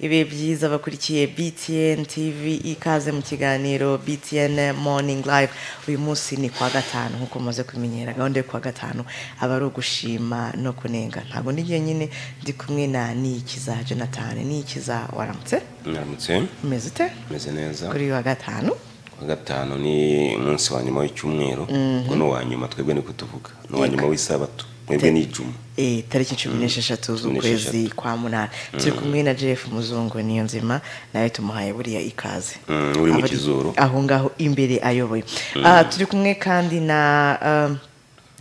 ibihe byiza bakurikiye btn tv ikaze mu kiganiro btn morning live uyu munsi ni kuwa gatanu nk'uko mumaze kubimenyera gahunda yo kuwa gatanu aba ari ugushima no kunenga ntabwo ndi nyine ndi kumwe na niyikiza jonathan niyikiza waramutse mwaramutse umeze ute meze neza kuri uyu wa gatanu kuwa gatanu ni umunsi wa nyuma w'icyumweru ubwo ni uwa nyuma twebwe ni kutuvuga ni uwa nyuma w'isabato mwebwe ni ijuma Eh, tariki cumi n'esheshatu z'ukwezi kwa munani turi kumwe na jeff muzungu niyo nzima nawe tumuhaye buriya ikaze Mm, uri mu Abari Kizuru. aho ngaho imbere ayoboye Ah, turi kumwe kandi na um,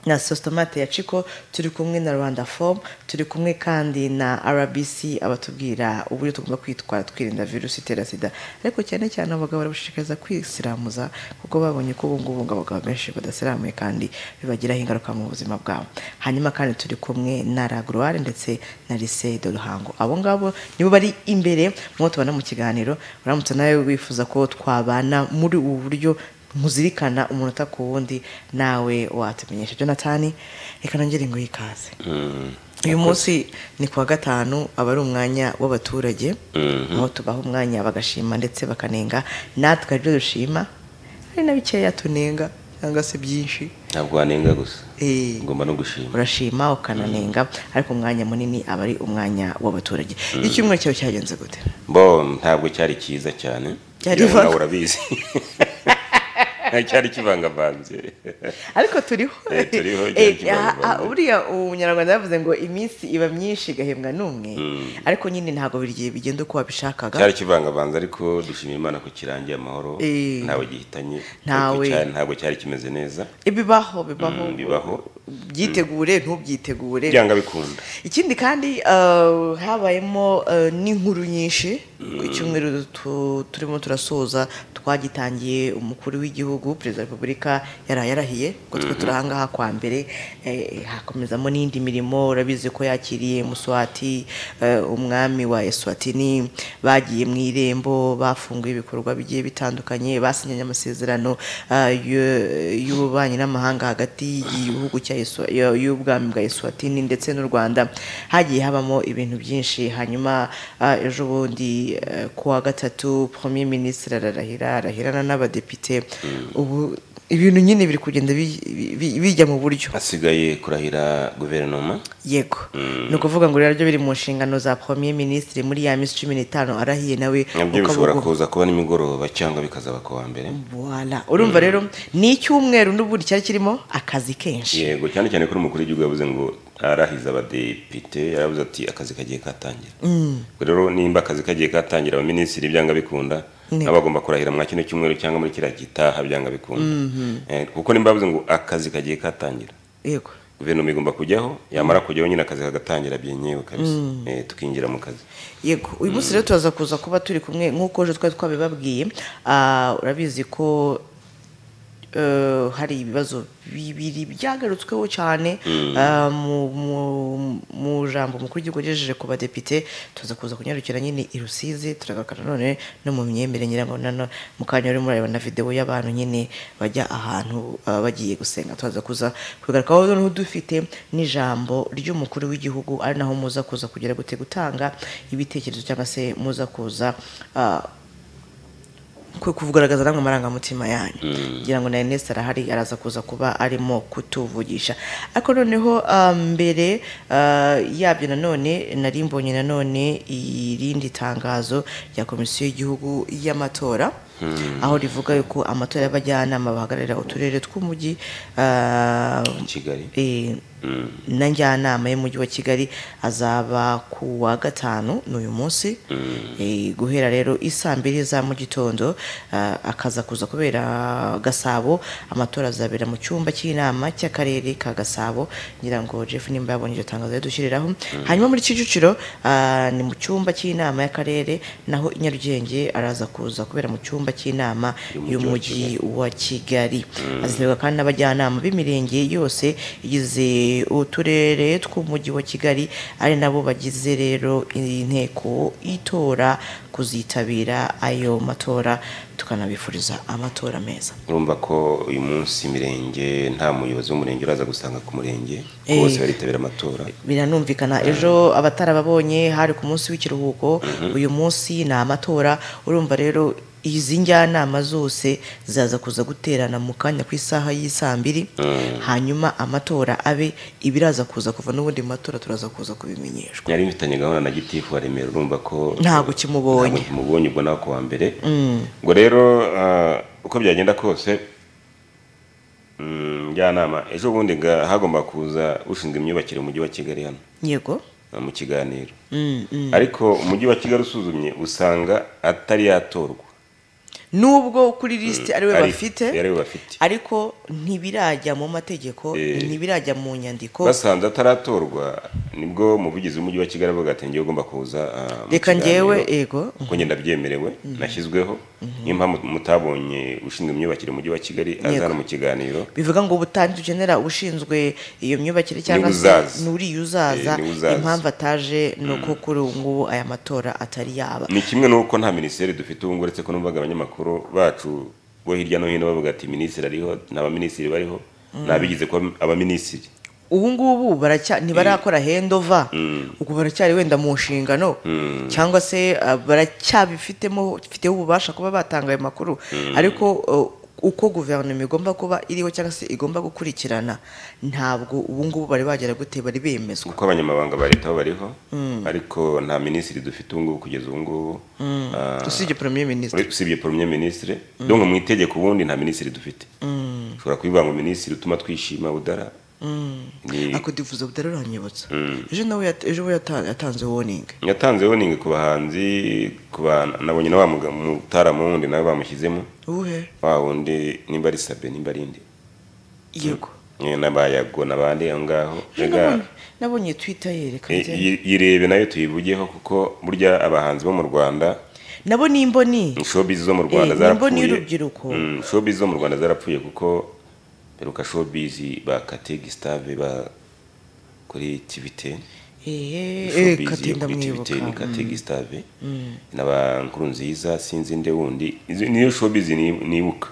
na sositomate ya ciko turi kumwe na rwanda fomu turi kumwe kandi na rbc abatubwira uburyo tugomba kwitwara twirinda virusi itera sida ariko cyane cyane abagabo barabashishikariza kwisiramuza kuko babonye ko ubu ngubu ngo abagabo benshi badasiramuye kandi bibagiraho ingaruka mu buzima bwabo hanyuma kandi turi kumwe na raguruware ndetse na lise de ruhango abo ngabo nibo bari imbere mwo tubona mu kiganiro uramutse nawe wifuza ko twabana muri ubu buryo muzirikana umunota ku wundi nawe watumenyesha jonathan reka nongere ngo yikaze uyu munsi ni kuwa gatanu aba ari umwanya w'abaturage aho tubaha umwanya bagashima ndetse bakanenga natwe hari ibyo dushima hari na bikeya tunenga cyangwa se byinshi ntabwo wanenga gusa Eh, ugomba no gushima urashima ukananenga ariko umwanya munini aba ari umwanya w'abaturage icyumweru cyawe cyagenze gute bo ntabwo cyari cyiza cyane Cyari Ngira ngo nawe ivanga- urabizi cyari kivangavanze ariko turiho Eh, turiho, Eh, igihe kibaye ah, ah, ngombwa. buriya umunyarwanda yavuze ngo iminsi iba myinshi igahembwa n'umwe ariko nyine ntabwo buri gihe bigenda uko wabishakaga cyari kivangavanze ariko dushima imana ko kirangiye amahoro Eh. ntawe gihitanye Ntawe. Ariko cyari- ntabwo cyari kimeze neza Eh, bibaho bibaho Mm, bibaho. byitegure ntubyitegure byanga bikunda ikindi kandi uh, habayemo uh, n'inkuru nyinshi ku cyumweru tu- turimo turasoza twagitangiye umukuru w'igihugu perezida wa repubulika yaraye arahiye ko twe turi ahangaha kwa mbere eh, hakomezamo n'indi mirimo urabizi ko yakiriye muswati eh, umwami wa eswatini bagiye mu irembo bafunguye ibikorwa bigiye bitandukanye basinyanye amasezerano ah, y'u- y'ububanyi n'amahanga hagati y'igihugu cya Eswa- ya- y'ubwami bwa eswatini ndetse n'u rwanda hagiye habamo ibintu byinshi hanyuma ah, ejo bundi eh, ku wa gatatu premier ministre ararahira arahirana n'abadepite ubu ibintu nyine biri kugenda bi- bi- bi- bijya mu buryo hasigaye kurahira guverinoma yego ni ukuvuga ngo rero byo biri mu nshingano za premier ministre muri ya minsi cumi n'itanu arahiye nawe nabyo ukaba bishobora ugomba- kuza kuba nimugoroba cyangwa bikazaba ku wa mbere Voila. urumva rero ni icyumweru n'ubundi cyari kirimo akazi kenshi yego cyane cyane ko umukuru w'igihugu yavuze ngo arahize abadepite yaravuze ati akazi kagiye katangira Ubwo rero nimba akazi kagiye katangira abaminisitiri byanga bikunda Niko. nabo bagomba kurahira mwa kino cyumweru cyangwa muri kiriya gitaha byanga bikunda Eh, kuko nimba bavuze ngo akazi kagiye katangira yego guverinoma igomba kujyaho yamara kujyaho nyine akazi kagatangira byenyewe kabisa Eh, tukinjira mu kazi yego uyu munsi rero turaza kuza kuba turi kumwe nk'uko ejo twari twabibabwiye ah, urabizi ko eh, hari ibibazo bibiri byagarutsweho cyane ah, mu- mu- mu jambo umukuru w'igihugu yagejeje ku badepite tuza kuza kunyarukira nyine i rusizi turagaruka nanone no mu myemerere ngira ngo nano mu kanya urimo urareba na videwo y'abantu nyine bajya ahantu ah, bagiye gusenga tuza kuza kubigarukaho noneho dufite n'ijambo ry'umukuru w'igihugu ari naho muza kuza kugera gute gutanga ibitekerezo cyangwa se muza kuza ah, kwe kugaragaza namwe amarangamutima yanyu ngira ngo na Ernest arahari araza kuza kuba arimo kutuvugisha ariko noneho ah, mbere ah, yabyo nanone nari mbonye nanone irindi tangazo rya komisiyo y'igihugu y'amatora aho rivuga yuko amatora y'abajyanama bahagararira uturere tw'umujyi ah, kigali Eh, na njyanama y'umujyi wa kigali azaba ku wa gatanu n'uyu munsi Eh, guhera rero isaa mbiri za mu gitondo ah, akaza kuza kubera gasabo amatora azabera mu cyumba cy'inama cy'akarere ka gasabo ngira ngo jeff nimba yabonye iryo tangazo yadushyiriraho hanyuma muri kicukiro ah, ni mu cyumba cy'inama y'akarere naho i nyarugenge araza kuza kubera mu cyumba cyumba cy'inama Y'Umujyi wa y'umujyi wa kigali hazitabirwa kandi n'abajyanama b'imirenge yose igize uturere tw'umujyi wa kigali ari nabo bagize rero inteko itora kuzitabira ayo matora tukanabifuriza amatora meza urumva ko uyu munsi imirenge nta muyobozi w'umurenge uraza gusanga ku murenge Eh. bose baritabira amatora biranumvikana ejo abatarababonye hari ku munsi w'ikiruhuko uyu munsi ni amatora urumva rero izi njyanama zose zaza kuza guterana mu kanya ku isaha y'isaa mbiri hanyuma amatora abe ibiraza kuza kuva n'ubundi mu matora turaza kuza kubimenyeshwa yari mfitanye gahunda na gitifu wa remera urumva ko Ntabwo kimubonye. Ntabwo kimubonye ubwo nawe ku wa mbere ubwo rero ah, uko byagenda kose mm, njyanama ejo bundi nga- hagomba kuza ushinzwe imyubakire mu mujyi wa kigali hano yego ah, mu kiganiro Mm, mm. ariko umujyi wa kigali usuzumye usanga atari yatorwa nubwo kuri lisiti ariwe Ari- bafite ariwe bafite ariko ntibirajya mu mategeko Eh. ntibirajya mu nyandiko basanze ataratorwa nibwo umuvugizi w'umujyi wa kigali avuga ati njyewe ugomba kuza ah, mu reka kiganiro." njyewe yego kuko ngenda byemerewe nashyizweho niyo mpamvu mutabonye ushinzwe imyubakire mu mujyi wa kigali aza hano mu kiganiro bivuga ngo ubutanzi ukenera ushinzwe iyo myubakire cyangwa se uzaza. n'uriya uzaza Eh, niwe uzaza. impamvu ataje ni uko kuri ubu ngubu aya matora atari yaba ni kimwe n'uko nta minisiteri dufite ubu ngubu uretse ko numvaga abanyamakuru bacu bo hirya no hino bavuga ati minisitiri ariho nta baminisitiri bariho ntabigize kuba abaminisitiri ubu ngubu baracya- ntibarakora hendova ubwo baracyari wenda mu nshingano cyangwa se uh, baracyabifitemo bifiteho ububasha kuba batanga ayo makuru ariko uh, uko guverinoma igomba kuba iriho cyangwa se igomba gukurikirana ntabwo ubu ngubu bari bagera gute bari bemezwa kuko abanyamabanga ba leta bo bariho ariko nta minisitiri dufite ubu ngubu kugeza ubu ngubu Ah, usibye premier ministre uri- usibye poromye minisitiri donc mu itegeko ubundi nta minisitiri dufite ushobora kubivuga ngo minisitiri utuma twishima budara Ni- akodivuza butararanyibutsa ejo nawe yat- ejo we yata- yatanze warning yatanze warning ku bahanzi ku bana nabonye na wa muga- mutaramu wundi nawe bamushyizemo ubuhe wa wundi nimba ari sabe nimba ari indi yego Eh, n'abayago n'abandi aho ngaho Ega, Nabonye- nabonye twitter yereka eh, njya- yi- yirebe nayo tuyivugeho kuko burya abahanzi bo mu rwanda nabo ni imboni showbiz zo mu rwanda Eh, nimbo zarapfuye n'urubyiruko. Mm, showbiz zo mu rwanda zarapfuye kuko peruka showbiz ba kate gustave ba kuri tivite eee katenda mwibuka ni kate gustave n'aba nkurunziza sinzi nde wundi Izi- niyo showbiz ni- nibuka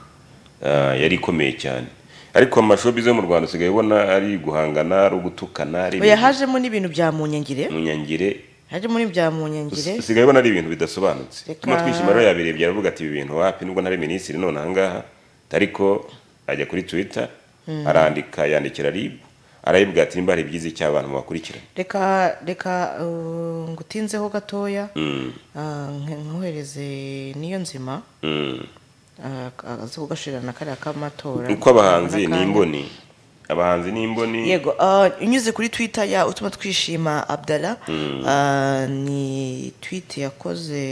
Ah, yari ikomeye cyane ariko amashobizi yo mu rwanda usigaye ubona ari guhangana ari ugutukana ari oya hajemo n'ibintu bya munyangire munyangire hajemo n'ibya munyangire usigaye ubona ari ibintu bidasobanutse Reka- tuma twishima rero yabirebye aravuga ati ibi bintu wapi nubwo ntari minisitiri none ahangaha ariko ajya kuri twitter arandika yandikira rib arayibwa ati nimba hari ibyiza icyo abantu bakurikirana reka reka uh, ngutinzeho gatoya Mm, Ah, nk- nkohereze niyo nzima mm. Ah, aze kugashirana na kariya k'amatora uko abahanzi N'akanya. ni imboni abahanzi ni imboni yego ah, unyuze kuri twitter ya utuma twishima abdala ah, ni tweet yakoze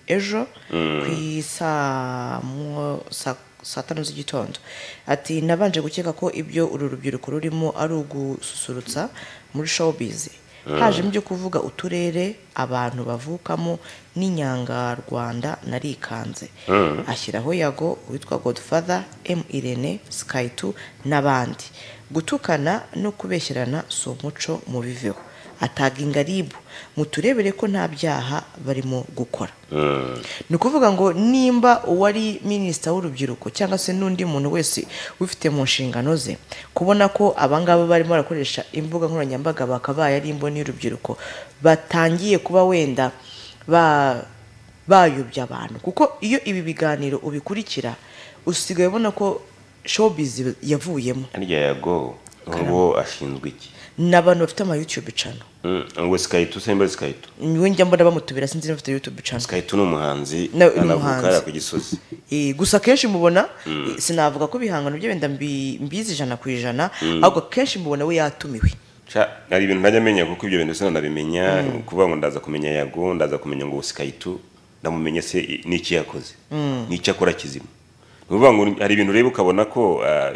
ejo ku isaa mu- sa- saa tanu z'igitondo ati nabanje gukeka ko ibyo uru rubyiruko rurimo ari ugususurutsa muri showbiz hajemo ibyo kuvuga uturere abantu bavukamo n'inyangarwanda narikanze ashyiraho yago witwa godfather m irene sky 2 n'abandi gutukana no kubeshyerana si umuco mubiveho ataga ingaribu muturebere ko nta byaha barimo gukora Mm. ni ukuvuga ngo nimba uwari minisita w'urubyiruko cyangwa se n'undi muntu wese wifite mu nshingano ze kubona ko abangaba barimo barakoresha imbuga nkoranyambaga bakabaye ari imboni y'urubyiruko batangiye kuba wenda ba- bayobya abantu kuko iyo ibi biganiro ubikurikira usigaye ubona ko showbiz yavuyemo harya yago uwo ashinzwe iki ni abantu bafite ama youtube channel Mm, ngo sikaitu se nimba ari sikaitu we njya mbona bamutubira sinzi niba afite youtube channel sikaitu ni umuhanzi Na- ni anavuka umuhanzi. hariya ku gisozi Eh, gusa akenshi mubona eh, sinavuga ko ibihangano bye wenda mbi- mbizi ijana ku ijana ahubwo akenshi mubona we yatumiwe Ca, hari ibintu ntajya amenya kuko ibyo bintu sinanabimenya mm. kuvuga ngo ndaza kumenya yago ndaza kumenya ngo sikaitu ndamumenye se i- n'iki yakoze mm. n'icyo akora kizima ni ukuvuga ngo hari ibintu ureba ukabona ko ah,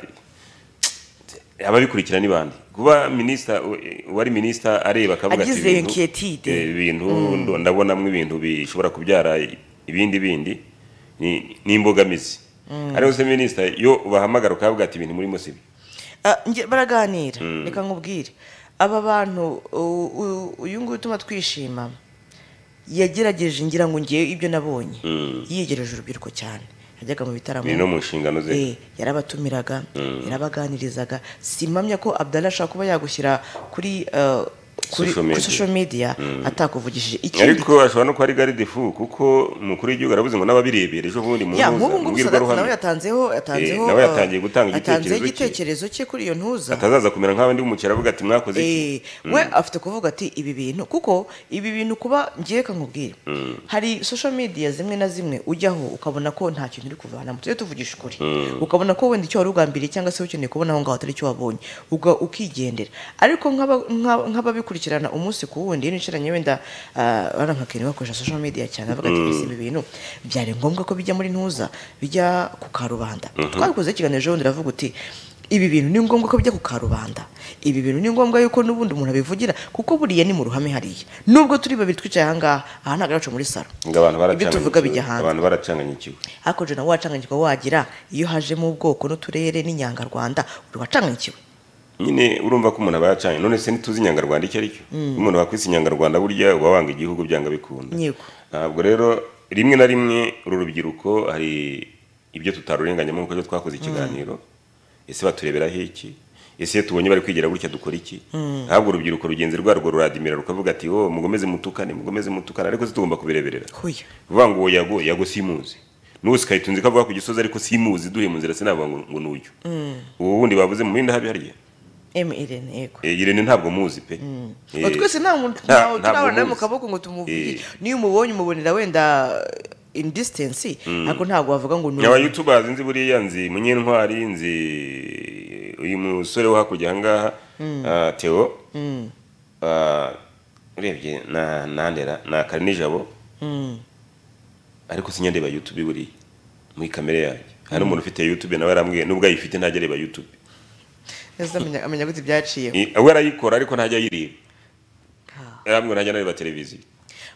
ababikurikira ni bande kuba minisita uwari minisita areba akavuga ati Agize ibintu- inquiétude. eh, ibintu ndabonamo ibintu bishobora kubyara ibindi bindi ni ni imbogamizi ariho se minisita iyo ubahamagara ukavuga ati ibintu murimo si byo Ah, nge- baraganira reka nkubwire aba bantu u- u- uyu nguyu utuma twishima yagerageje ngira ngo ngewe ibyo nabonye yiyegereje urubyiruko cyane yajyaga mu bitaramo ni no mu nshingano ze Eh, yarabatumiraga yarabaganirizaga simpamya ko abdallah ashaka kuba yagushyira kuri eh, kuri Social media. kuri social media atakuvugishije ikindi ariko ashobora no kuba ari garidifu kuko umukuru w'igihugu aravuze ngo n'ababirebera ejo bundi mu ya nk'ubu ngubu Sadat nawe mbwirwaruhame yatanzeho yatanzeho nawe eh, yatangiye gutanga yatanzeho igitekerezo cye. igitekerezo cye kuri iyo ntuza atazaza kumera nk'abandi b'umukera avuga ati mwakoze iki Eh, we afite kuvuga ati ibi bintu kuko ibi bintu kuba ngiye nkubwire hari social media zimwe na zimwe ujyaho ukabona ko nta kintu uri kuvanamo tujye tuvugisha ukuri ukabona ko wenda icyo wari ugambiriye cyangwa se ukeneye kubona aho ngaho atari cyo wabonye uga- ukigendera ariko nk'aba- nk'aba- nk'ababikurikirana umunsi ku wundi n'inshiranye wenda ah, bana nka Kenny bakoresha social media cyane avuga ati "Ese ibi bintu byari ngombwa ko bijya muri ntuza bijya ku karubanda twabikoze ikiganiro ejo bundi iravuga uti ibi bintu ni ngombwa ko bijya ku karubanda ibi bintu ni ngombwa yuko n'ubundi umuntu abivugira kuko buriya ni mu ruhame hariya nubwo turi babiri twicaye ahangaha aha ntabwo aracu muri salo ngo abantu ibyo tuvuga bijya baracanganye hanze abantu baracanganyikiwe hakonje nawe wacanganyirwa wagira iyo hajemo ubwoko n'uturere n'inyangarwanda uri wacanganyikiwe nyine urumva ko umuntu aba yacanye none se ntituzi inyangarwanda icyo ari cyo Iyo umuntu wakwise inyangarwanda burya uba wanga igihugu byanga bikunda Yego. ntabwo rero rimwe na rimwe uru rubyiruko hari ibyo tutarurenganyamo nk'uko ejo twakoze ikiganiro ese batureberaho iki ese iyo tubonye bari kwigira gutya dukora iki ntabwo urubyiruko rugenzi rwarwo ruradimira rukavuga ati wo mukomeze mutukane mukomeze mutukane ariko se tugomba kubireberera huya vuga ngo yago yago simuzi n'ubu sikahita unzi ko avuga ku gisozi ariko simuzi duhe mu nzira sinavuga ngo ngo nuyu ubu bundi bavuze mu bindi habe harya emirene yego Eh, irene ntabwo muzi pe Eh, Ngo twese nta muntu nta- ntabwo ntawe turabana nawe mu muzi. kaboko ngo tumuvugire Eh. niyo umubonye umubonera wenda in distance ariko ntabwo wavuga ngo ni aba youtubers nzi buriya nzi munyentwari nzi uyu musore wo hakurya ahangaha ah, Theo Ah, urebye na na ndera na karinijabo ariko sinyareba youtube buriya muri kamere yanjye hari umuntu ufite youtube nawe arambwiye nubwo ayifite ntajya areba youtube neza amenya- amenya gute byaciye Eh, we arayikora ariko ntajya ayireba arambwira ntajya anareba televiziyo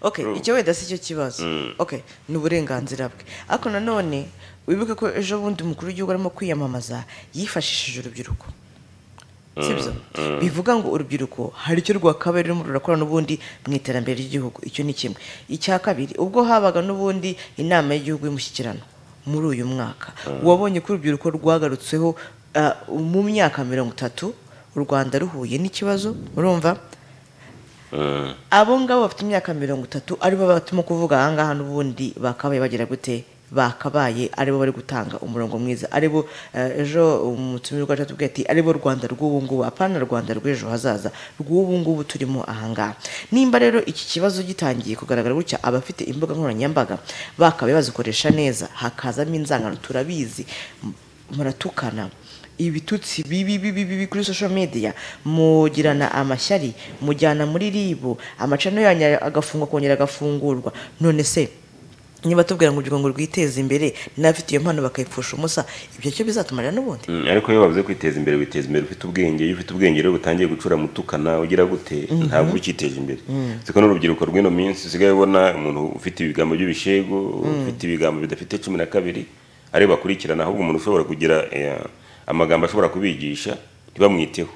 okay icyo wenda si cyo kibazo okay ni uburenganzira bwe ariko nanone wibuke ko ejo bundi umukuru w'igihugu arimo kwiyamamaza yifashishije urubyiruko sibyo bivuga ngo urubyiruko hari icyo rwakabaye rurimo rurakora n'ubundi mu iterambere ry'igihugu icyo ni kimwe icya kabiri ubwo habaga n'ubundi inama y'igihugu y'umushyikirano muri uyu mwaka wabonye ko urubyiruko rwagarutseho ah, mu myaka mirongo itatu u rwanda ruhuye n'ikibazo urumva abo ngabo bafite imyaka mirongo itatu aribo batuma kuvuga ahangaha n'ubundi bakabaye bagira gute bakabaye aribo bari gutanga umurongo mwiza aribo eh, ejo umutumirwa wacu atubwiye ati aribo rwanda rw'ubu ngubu apana rwanda rw'ejo hazaza rw'ubu ngubu turimo ahangaha nimba rero iki kibazo gitangiye kugaragara gutya abafite imbuga nkoranyambaga bakabaye bazikoresha neza hakazamo inzangano turabizi M- muratukana ibitutsi bibi bibi bibi kuri social media mugirana amashyari mujyana muri ribu amacano yanyu agafungwa akongera agafungurwa none se niba tubwira ngo urubyiruko ngo rwiteze imbere n'abafite iyo mpano bakayipfusha ubusa ibyo cyo bizatumarira n'ubundi Mm, ariko iyo bavuze kwiteza imbere witeza imbere ufite ubwenge iyo ufite ubwenge rero butangiye gucura mutukana ugira gute ntabwo ukiteje imbere siko n'urubyiruko rw'ino minsi usigaye ubona umuntu ufite ibigambo by'ibishego ufite ibigambo bidafite cumi na kabiri ari bo bakurikirana ahubwo umuntu ushobora kugira eh, amagambo ashobora kubigisha ntibamwiteho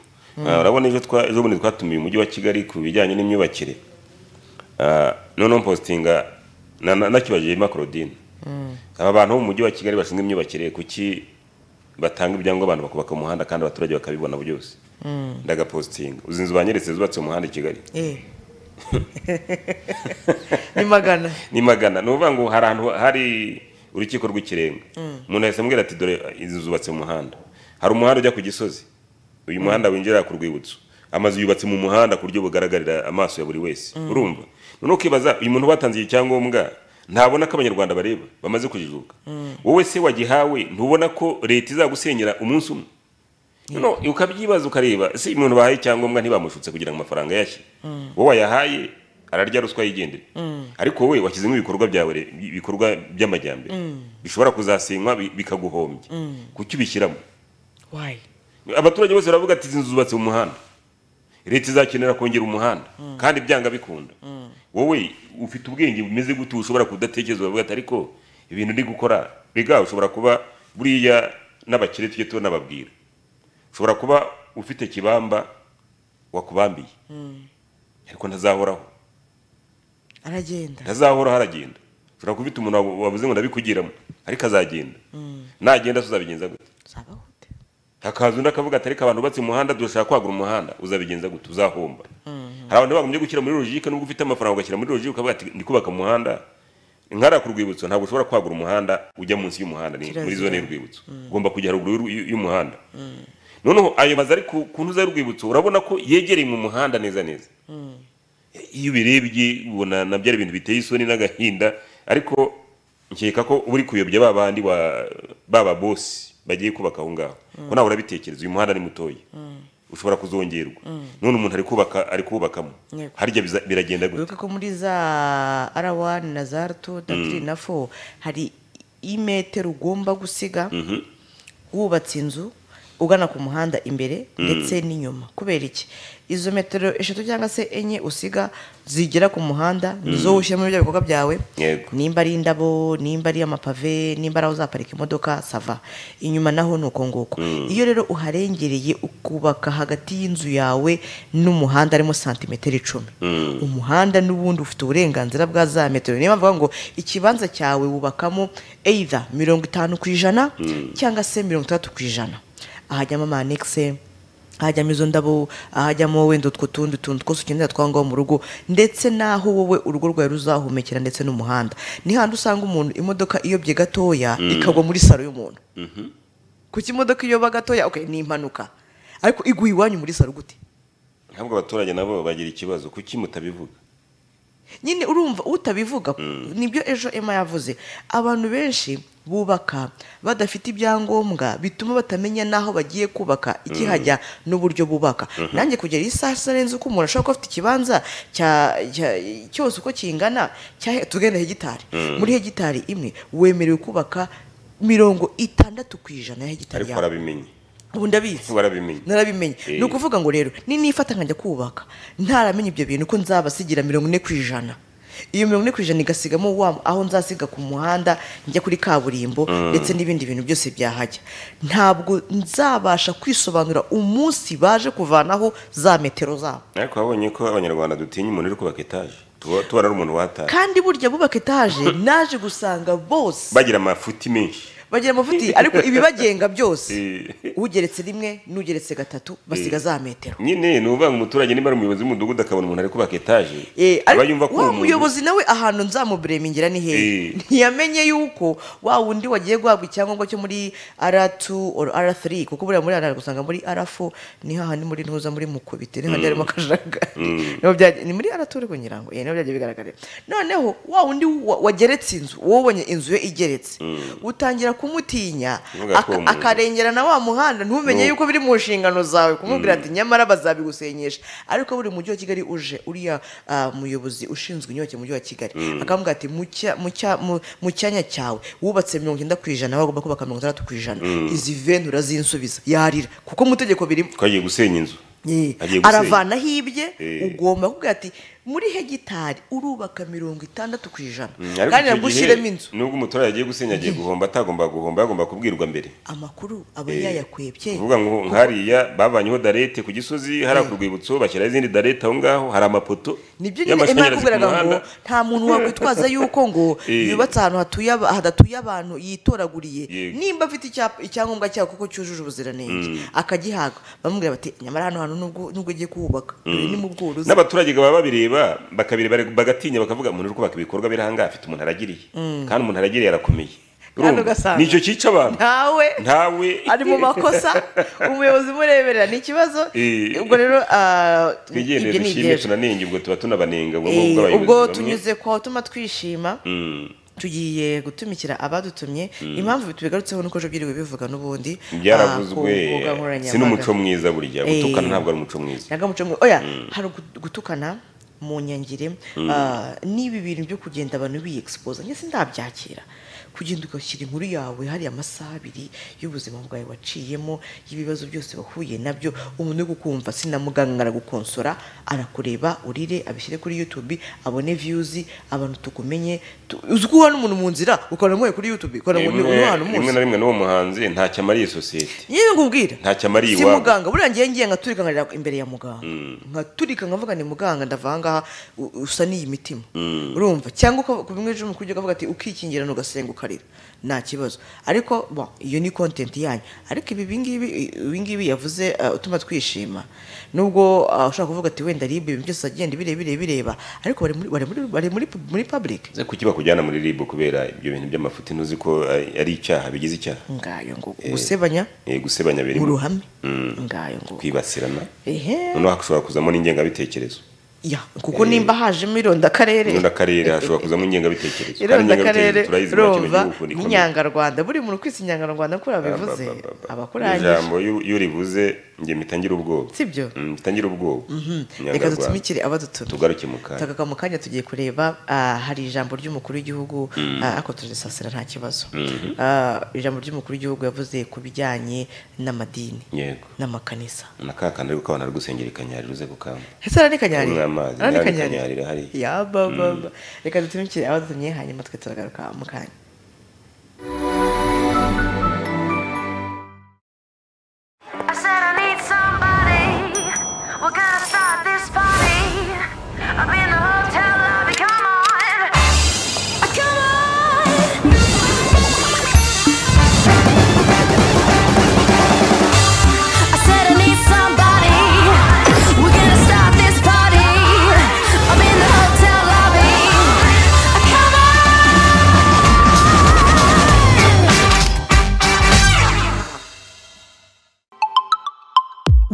Ah, urabona ejo twa- ejo bundi twatumiye umujyi wa kigali ku bijyanye n'imyubakire Ah, noneho mpostinga na- na- nakibajije Emma Claudine aba bantu bo mu mujyi wa kigali bashinzwe imyubakire kuki batanga ibyangombwa abantu bakubaka umuhanda kandi abaturage bakabibona byose ndagapostinga uzi inzu banyeretse zubatse mu muhanda i kigali Eh. ni magana ni magana ni ukuvuga ngo hari ahantu hari urukiko rw'ikirenga umuntu yahise ambwira ati dore inzu zubatse mu muhanda hari umuhanda ujya ku gisozi uyu muhanda winjira ku rwibutso amazu yubatse mu muhanda ku buryo bugaragarira amaso ya buri wese urumva noneho ukibaza uyu muntu batanze iki cyangombwa ntabona ko abanyarwanda bareba bamaze kujijuka wowe se wagihawe ntubona ko leta izagusenyera umunsi umwe no ukabyibaza ukareba si umuntu bahaye icyangombwa ntibamushutse kugira ngo amafaranga yashye wowe wayahaye ararya ruswa yigendere ariko wowe washyizemo ibikorwa byawe re- ibikorwa by'amajyambere bishobora kuzasenywa bi- bikaguhombya kuki ubishyiramo wayi abaturage bose baravuga ati izi nzu zubatse mu muhanda leta izakenera kongera umuhanda kandi byanga bikunda wowe ufite ubwenge bumeze gute ushobora kudatekereza uravuga ati ariko ibintu uri gukora biga ushobora kuba buriya n'abakire tujye tunababwira ushobora kuba ufite kibamba wakubambiye ariko ntazahoraho aragenda ntazahoraho aragenda ushobora kuba ufite umuntu wabu- wabuze ngo ndabikugiramo ariko azagenda nagenda tuzabigenza gute uzaba gute hakaza undi akavuga ati ariko abantu bubatse umuhanda dushaka kwagura umuhanda uzabigenza gute uzahomba hari abantu bagombye gushyira muri logike nubwo ufite amafaranga ugashyira muri logike ukavuga ati ndi kubaka umuhanda nkara ku rwibutso ntabwo ushobora kwagura umuhanda ujya munsi y'umuhanda ni muri Kirazira. zone y'urwibutso ugomba kujya haruguru y'u- y'umuhanda noneho ayo mazu ari ku ku ntuza y'urwibutso urabona ko yegereye mu muhanda neza neza iyo ubirebye ubona nabyo ari ibintu biteye isoni n'agahinda ariko nkeka ko uri kuyobya ba bandi wa- baba bosi bagiye kubaka aho ngaho ko nawe urabitekereza uyu muhanda ni mutoya ushobora kuzongerwa none umuntu ari kubaka ari kubakamo Yego. harya biza- biragenda gute wibuke ko muri za r1 na za r2 na 3 na 4 hari imetero ugomba gusiga wubatse inzu ugana ku muhanda imbere ndetse n'inyuma kubera iki izo metero eshatu cyangwa se enye usiga zigera ku muhanda nizo ushyiramo ibyo bikorwa byawe Yego. nimba ari indabo nimba ari amapave nimba ari aho uzaparika imodoka sava inyuma naho ni uko nguko iyo rero uharengereye ukubaka hagati y'inzu yawe n'umuhanda harimo santimetero icumi umuhanda n'ubundi ufite uburenganzira bwa za metero niyo bavuga ngo ikibanza cyawe wubakamo either mirongo itanu ku ijana cyangwa se mirongo itandatu ku ijana ahajyamo ama annexe hajyamo izo ndabo ahajyamo wenda utwo tundi tuntu twose ukenera twa ngaho mu rugo ndetse n'aho wowe urugo rwawe ruzahumekera ndetse n'umuhanda ni handi usanga umuntu imodoka iyobye gatoya ikagwa muri saro y'umuntu kuko imodoka iyoba gatoya okay, ni impanuka ariko iguye iwanyu muri saro gute ntabwo abaturage nabo bagira ikibazo kuki mutabivuga nyine urumva utabivuga nibyo ejo ema yavuze abantu benshi bubaka badafite ibyangombwa bituma batamenya n'aho bagiye kubaka ikihajya n'uburyo bubaka nanjye kugera isaha isarenze uko umuntu ashobora kuba afite ikibanza cya- cya- cyose uko kingana cya- tugenda hegitari muri hegitari imwe wemerewe kubaka mirongo itandatu ku ijana ya hegitari ariko yawe warabimenye ubu ndabizi warabimenye narabimenye Eh. ni ukuvuga ngo rero ninifata nkajya kubaka ntaramenya ibyo bintu ko nzabasigira mirongo ine ku ijana iyo mirongo ine ku ijana igasigamo wa aho nzasiga ku muhanda njya kuri kaburimbo ndetse n'ibindi bintu byose byahajya ntabwo nzabasha kwisobanura umunsi baje kuvanaho za metero zabo ariko wabonye ko abanyarwanda dutinya umuntu uri kubaka etaje tuba tubona ari umuntu wataye kandi burya bubaka etaje naje gusanga bose bagira amafuti menshi bagira amavuti ariko ibibagenga byose Eh. ugeretse rimwe n'ugeretse gatatu basiga za metero nyine ni ukuvuga ngo umuturage niba ari umuyobozi w'umudugudu akabona umuntu ari kubaka etaje Eh, aba ariko yumva ko wa uwo muntu muyobozi nawe ahantu nzamuburemingira ni hehe Eh. ntiyamenye yuko wa wundi wagiye guhabwa icyangombwa cyo muri r2 or r3 kuko buriya muri r gusanga muri r4 ni hahandi muri ntuza muri mukubite niho hajya harimo akajagari Niho byagiye- ni muri r2 ariko ngira ngo eh, niho byagiye bigaragara noneho wa wundi wa- wageretse inzu wowe ubonye inzu ye igeretse utangira kumutinya Uvuga ko aka- uwo muntu- akarengera na wa muhanda ntumenye Ni- yuko biri mu nshingano zawe kumubwira ati nyamara bazabigusenyesha ariko buri mujyi wa kigali uje uriya ah, muyobozi ushinzwe inyubako mu mujyi wa kigali akamubwira ati "Mu cya- mu cya- mu- mu cyanya cyawe wubatse mirongo icyenda ku ijana wagomba kubaka mirongo itandatu ku ijana izi venti urazinsubiza yarira kuko mu itegeko birimo twagiye gusenya inzu Ye, Agiye gusenya. aravana hibye Eh. ugomba kuvuga ati muri hegitari urubaka mirongo itandandatu ku ijana Mm, ariko kandi icyo nabwo gihe, ushyiremo inzu nubwo umuturage agiye gusenya agiye guhomba atagomba guhomba yagomba kubwirwa mbere amakuru aba Eh, yayakwebye kuvuga ngo nkariya bavanyeho darete ku gisozi hari ku rwibutso bashyiraho izindi darete aho ngaho hari amapoto nibyo nyine imana yakubwiraga ngo nta muntu wakwitwaza yuko ngo Eh. yubatse ahantu hatuye aba- hadatuye abantu yitoraguriye Yego. nimba afite icyapa- icyangombwa cyaho kuko cyujuje ubuziranenge akagihaga bamubwira bati nyamara hano hantu nubwo nubwo ugiye kuhubaka dore ni mu bworozi n'abaturage baba babireba bakabireba bagatinya bakavuga umuntu uri kubaka ibikorwa biri ahangaha afite umuntu aragiriye kandi umuntu aragiriye arakomeye Kandi Urumva? ugasanga- nicyo cyica abantu ntawe ntawe ari mu makosa umuyobozi umureberera ni ikibazo Eh. ubwo rero ah, twigendere ibyo ni dushime iby'ejo. tunanenge ubwo tuba tunabanenga ubwo Eh, ngubwo abayobozi ubwo bamwe. tunyuze kwa utuma twishima Mm, tugiye gutumikira abadutumye impamvu tubigarutseho nuko ejo byiriwe bivuga n'ubundi byaravuzwe ah, ku mbuga nkoranyambaga. si n'umuco mwiza burya Eh. gutukana ntabwo ari umuco mwiza ntabwo muco mwiza oya hari ugu- gutukana mu nyangire ah, n'ibi bintu byo kugenda abantu biyegisipoza njye sindabyakira kugenda ugashyira inkuru yawe hariya amasaha abiri y'ubuzima bwawe waciyemo y'ibibazo byose wahuye nabyo umuntu uri kukumva sinamuganga aragukonsora arakureba urire abishyire kuri yutubi abone viyuzi abantu tukumenye tu- uzi ko uhana umuntu mu nzira ukabona amuhaye kuri yutubi ukabona ngo ni rimwe umwana rimwe umuzi na rimwe n'uwo muhanzi ntacyo amariye sosiyete yewe ngubwira ntacyo amariye si iwabo muganga buriya ngiye ngiye ngaturika nkarira imbere ya muganga nkaturika nkavuga ni muganga ndava ahangaha u- usa n'iyi mitima urumva cyangwa uka- ku bimwe ejo umukuru w'igihugu avuga ati ukikingira nugasenga ukarira nta kibazo ariko bon, iyo ni kontenti yanyu ariko ibi ibingibi ibingibi yavuze uh, utuma twishima nubwo uh, ushobora kuvuga ati wenda ribu ibintu byose agenda bireba bireba bireba ariko bari muri bari muri bari muri, muri public Ese kuki bakujyana muri ribu kubera ibyo bintu by'amafuti ntuzi ko ari ari icyaha bigize icyaha ngayo ngo gusebanya Eh, gusebanya mu birimo ruhame ngayo ngo kwibasirana ehe noneho hashobora kuzamo n'ingengabitekerezo ya kuko nimba hajemo irondakarere ironda akarere hashobora kuzamo ingengabitekerezo kandi irondakarere ingengabitekerezo turayizi nta kintu rumva gihugu gikomeye. n'inyangarwanda buri muntu kwisi inyangarwanda nk'uko yabivuze Ba, ba, ba, ba. abakurangije ijambo iyo- iyo rivuze njye mpita ngira ubwoba sibyo Mm, mpita ngira ubwoba reka Nyarwanda. dutumikire abadutunze tugaruke mu kanya tagaka mu kanya tugiye kureba ah, hari ijambo ry'umukuru w'igihugu ah, ariko turarisasira nta kibazo Ah, ijambo ry'umukuru w'igihugu yavuze ku bijyanye n'amadini yego n'amakanisa na ka kandi ariko abantu ari gusengera ikanyari ruze gukamba ese Kunywa aranekanyarira amazi, aranekanyarira aranekanyarira hariya. yabababa reka dutumikire abadutumye hanyuma twe turagaruka mu kanya I said I need somebody. We're gonna start this party. I'm in the hotel lobby. Come on. Come on. I said I need somebody. We're gonna start this party. I'm in the hotel lobby. Come on.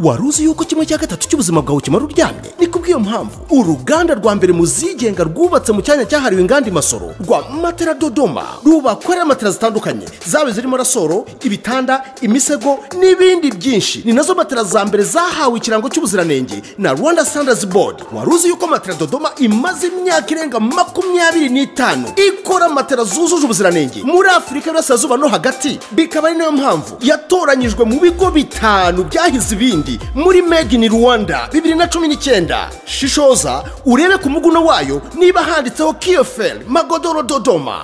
wari uzi yuko kimwe cya gatatu cy'ubuzima bwawe kimara uryamye ni kubw'iyo mpamvu uruganda rwa mbere mu zigenga rwubatse mu cyanya cyahariwe inganda imasoro rwa matera dodoma rubakorera matera zitandukanye zaba zirimo rasoro ibitanda imisego n'ibindi byinshi ni nazo matera za mbere zahawe ikirango cy'ubuziranenge na rwanda standards board wari uzi yuko matera dodoma imaze imyaka irenga makumyabiri n'itanu ikora matera zujuje ubuziranenge muri afurika y'uburasirazuba no hagati bikaba ari nayo mpamvu yatoranyijwe mu bigo bitanu byahize ibindi muri made in rwanda bibiri na cumi n'icyenda shishoza urebe ku muguno wayo niba handitseho kiyoferi magodoro dodoma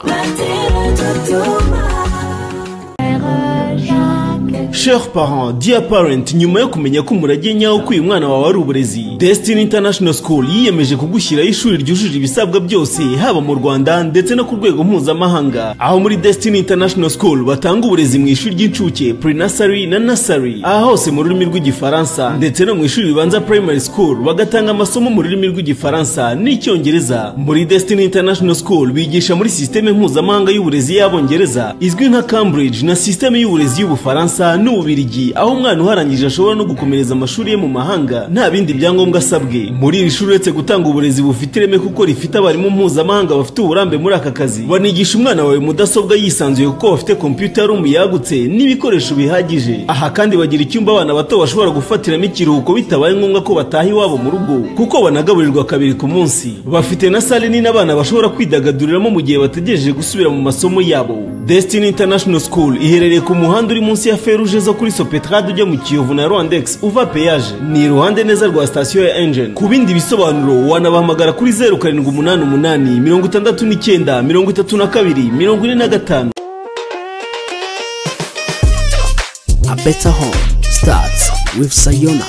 Chers parents, dear parent, nyuma yo kumenya ko umurage nyawo ko uyu mwana wawe ari uburezi Destiny International School yiyemeje kugushyiraho ishuri ryujuje ibisabwa byose haba mu Rwanda ndetse no ku rwego mpuzamahanga aho muri Destiny International School batanga uburezi mu ishuri ry'incuke pre-nursery na nursery aha hose mu rurimi rw'igifaransa ndetse no mu ishuri ribanza primary school bagatanga amasomo mu rurimi rw'igifaransa n'icyongereza muri Destiny International School bigisha muri sisiteme mpuzamahanga y'uburezi y'abongereza izwi nka Cambridge na sisiteme y'uburezi y'ubufaransa n'ububirigi aho umwana uharangije ashobora no gukomereza amashuri ye mu mahanga nta bindi byangombwa asabwe muri iri shuri uretse gutanga uburezi bufite ireme kuko rifite abarimu mpuzamahanga bafite uburambe muri aka kazi banigisha umwana wawe mudasobwa yisanzuye kuko bafite computer room yagutse n'ibikoresho bihagije aha kandi bagira icyumba abana bato bashobora gufatiramo ikiruhuko bitabaye ngombwa ko bataha iwabo mu rugo kuko banagaburirwa kabiri ku munsi bafite na sale nini abana bashobora kwidagaduriramo mu gihe bategereje gusubira mu masomo yabo Destiny International School iherereye ku muhanda uri munsi ya feruje zo kuri Sopetrade ujya mu Kiyovu na Rwandex uva peyaje ni iruhande neza rwa sitasiyo ya Engine ku bindi bisobanuro wanabahamagara kuri zeru karindwi umunani umunani mirongo itandatu n'icyenda mirongo itatu na kabiri mirongo ine na gatanu A better home starts with Sayona.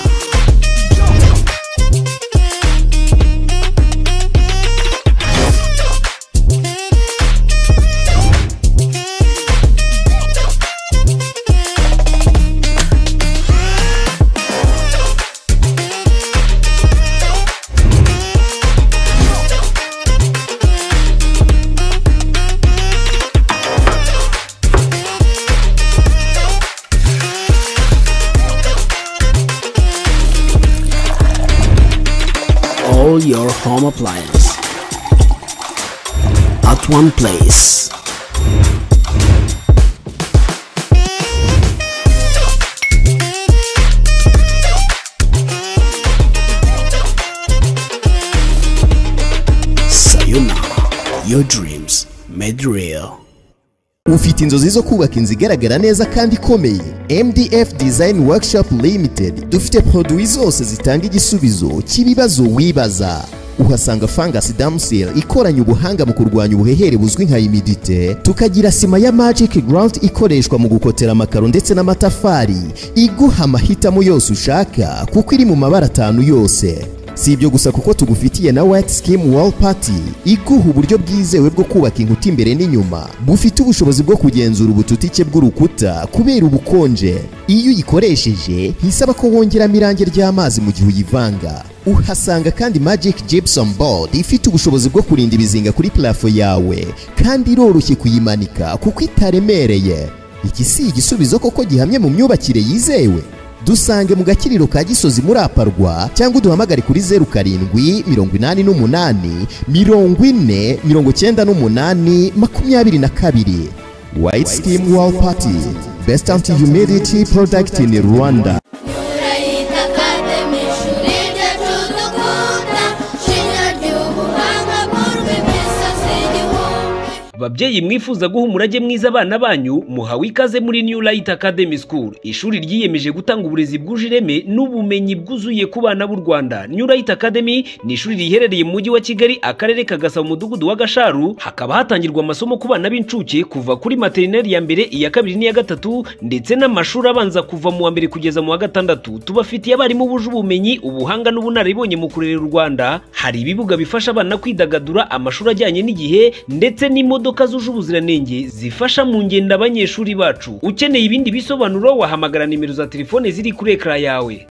All your home appliances at one place. Sayona, your dreams made real. ufite inzozi zo kubaka inzu igaragara neza kandi ikomeye mdf design workshop limited dufite poroduwi zose zitanga igisubizo cy'ibibazo wibaza uhasanga fangasi damusel ikoranye ubuhanga mu kurwanya ubuhehere buzwi nka imidite tukagira sima ya magic ground ikoreshwa mu gukotera amakaro ndetse n'amatafari iguha amahitamo yose ushaka kuko iri mu mabara atanu yose si ibyo gusa kuko tugufitiye na white skim wall party iguha uburyo bwizewe bwo kubaka inkuta imbere n'inyuma bufite ubushobozi bwo kugenzura ubututike bw'urukuta kubera ubukonje iyo uyikoresheje ntisaba ko wongeramo irangi ry'amazi mu gihe uyivanga uhasanga kandi magic gypsum board ifite ubushobozi bwo kurinda ibizinga kuri plafo yawe kandi iroroshye kuyimanika kuko itaremereye iki si igisubizo koko gihamye mu myubakire yizewe dusange mu gakiriro ka gisozi muri aparwa cyangwa uduhamagare kuri zeru karindwi mirongo inani n'umunani mirongo ine mirongo cyenda n'umunani makumyabiri na kabiri white skim wall party best anti humidity product in rwanda Murayita Academy, ishuri ryacu dukunda, shinya ry'ubuhanga mu rurimi imisozi igihumbi. babyeyi mwifuza guha umurage mwiza abana banyu muhawe ikaze muri new light academy school ishuri ryiyemeje gutanga uburezi bwuje ireme n'ubumenyi bwuzuye ku bana b'u rwanda new light academy ni ishuri riherereye mu mujyi wa kigali akarere ka gasabo umudugudu wa gasharu hakaba hatangirwa amasomo ku bana b'incuke kuva kuri materineri ya mbere iya kabiri n'iya gatatu ndetse n'amashuri abanza kuva mu wa mbere kugeza mu wa gatandatu tubafitiye abarimu buje ubumenyi ubuhanga n'ubunararibonye mu kurera u rwanda hari ibibuga bifasha abana kwidagadura amashuri ajyanye n'igihe ndetse n'imodoka zuje ubuziranenge zifasha mu ngendo abanyeshuri bacu ukeneye ibindi bisobanuro wahamagara nimero za telefone ziri kuri ekara yawe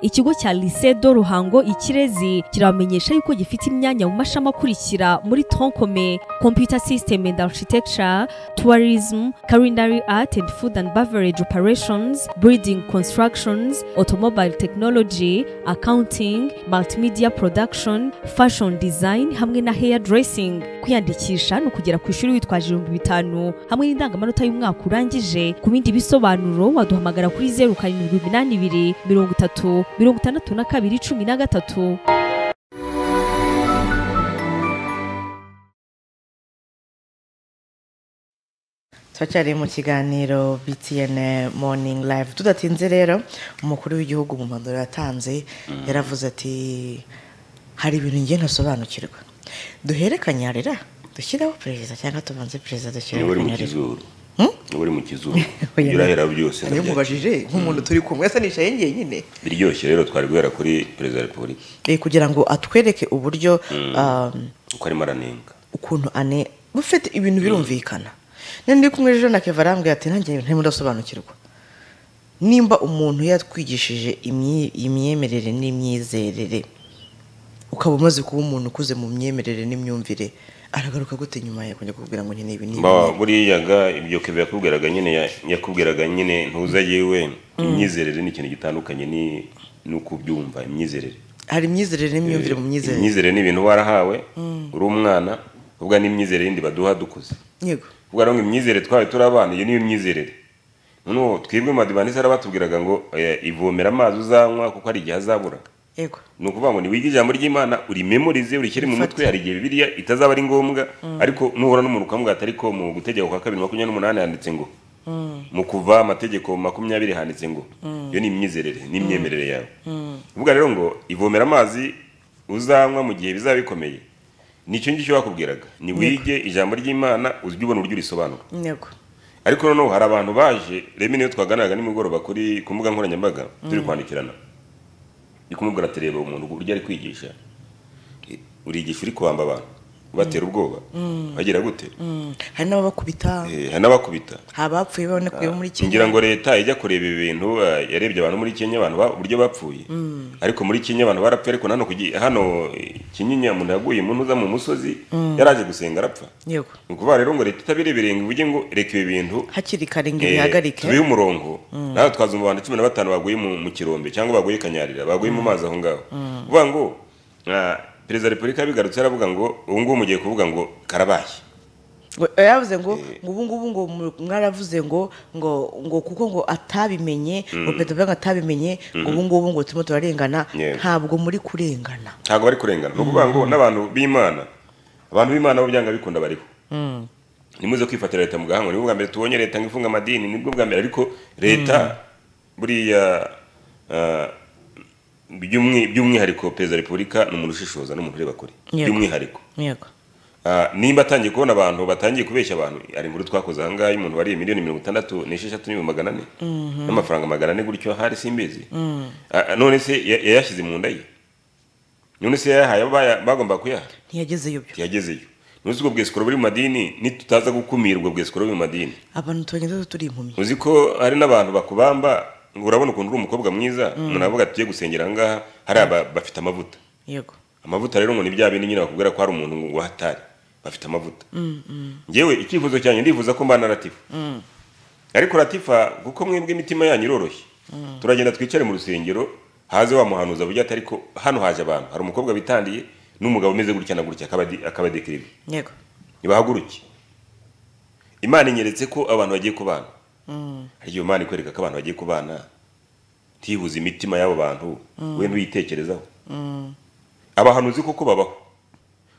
ikigo cya lycée do ruhango ikirezi kiramenyesha yuko gifite imyanya mu mashami akurikira muri troncome computer system and architecture tourism culinary art and food and beverage operations breeding constructions automobile technology accounting multimedia production fashion design hamwe na hair dressing kwiyandikisha ni ukugera ku ishuri witwaje ibihumbi bitanu hamwe n'indangamanota y'umwaka urangije ku bindi bisobanuro waduhamagara kuri zeru karindwi iminani ibiri mirongo itatu mirongo itandatu na kabiri cumi na gatatu turacyari mu kiganiro btn morning live tudatinze rero umukuru w'igihugu mu mpanuro yatanze yaravuze ati hari ibintu ngiye ntasobanukirwa duherekanyarira dushyiraho perezida cyangwa tubanze perezida niba uri mu dushyiraho kizuru niba uri mu kizuru ujya urahera byose iyo mubajije nk'umuntu turi kumwe asa nishaye nyine biryoshye rero twari guhera kuri perezida wa repubulika Eh, kugira ngo atwereke uburyo um, uko arimo aranenga ukuntu ane bufite ibintu birumvikana nari ndi kumwe ejo na keva arambwira ati nanjye ntarimo ndasobanukirwa nimba umuntu yatwigishije imyi- imyemerere n'imyizerere ukaba umaze kuba umuntu ukuze mu myemerere n'imyumvire aragaruka gute nyuma ye kujya kukubwira ngo nyine ibi ni ibi? Ba- buriya ga ibyo keve yakubwiraga nyine ya- yakubwiraga nyine ntuza yewe imyizerere ni ikintu gitandukanye ni nuko ubyumva imyizerere hari imyizerere n'imyumvire mu myizerere imyizerere ni ibintu warahawe uri umwana ubwa n'imyizerere yindi baduha dukuze yego ubwo rero ngo imyizerere twawe turi abana iyo niyo myizerere noneho twebwe mu madivanisi batubwiraga ngo eh, ivomera amazi uzanywa kuko hari igihe azabura yego ni ukuvuga ngo niwige ijambo ry'imana urimemorize urishyire mu mutwe hari igihe bibiriya itazaba ari ngombwa ariko nuhura n'umuntu ukamubwira ati ariko mu gutegeko kwa kabiri makumyabiri n'umunani handitse ngo mu kuva amategeko makumyabiri handitse ngo iyo ni imyizerere n'imyemerere yawe uvuga rero ngo ivomera amazi uzanywa mu gihe bizaba bikomeye nicyo ngicyo bakubwiraga ni wige ijambo ry'imana ujye ubona uburyo urisobanura yego ariko noneho hari abantu baje reba niyo twaganiraga nimugoroba kuri ku mbuga nkoranyambaga turi kwandikirana ndi kumubwira ati reba umuntu uburyo ari kwigisha I- urigisha uri kubamba abantu ubatera ubwoba bagira gute hari n'ababakubita Eh, hari n'abakubita hari abapfuye babonakuye bo muri ngira kenya ngo leta ijya kureba ibi bintu eh, yarebye abantu muri kenya abantu ba- uburyo bapfuye ariko muri kenya abantu barapfuye ariko nano kugi- hano eh, kinyinya umuntu yaguye umuntu uza mu musozi yaraje gusenga arapfa yego ni ukuvuga rero ngo leta itabirebereye ngo ivuge ngo reka ibi bintu hakiri kare ngo Eh, ibihagarike tubihe umurongo nawe twazumva abantu cumi na batanu baguye mu mu kirombe cyangwa baguye kanyarira baguye mu mazi aho ngaho uvuga ngo ah, perezida wa repubulika yabigarutse aravuga ngo ubu ngubu mugiye kuvuga ngo karabaye ngo yavuze ngo ngo ubu ngubu ngo mu- mwaravuze ngo ngo ngo kuko ngo atabimenye ngo perezida Kagame atabimenye ngo ubu ngubu ngo turimo turarengana Yes. ntabwo muri kurengana ntabwo bari kurengana ni ukuvuga ngo n'abantu b'imana abantu b'imana bo byanga bikunda bariho nimuze kwifatira leta mu gahanga nibwo bwa mbere tubonye leta ngo ifunga amadini nibwo bwa mbere ariko leta buriya ah, by'umwi- by'umwihariko perezida wa repubulika ni umuntu ushishoza ni umuntu ureba kure Yego. by'umwihariko yego Ah, nimba atangiye kubona abantu batangiye kubeshya abantu hari inkuru twakoze aha ngaha y'umuntu wariye miliyoni mirongo itandatu n'esheshatu n'ibihumbi magana ane n'amafaranga magana ane gutyo hari simbizi Ah, ah, none se ya- yayashyize mu nda ye none se yayahaye abo baya- bagomba kuyaha ntiyagezeyo byo ntiyagezeyo none se ubwo bwesikoro buri mu madini nitutaza gukumira ubwo bwesikoro buri mu madini abantu tubagenda turi impumyi uzi ko hari n'abantu bakubamba ngo urabona ukuntu uri umukobwa mwiza umuntu aravuga ati tugiye gusengera aha ngaha hari aba bafite amavuta yego amavuta rero ngo ni bya bindi nyine bakubwira ko hari umuntu ngo hatari bafite amavuta ngewe icyifuzo cyanjye ndifuza ko mbana na latifa ariko latifa kuko mwebwe imitima yanyu iroroshye turagenda twicare mu rusengero haze wa muhanuzi avuge ati ariko hano haje abantu hari umukobwa witandiye n'umugabo umeze gutya na gutya akabadi- akabadekirira yego ntibahaguruke imana inyeretse ko abantu bagiye kubana hari igihe imana ikwereka ko abantu bagiye kubana ntihuze imitima y'abo bantu wenda uyitekerezaho abahanuzi koko babaho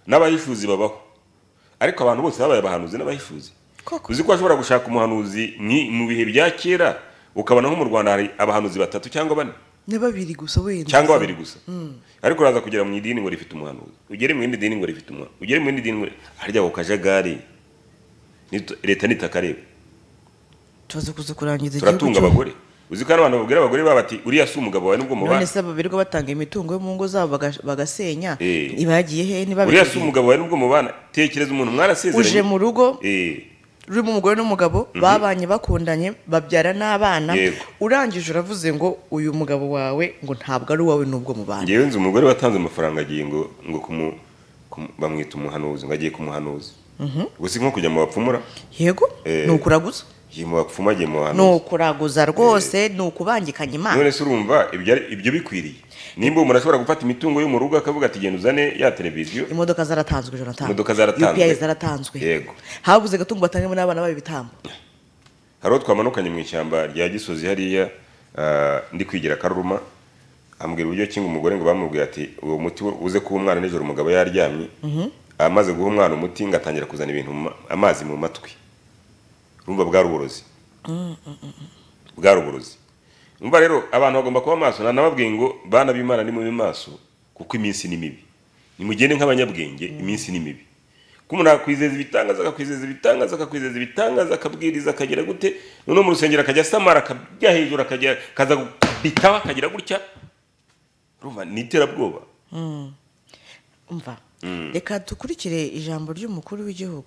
n'abahishuzi babaho ariko abantu bose babaye abahanuzi n'abahishuzi Koko. uzi ko washobora gushaka umuhanuzi ni- mu bihe bya kera ukabona nko mu rwanda hari abahanuzi batatu cyangwa bane ni babiri gusa wenda cyangwa babiri gusa ariko uraza kugera mu idini ngo rifite umuhanuzi ugere mu yindi dini ngo rifite umuhanuzi ugere mu yindi dini ngo harya ako kajagari nit- leta nitakareba tubaze kuza kurangiza igihugu turatunga cyo- abagore uzi ko hari abantu babwira abagore baba bati uriya si umugabo wawe nubwo none mubana se babirirwa batanga imitungo yo mu ngo zabo baga- bagasenya Eh. iba yagiye he niba uriya si umugabo wawe nubwo mubana tekereza umuntu uje mu mwarasezeranye rugo Eh, urimo umugore n'umugabo babanye bakundanye babyara n'abana Yego. urangije uravuze ngo uyu mugabo wawe ngo ntabwo ari uwawe n'ubwo mubana ngewe nzi umugore watanze amafaranga agiye ngo ngo kumu- kumu- bamwita umuhanuzi ngo agiye kumuhanuzi gusa nko kujya mu bapfumura yego Eh. ni ukuraguza agiye mu bapfumu agiye mu ni bahanuzi ukuraguza rwose ni ukubangikanya imana none se urumva ibyo ari- ibyo bikwiriye nimba umuntu ashobora gufata imitungo yo mu rugo akavuga ati genda uzane ya televiziyo imodoka zaratanzwe jonathan Imodoka zaratanzwe. UPI zaratanzwe Yego. habuze agatungo batangamo n'abana babo ibitambo hari uwo twamanukanye mu ishyamba rya gisozi hariya ah, ndi kwigira akaruma ambwira uburyo kinga umugore ngo bamubwira ati uwo muti wo- uze kuba umwana nijoro umugabo yaryamye amaze guha umwana umuti ngo atangira kuzana ibintu mu ma- amazi mu matwi urumva bwari uburozi bwari uburozi umva rero abantu bagomba kuba maso nanababwiye ngo bana b'imana ni mube maso kuko iminsi ni mibi nimugende nk'abanyabwenge iminsi ni mibi ko umuntu akwizeza ibitangaza akakwizeza ibitangaza akakwizeza ibitangaza akabwiriza akagira gute noneho mu rusengero akajya asamara akajya hejuru akajya akaza gukubitaho akagira gutya urumva ni iterabwoba umva reka dukurikire ijambo ry'umukuru w'igihugu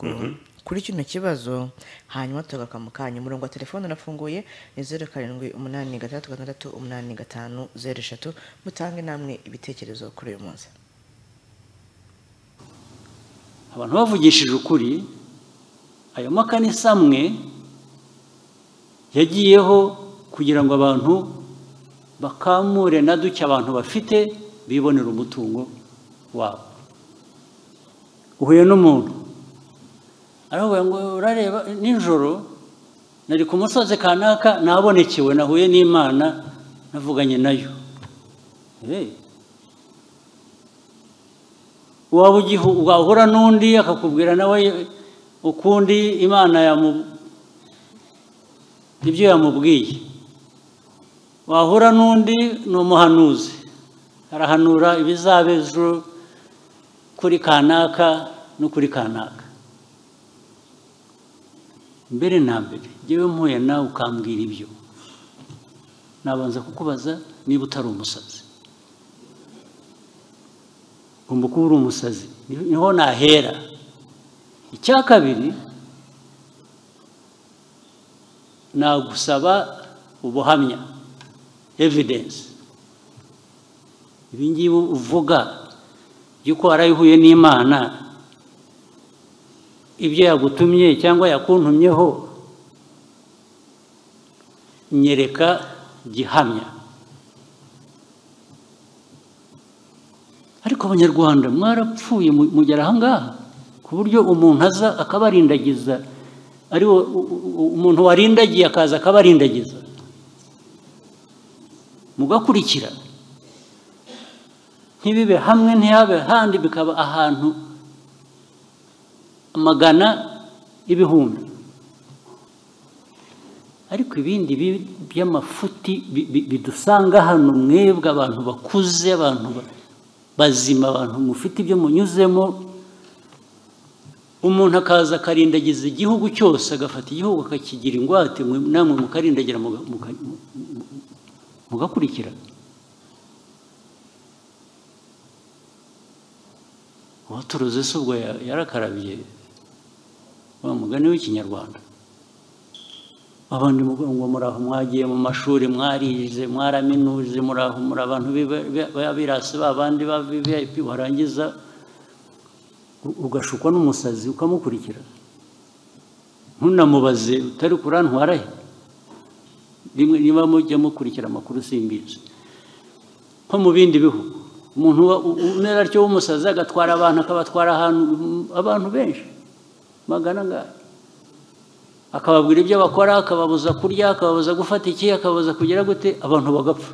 kuri kino kibazo hanyuma tugaruka mu kanya umurongo wa telefone urafunguye ni zeru karindwi umunani gatandatu gatandatu umunani gatanu zeru eshatu mutange namwe ibitekerezo kuri uyu munsi abantu bavugishije ukuri ayo makanisa amwe yagiyeho kugira ngo abantu bakamure na duke abantu bafite bibonera umutungo wabo uhuye n'umuntu aravuga ngo urareba nijoro nari ku musozi kanaka nabonekewe nahuye n'imana navuganye nayo Eh, waba ugihu- wahura n'undi akakubwira nawe ukundi imana yamu- ibyo yamubwiye wahura n'undi ni umuhanuzi arahanura ibizaba ejo kuri kanaka no kuri kanaka mbere na mbere ngewe mpuye nawe ukambwira ibyo nabanza kukubaza niba utari umusazi ugomba kuba uri umusazi niho nahera icya kabiri nagusaba ubuhamya evidensi ibingibi uvuga by'uko warayihuye n'imana ibyo yagutumye cyangwa yakuntumyeho nyereka gihamya ariko abanyarwanda mwarapfuye mu- mugera ahangaha ko ku buryo umuntu aza akabarindagiza ari wo- u- u- umuntu warindagiye akaza akabarindagiza mugakurikira ntibibe hamwe ntihabe ahandi bikaba ahantu amagana ibihumbi ariko ibindi bi- by'amafuti bi- bi- bidusanga hano mwebwe abantu bakuze abantu ba- bazima abantu mufite ibyo munyuzemo umuntu akaza akarindagiza igihugu cyose agafata igihugu akakigira ingwate mwe- namwe mukarindagira muga- muka- mu- mu- mugakurikira uwaturuze se ubwo ya- yarakarabiye wa mugani w'ikinyarwanda abandi mugo- ngo muraho mwagiye mu mashuri mwarize mwaraminuze muraho muri abantu b'iba- b'i- b'abirasi babandi ba vip warangiza u- ugashukwa n'umusazi ukamukurikira ntunamubaze utari kurantwara he rimwe niba mujya mukurikira amakuru simbizi nko mu bindi bihugu umuntu wa- u- umera atyo w'umusazi agatwara abantu akabatwara ahantu abantu benshi magana ngaya akababwira ibyo bakora akababuza kurya akababuza gufata iki akababuza kugira gute abantu bagapfa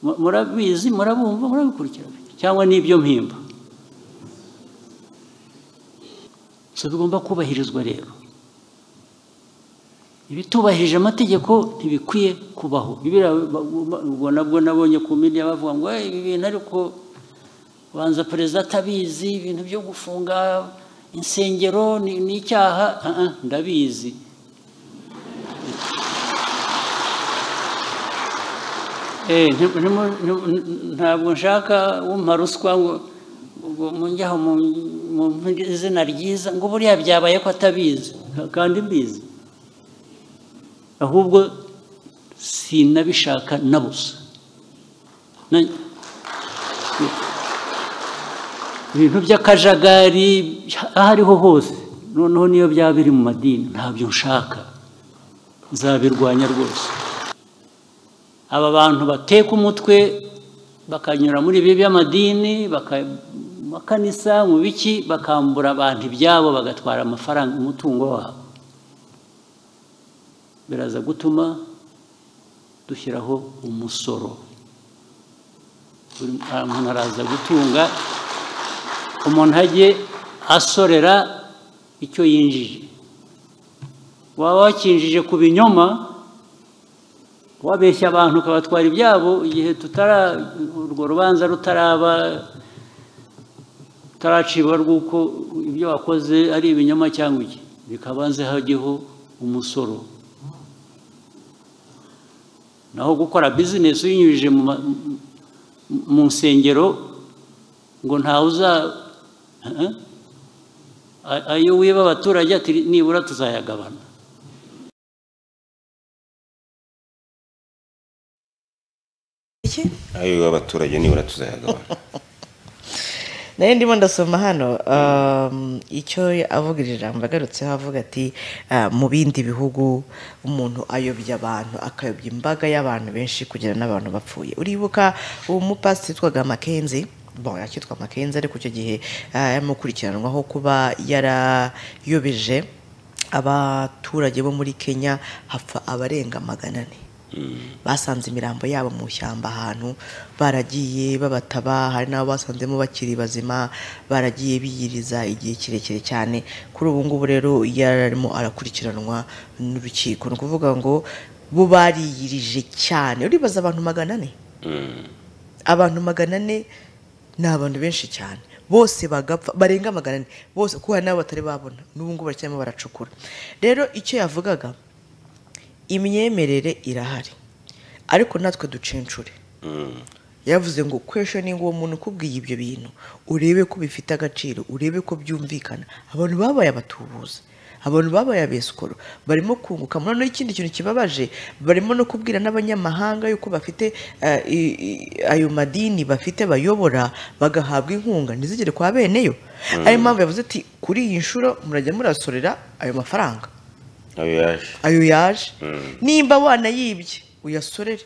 Mu- murabizi murabumva murabikurikirana cyangwa n'ibyo mpimba so bigomba kubahirizwa rero ibitubahirije amategeko ntibikwiye kubaho Bibiriya ba- ba- ubwo nabwo nabonye ku media bavuga ngo "Eh, ibi bintu ariko banza perezida atabizi ibintu byo gufunga insengero ni ni icyaha Ah, ah, ndabizi Eh, nti- ntimu- ntimu- ntabwo nshaka wumpa ruswa ngo ngo munjyaho mu mu izina ryiza ngo buriya byabaye ko atabizi Ka- kandi mbizi ahubwo sinabishaka na busa Na- ibintu by'akajagari aho ariho hose noneho niyo byaba biri mu madini ntabyo nshaka nzabirwanya rwose aba bantu bateka umutwe bakanyura muri ibi by'amadini baka- makanisa mu biki bakambura abantu ibyabo bagatwara amafaranga umutungo wabo biraza gutuma dushyiraho umusoro buri muntu araza gutunga umuntu ajye asorera icyo yinjije waba wakinjije ku binyoma wabeshya abantu ukabatwara ibyabo igihe tutara urwo rubanza rutaraba rutaracibwa rw'uko ibyo wakoze ari ibinyoma cyangwa iki bikabanze hajyeho umusoro naho gukora bizinesi uyinyujije mu ma- mu- mu nsengero ngo ntawe uza Eh? A- ayo wiba abaturage ati nibura tuzayagabana ayo abaturage nibura tuzayagabana nayo ndimo ndasoma hano um, icyo avuga iri jambo agarutseho avuga ati uh, mu bindi bihugu umuntu ayobya abantu akayobya imbaga y'abantu benshi kugera n'abantu bapfuye uribuka uwo mupasi witwaga makenzi bon yakitwa makenzi ariko icyo gihe uh, yamukurikiranwaho kuba yarayobeje abaturage bo muri kenya hapfa abarenga magana ane basanze imirambo yabo mu ishyamba ahantu baragiye babataba hari n'abo basanzemo bakiri bazima baragiye biyiriza igihe kirekire cyane kuri ubu ngubu rero yararimo arakurikiranwa n'urukiko ni ukuvuga ngo bo bariyirije cyane uribaza abantu magana ane abantu magana ane ni abantu benshi cyane bose bagapfa barenga magana ane bose kuko hari n'abo batari babona n'ubu ngubu baracyarimo baracukura rero icyo yavugaga imyemerere irahari ariko natwe ducencure yavuze ngo questioning uwo muntu ukubwiye ibyo bintu urebe ko bifite agaciro urebe ko byumvikana abantu babaye abatubuzi abantu babaye abesikoro barimo kunguka noneho ikindi kintu kibabaje barimo no kubwira n'abanyamahanga yuko bafite eh, i- i- ayo madini bafite bayobora bagahabwa inkunga ntizigere kwa beneyo ariyo mpamvu yavuze ati kuri iyi nshuro murajya murasorera ayo mafaranga ayo yaje ayo yaje nimba wanayibye uyasorere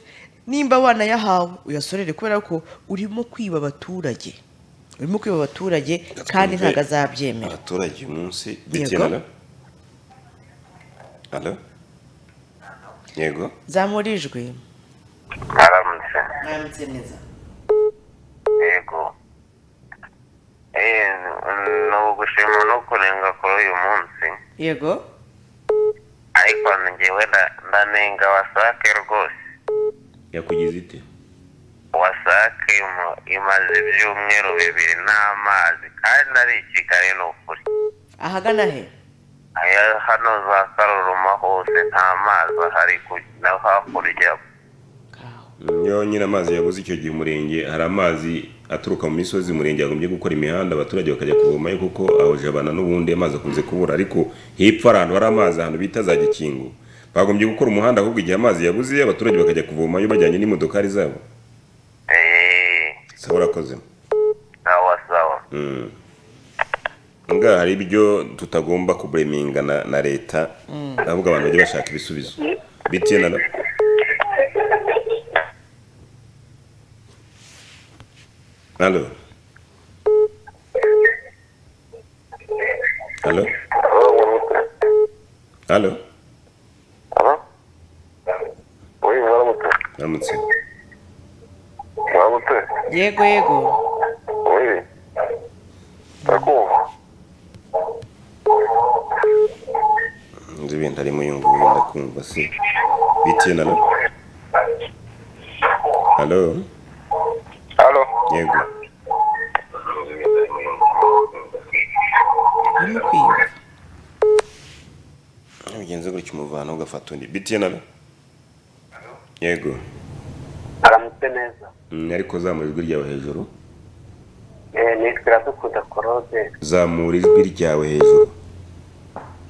nimba wanayahawe uyasorere kubera ko urimo kwiba abaturage urimo kwiba abaturage kandi ntabwo azabyemera abaturage uyu munsi Yego. bikenera alo yego zamura ijwi aramutse mwambitse neza yego Eh, ni ugushima no kunenga kuri uyu munsi yego ariko njyewe nda- ndanenga wasake rwose yakugize ite wasake imu- imaze ibyumweru bibiri n'amazi kandi ari i kigali ni ukuri ahagana he Aya hano za karuruma hose nta mazi ahari ku- no hakurya nyine amazi yabuze icyo gihe umurenge hari amazi aturuka mu misozi umurenge yagombye gukora imihanda abaturage bakajya kuvomayo kuko aho jabana n'ubundi amazi akunze kubura ariko hepfo hari ahantu hari amazi ahantu bita za gikingo bagombye gukora umuhanda ahubwo igihe amazi yabuze abaturage bakajya kuvomayo bajyanye n'imodokari zabo sawa urakoze sawa sawa Mm. ngaha hari ibyo tutagomba kubureminga na, na leta ahubwo abantu bajya bashaka ibisubizo btn alo alo alo alo aramutse Uramutse. yego yego Uri. Ndakumva. nzi ibintu arimo yumva wenda kumva se btn alo alo Halo. yego urimo kwiyumva ugenze gutya umuvana ugafata undi btn alo yego Aramutse neza. Mm, ariko zamura ijwi ryawe hejuru Eh, nitwa Iradukunda Korode. zamura ijwi ryawe hejuru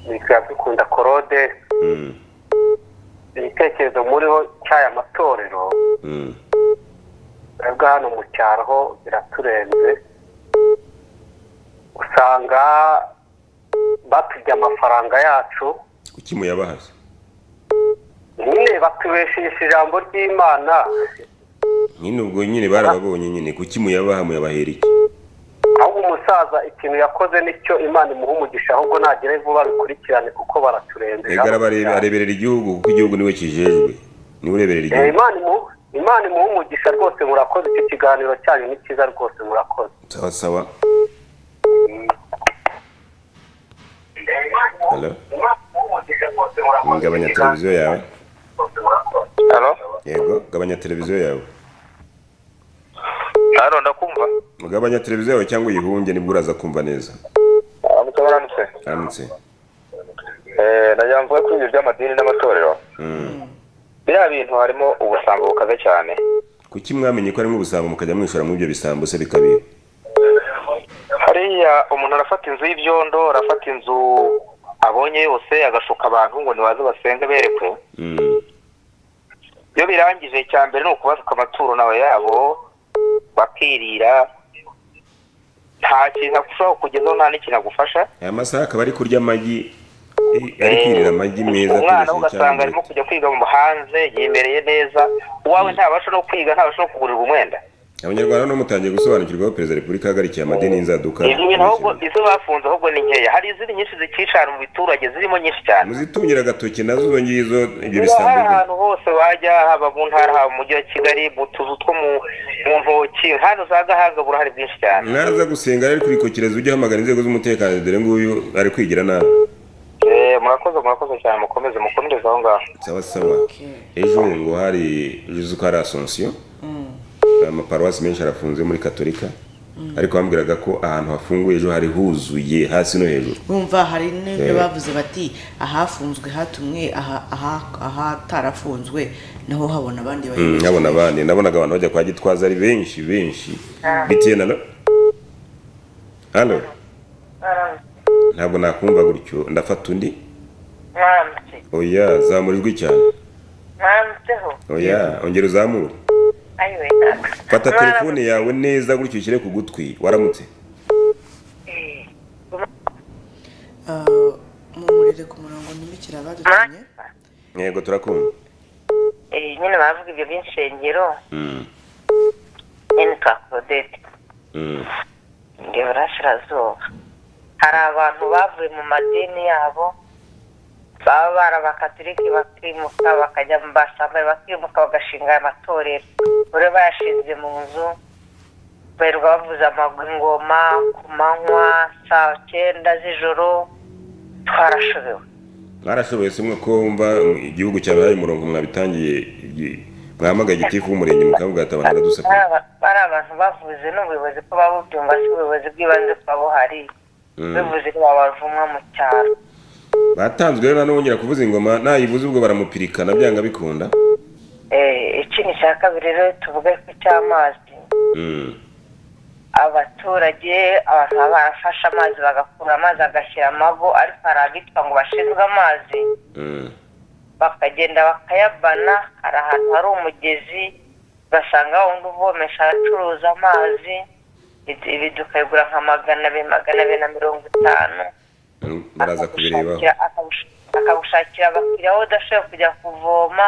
Nitwa Iradukunda Korode. Mm, Ibitekerezo muriho cy'aya matorero. mm. twebwe hano mu cyaro ho biraturenze usanga batujya amafaranga yacu kuki muyabahaza nyine batubeshisha ijambo ry'imana nyine ubwo nyine barababonye nyine kuki muyabaha muyabahera iki ahubwo umusaza ikintu yakoze nicyo imana imuha umugisha ahubwo nagere vuba bikurikirane kuko baraturenze ega araba arebe- areberera igihugu kuko igihugu niwe kijejwe niwe ureberera Eh, igihugu imana imuha imana imuha umugisha rwose murakoze icyo kiganiro cyanyu ni cyiza rwose murakoze sawa sawa alo gabanya televiziyo yawe Halo? yego gabanya televiziyo yawe Halo, ndakumva. ugabanya televiziyo yawe cyangwa uyihunge nibwo uraza kumva neza Aramutse aramutse. aramutse Eh, najya mvuga kuri ibyo by'amadini n'amatorero. Mm. Biriya bintu harimo ubusambo bukaze cyane. kuki mwamenye ko harimo ubusambo mukajya mwishora muri ibyo bisambo se bikabira Hariya umuntu arafata inzu y'ibyondo, arafata inzu abonye yose agashuka abantu ngo nibaze basenge berekwe. Mm. Iyo birangije cya mbere ni ukubazuka amaturo nawe yabo, bakirira. Nta kintu ashobora kukugezaho nta n'ikintu agufasha. aya masaha akaba ari kurya amagi eh, ari kwirira amagi meza umwana we atoresheje ugasanga cyane arimo kujya kwiga mu hanze yimereye neza uwawe ntabasha no kwiga ntabasha no kugurirwa umwenda abanyarwanda no mutangiye gusobanukirwa aho perezida wa repubulika yahagarikiye amadini y'inzaduka izi bintu ahubwo izo bafunze ahubwo ni nkeya hari izindi nyinshi zikicana mu biturage zirimo nyinshi cyane muzitungira agatoki nazo izo ngizo ibyo hari bisambo ahantu hose wajya haba mu ntara haba mu mujyi wa kigali mu tuzu two mu mu ntoki hano za gahaga burahari bwinshi cyane mwaraza gusenga ari kurikokireza ujye uhamagara inzego z'umutekano dore nguyu ari kwigira nabi Eh, murakoze murakoze cyane mukomeze mukomereze aho ngaho sawa sawa ejo ngo hari uzi ko hari asomusiyo amaparuwasi menshi arafunze muri katolika ariko bambwiraga ko ahantu hafunguye ejo hari huzuye hasi no hejuru bumva hari n'ibyo Eh. bavuze bati ahafunzwe hatumwe aha- aha- ahatarafunzwe naho habona abandi Mm, bayobozi nkabona abandi nabonaga abantu bajya kwa gitwaza ari benshi benshi btn alo alo ntabwo nakumva gutyo ndafata undi mwambye oya zamura ijwi cyane mwambyeho oya ongera uzamure ayiwe fata telefone yawe neza gutyo ushyire ku gutwi waramutse mumurire ku murongo ntibikire abadutumye yego turakumva nyine bavuga ibyo by'inshengero Mm, nyine twakodete mm. ngo iburasirazuba hari abantu bavuye mu madini yabo baba barabakatiriki bakimuka bakajya mu basambaye bakimuka bagashinga aya matorero buri bayashinze mu nzu birirwa bavuza amagwi ingoma ku manywa saa cyenda z'ijoro twarashobewe mwarashoboye si mwe ko wumva igihugu cyabaye umurongo mwabitangije igi- mwahamagaye igitifu w'umurenge mukavuga ati abantu baradusaka Ari aba- ari abantu bavuze n'ubuyobozi ko babubyumva si ubuyobozi bw'ibanze kuba buhari Mm. bivuze ko babavumwa mu cyaro batanzwe rero nanongera kuvuza ingoma nayivuze ubwo baramupirikana byanga bikunda Eh, ikindi cya kabiri rero tuvuge ko icy'amazi Mm. abaturage abantu baba barafashe amazi bagakura amazi agashyira amago ariko hari abitwa ngo bashinzwe amazi Mm. bakagenda bakayabana hari ahantu hari umugezi ugasanga wa wundi uvomesha aracuruza amazi ibi- ibi tukayigura nka magana abiri magana abiri na mirongo itanu muraza kubirebaho Akira- akagush- akagushakira abakiriya wowe udashoboye kujya kuvoma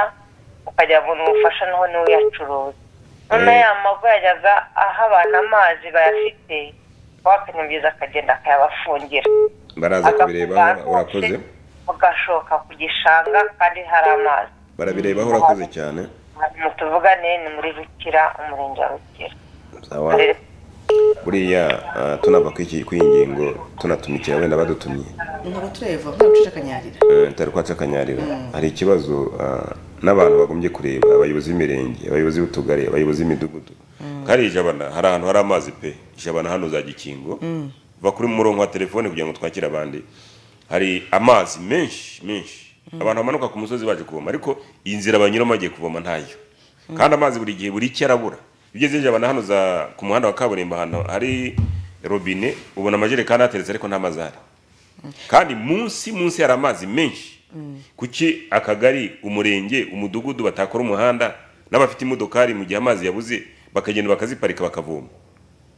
ukajya kubona ubufasha naho niwe uyacuruza noneho ya mago yajyaga aho abantu amazi bayafite wakanyongeza akagenda akayabafungira baraza kubirebaho urakoze ugashoka ku gishanga kandi hari amazi barabirebaho urakoze cyane mu tuvugane ni muri rukira umurenge wa rukira sawa buriya ah, tunava kuri iki- kuri iyi ngingo tunatumikira wenda badutumye ntabwo tureva ntabwo ucikanyarira Eh, tutari kwaca akanyarira hari ikibazo ah, n'abantu bagombye kureba abayobozi b'imirenge abayobozi b'utugari abayobozi b'imidugudu kariya ijabana hari ahantu hari amazi pe ijabana hano za gikingo va kuri murongo wa telefone kugira ngo twakire abandi hari amazi menshi menshi abantu bamanuka ku musozi baje kuvoma ariko iyi nzira banyuramo bagiye kuvoma ntayo kandi amazi buri gihe buri icyo arabura iyo ugeze ijabana hano za ku muhanda wa kaburimbo ahantu hari robine ubona amajerekani ateretse ariko nta mazi ahari kandi munsi munsi hari amazi menshi kuki akagari umurenge umudugudu batakora umuhanda n'abafite imodokari mu gihe amazi yabuze bakagenda bakaziparika bakavoma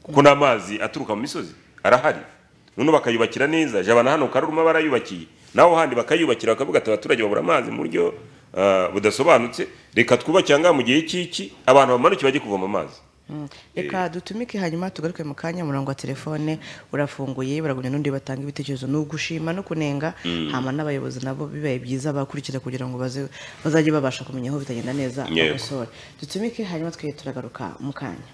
kuko n'amazi aturuka mu misozi arahari none bakayubakira neza jabana hano karuruma barayubakiye naho handi bakayubakira bakavuga ati abaturage babura amazi mu buryo ah, budasobanutse reka twubakira ngaha mu gihe cy'iki abantu bamanuke bajye kuvoma amazi reka dutumike hanyuma tugaruke mu kanya umurongo wa telefone urafunguye baragunya n'undi batanga ibitekerezo ni ugushima no kunenga Mm. hama n'abayobozi nabo bibaye byiza bakurikira kugira ngo baze- bazajye babasha kumenya aho bitagenda neza Yego. bakosore dutumike hanyuma twe turagaruka mu kanya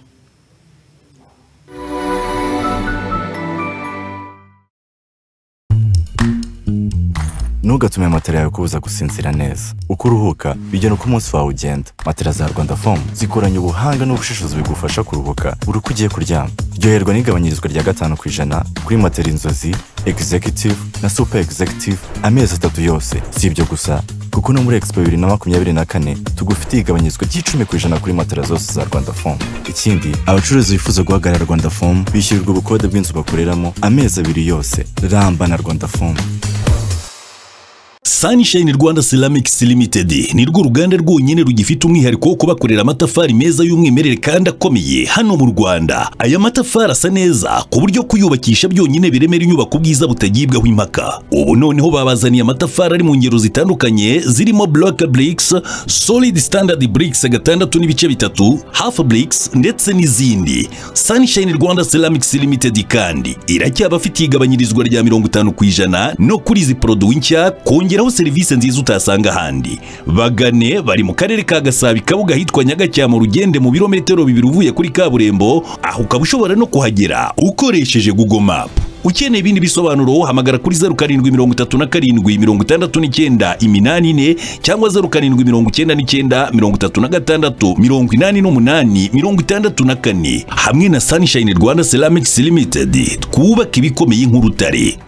ntugatume matera yawe kubuza gusinzira neza uko uruhuka bigera uko umunsi wawe ugenda matera za rwanda fomu zikoranye ubuhanga n'ubushishozi bigufasha kuruhuka buri uko ugiye kuryama ryoherwa n'igabanyirizwa rya gatanu ku ijana kuri matera inzozi executive na super executive amezi atatu yose si ibyo gusa kuko no muri expo bibiri na makumyabiri na kane tugufitiye igabanyirizwa ry'icumi ku ijana kuri matera zose za rwanda fomu ikindi abacuruzi bifuza guhagarara rwanda fomu bishyurirwa ubukode bw'inzu bakoreramo amezi abiri yose ramba na rwanda fomu Sunshine Rwanda Ceramics Limited ni rwo ruganda rwonyine rugifite umwihariko wo kubakorera amatafari meza y'umwimerere kandi akomeye hano mu Rwanda. Aya matafari asa neza ku buryo kuyubakisha byonyine biremera inyubako ubwiza butagibwaho impaka. Ubu noneho babazaniye amatafari ari mu ngero zitandukanye zirimo block bricks, solid standard bricks gatandatu n'ibice bitatu, half bricks ndetse n'izindi. Sunshine Rwanda Ceramics Limited kandi iracyabafitiye igabanyirizwa rya mirongo itanu ku ijana no kuri izi poroduwi nshya kongeraho serivisi nziza utasanga ahandi bagane bari mu karere ka gasabo kabuga ahitwa nyagacyama urugende mu birometero bibiri uvuye kuri kaburimbo aho ukaba ushobora no kuhagera ukoresheje google map ukeneye ibindi bisobanuro hamagara kuri zeru karindwi mirongo itatu na karindwi mirongo itandatu n'icyenda iminani ine cyangwa zeru karindwi mirongo icyenda n'icyenda mirongo itatu na gatandatu mirongo inani n'umunani mirongo itandatu na kane hamwe na sunshine rwanda ceramics limited twubaka ibikomeye nk'urutare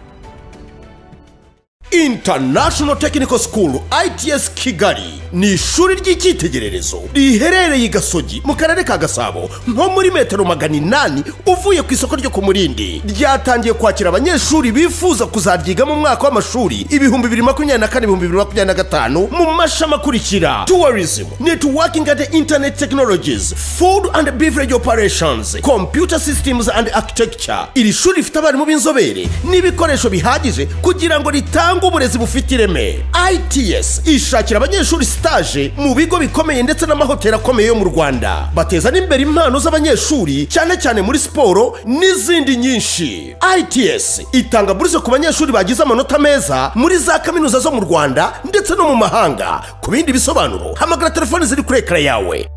International Technical School ITS Kigali ni ishuri ry'icyitegererezo riherereye i Gasogi mu karere ka Gasabo nko muri metero magana inani uvuye ku isoko ryo ku Murindi ryatangiye kwakira abanyeshuri bifuza kuzaryiga mu mwaka w'amashuri ibihumbi bibiri makumyabiri na kane ibihumbi bibiri makumyabiri na gatanu mu mashami akurikira tourism networking and internet technologies food and beverage operations computer systems and architecture iri shuri rifite abarimu b'inzobere n'ibikoresho bihagije kugira ngo ritange butanga uburezi bufite ireme its ishakira abanyeshuri sitaje mu bigo bikomeye ndetse n'amahoteli akomeye yo mu rwanda bateza n'imbere impano z'abanyeshuri cyane cyane muri siporo n'izindi nyinshi its itanga buruse ku banyeshuri bagize amanota meza muri za kaminuza zo mu rwanda ndetse no mu mahanga ku bindi bisobanuro hamagara telefoni ziri kuri ekara yawe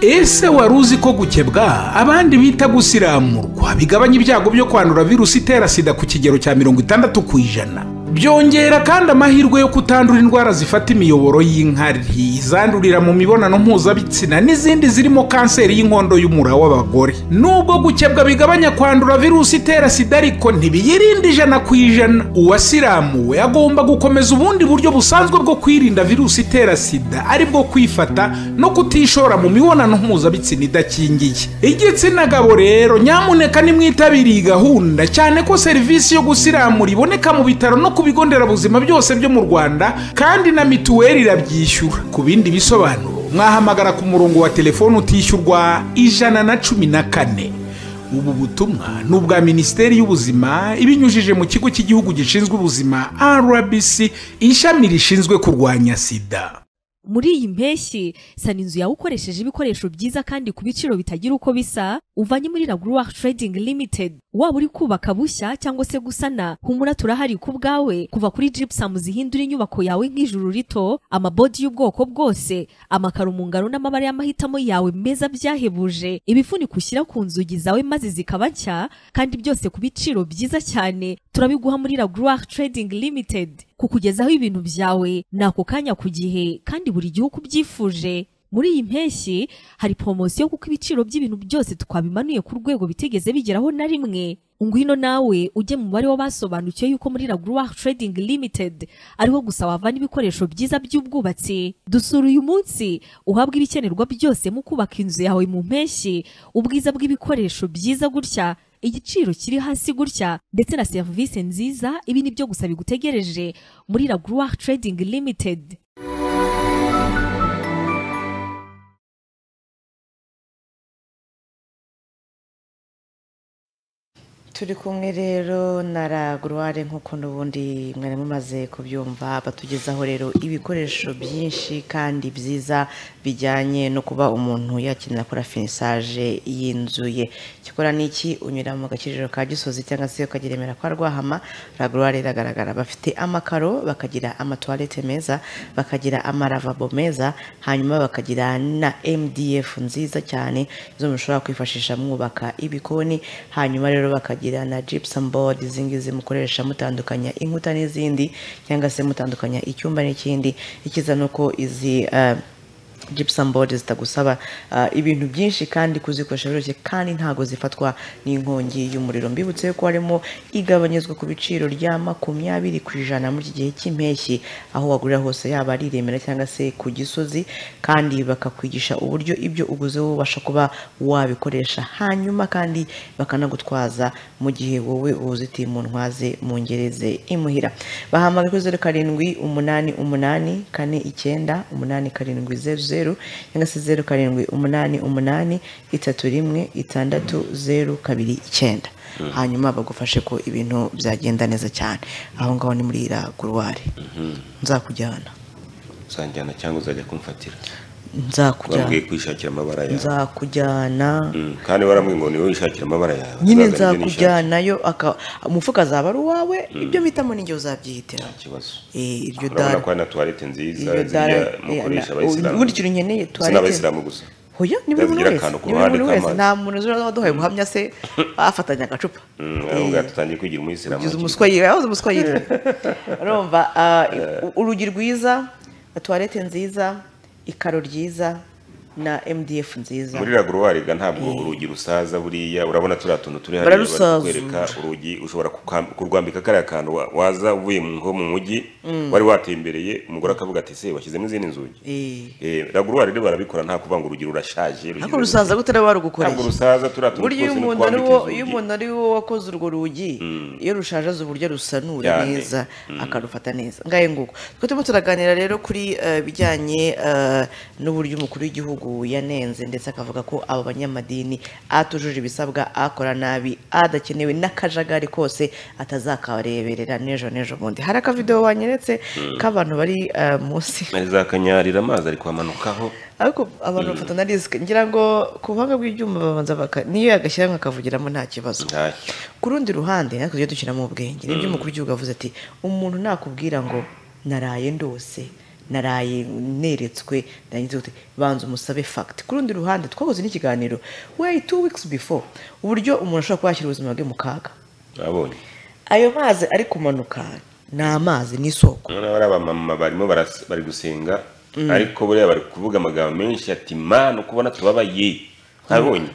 ese wari uzi ko gukebwa abandi bita gusiramurwa bigabanya ibyago byo kwandura virusi itera sida ku kigero cya mirongo itandatu ku ijana byongera kandi amahirwe yo kutandura indwara zifata imiyoboro y'inkari izandurira mu mibonano mpuzabitsina n'izindi zirimo kanseri y'inkondo y'umura w'abagore nubwo gukebwa bigabanya kwandura virusi itera sida ariko ntibiyirinda ijana ku ijana uwasiramuwe agomba gukomeza ubundi buryo busanzwe bwo kwirinda virusi itera sida ari bwo kwifata no kutishora mu mibonano mpuzabitsina idakingiye igitsina gabo rero nyamuneka nimwitabiriye iyi gahunda cyane ko serivisi yo gusiramura iboneka mu bitaro no ku bigo nderabuzima byose byo mu rwanda kandi na mituweli irabyishyura ku bindi bisobanuro mwahamagara ku murongo wa telefoni utishyurwa ijana na cumi na kane ubu butumwa ni ubwa minisiteri y'ubuzima ibinyujije mu kigo cy'igihugu gishinzwe ubuzima rbc ishami rishinzwe kurwanya sida muri iyi mpeshyi sana inzu yawe ukoresheje ibikoresho byiza kandi ku biciro bitagira uko bisa uvanye muri raguruwari trading limited waba uri kubaka bushya cyangwa se gusana humura turahari ku bwawe kuva kuri jipusamu zihindura inyubako yawe nk'ijuru rito amabodi y'ubwoko bwose amakaro mu ngaro n'amabara y'amahitamo yawe meza byahebuje ibifuniko ushyira ku nzugi zawe maze zikaba nshya kandi byose ku biciro byiza cyane turabiguha muri raguruwari trading limited kukugezaho ibintu byawe ni ako kanya ku gihe kandi buri gihe uko ubyifuje muri iyi mpeshyi hari poromosiyo kuko ibiciro by'ibintu byose twabimanuye ku rwego bitigeze bigeraho na rimwe ngwino nawe ujye mu mubare w'abasobanukiwe yuko muri raguruwari trading limited ariho gusa wavana ibikoresho byiza by'ubwubatsi dusura uyu munsi uhabwa ibikenerwa byose mu kubaka inzu yawe mu mpeshyi ubwiza bw'ibikoresho byiza gutya igiciro kiri hasi gutya ndetse na serivisi nziza ibi ni byo gusa bigutegereje muri raguruwa trading limited turi kumwe rero na raguruware nk'uko n'ubundi mwari mumaze kubyumva batugezaho rero ibikoresho byinshi kandi byiza bijyanye no kuba umuntu yakenera akora finisaje y'inzu ye ikikora ni iki unyura mu gakiriro ka gisozi cyangwa se ukajya remera kwa rwahama raguruware iragaragara bafite amakaro bakagira amatuwarete meza bakagira amaravabo meza hanyuma bakagira na mdf nziza cyane izo mushobora kwifashisha mwubaka ibikoni hanyuma rero bakagira mukagira na gypsum board izingizi mukoresha mutandukanya inkuta n'izindi cyangwa se mutandukanya icyumba n'ikindi ikiza nuko izi uh, gypsum board zitagusaba uh, ibintu byinshi kandi kuzikoresha biroroshye kandi ntago zifatwa n'inkongi y'umuriro mbibutse ko harimo igabanyizwa ku biciro rya makumyabiri ku ijana muri iki gihe cy'impeshyi aho wagurira hose yaba ari i remera cyangwa se ku gisozi kandi bakakwigisha uburyo ibyo uguze wowe ubasha kuba wabikoresha hanyuma kandi bakanagutwaza mu gihe wowe ubuzitiye mu ntwaze mu ngereze imuhira bahamagara kuri zeru karindwi umunani umunani kane icyenda umunani karindwi zeru zeru cyangwa se zeru karindwi umunani umunani itatu rimwe itandatu zeru kabiri icyenda hanyuma bagufashe ko ibintu byagenda neza cyane aho ngaho ni muri iriya guruwari nzakujyana uzanjyana cyangwa uzajya kumfatira Nzakujyana. wabwiye kwishakira amabara yawe nzakujyana Mm, kandi waramubwiye ngo niwe wishakira amabara yawe nyine Uzazana ibyo nzakujyanayo aka- umufuka azaba ari uwawe ibyo mpitamo ninjye uzabyihitiramo nshaka. iryo urabona dara ko hari na tuwarete nziza iryo dara ziriya mukoresha abayisilamu ubundi ikintu nkeneye si tuwarete n'abayisilamu gusa hoya ni buri muntu Zigira wese akantu ku ni buri ruhande muntu wese k'amazi. nta muntu uzira waduhaye guhamya se afatanya agacupa Mm, aho ngaho tutangiye kwigira umuyisilamu ugize umuswa yiwe yahoze umuswa yiwe urumva ah, urugi rwiza tuwarete nziza ikaro ryiza na mdf nziza muri raguruwariga ntabwo urugi rusaza buriya urabona turiya tuntu turi hariya Bararusazura. kwereka urugi ushobora kuka- kurwambika kariya kantu wa- waza uvuye mu- nko mu mujyi Mm. wari watembereye umugore akavuga ati se washyizemo izindi nzugi Eh, Eh, raguruwari rero barabikora nta kuvuga ngo urugi rurashaje rugiye- ariko rusaza gute niba warugukoreye ntabwo rusaza turiya tuntu burya iyo twose umuntu ari n'utwambika wo inzugi. iyo umuntu ari wo wakoze urwo rugi iyo rushaje azi uburyo rusanura Cyane. neza akarufata neza ngahe nguko twe turimo turaganira rero kuri eh, ibijyanye eh, n'uburyo umukuru w'igihugu yanenze ndetse akavuga ko abo banyamadini atujuje ibisabwa akora nabi adakenewe n'akajagari kose atazakabareberera n'ejo n'ejo bundi hari akavidewo wanyeretse Mm. k'abantu bari eh, munsi ari za kanyarira amazi ari kwamanukaho ariko abantu Mm. bafata na risike ngira ngo ku buhanga bw'ibyuma babanza baka niyo yagashyiramo akavugiramo nta kibazo ku rundi ruhande natwe tujye dushyiramo ubwenge nibyo Mm. umukuru w'igihugu avuze ati umuntu nakubwira ngo naraye ndose naraye neretswe narangiza gute banza umusabe fagiti ku rundi ruhande twakoze n'ikiganiro weyi tu wikisi bifo uburyo umuntu ashobora kuba yashyira ubuzima bwe mu kaga abonye ayo mazi ari kumanuka ni amazi ni isoko noneho hari abamama barimo baras- bari gusenga Mm. ariko buriya bari kuvuga amagambo menshi ati mana uko ubona tubabaye abonye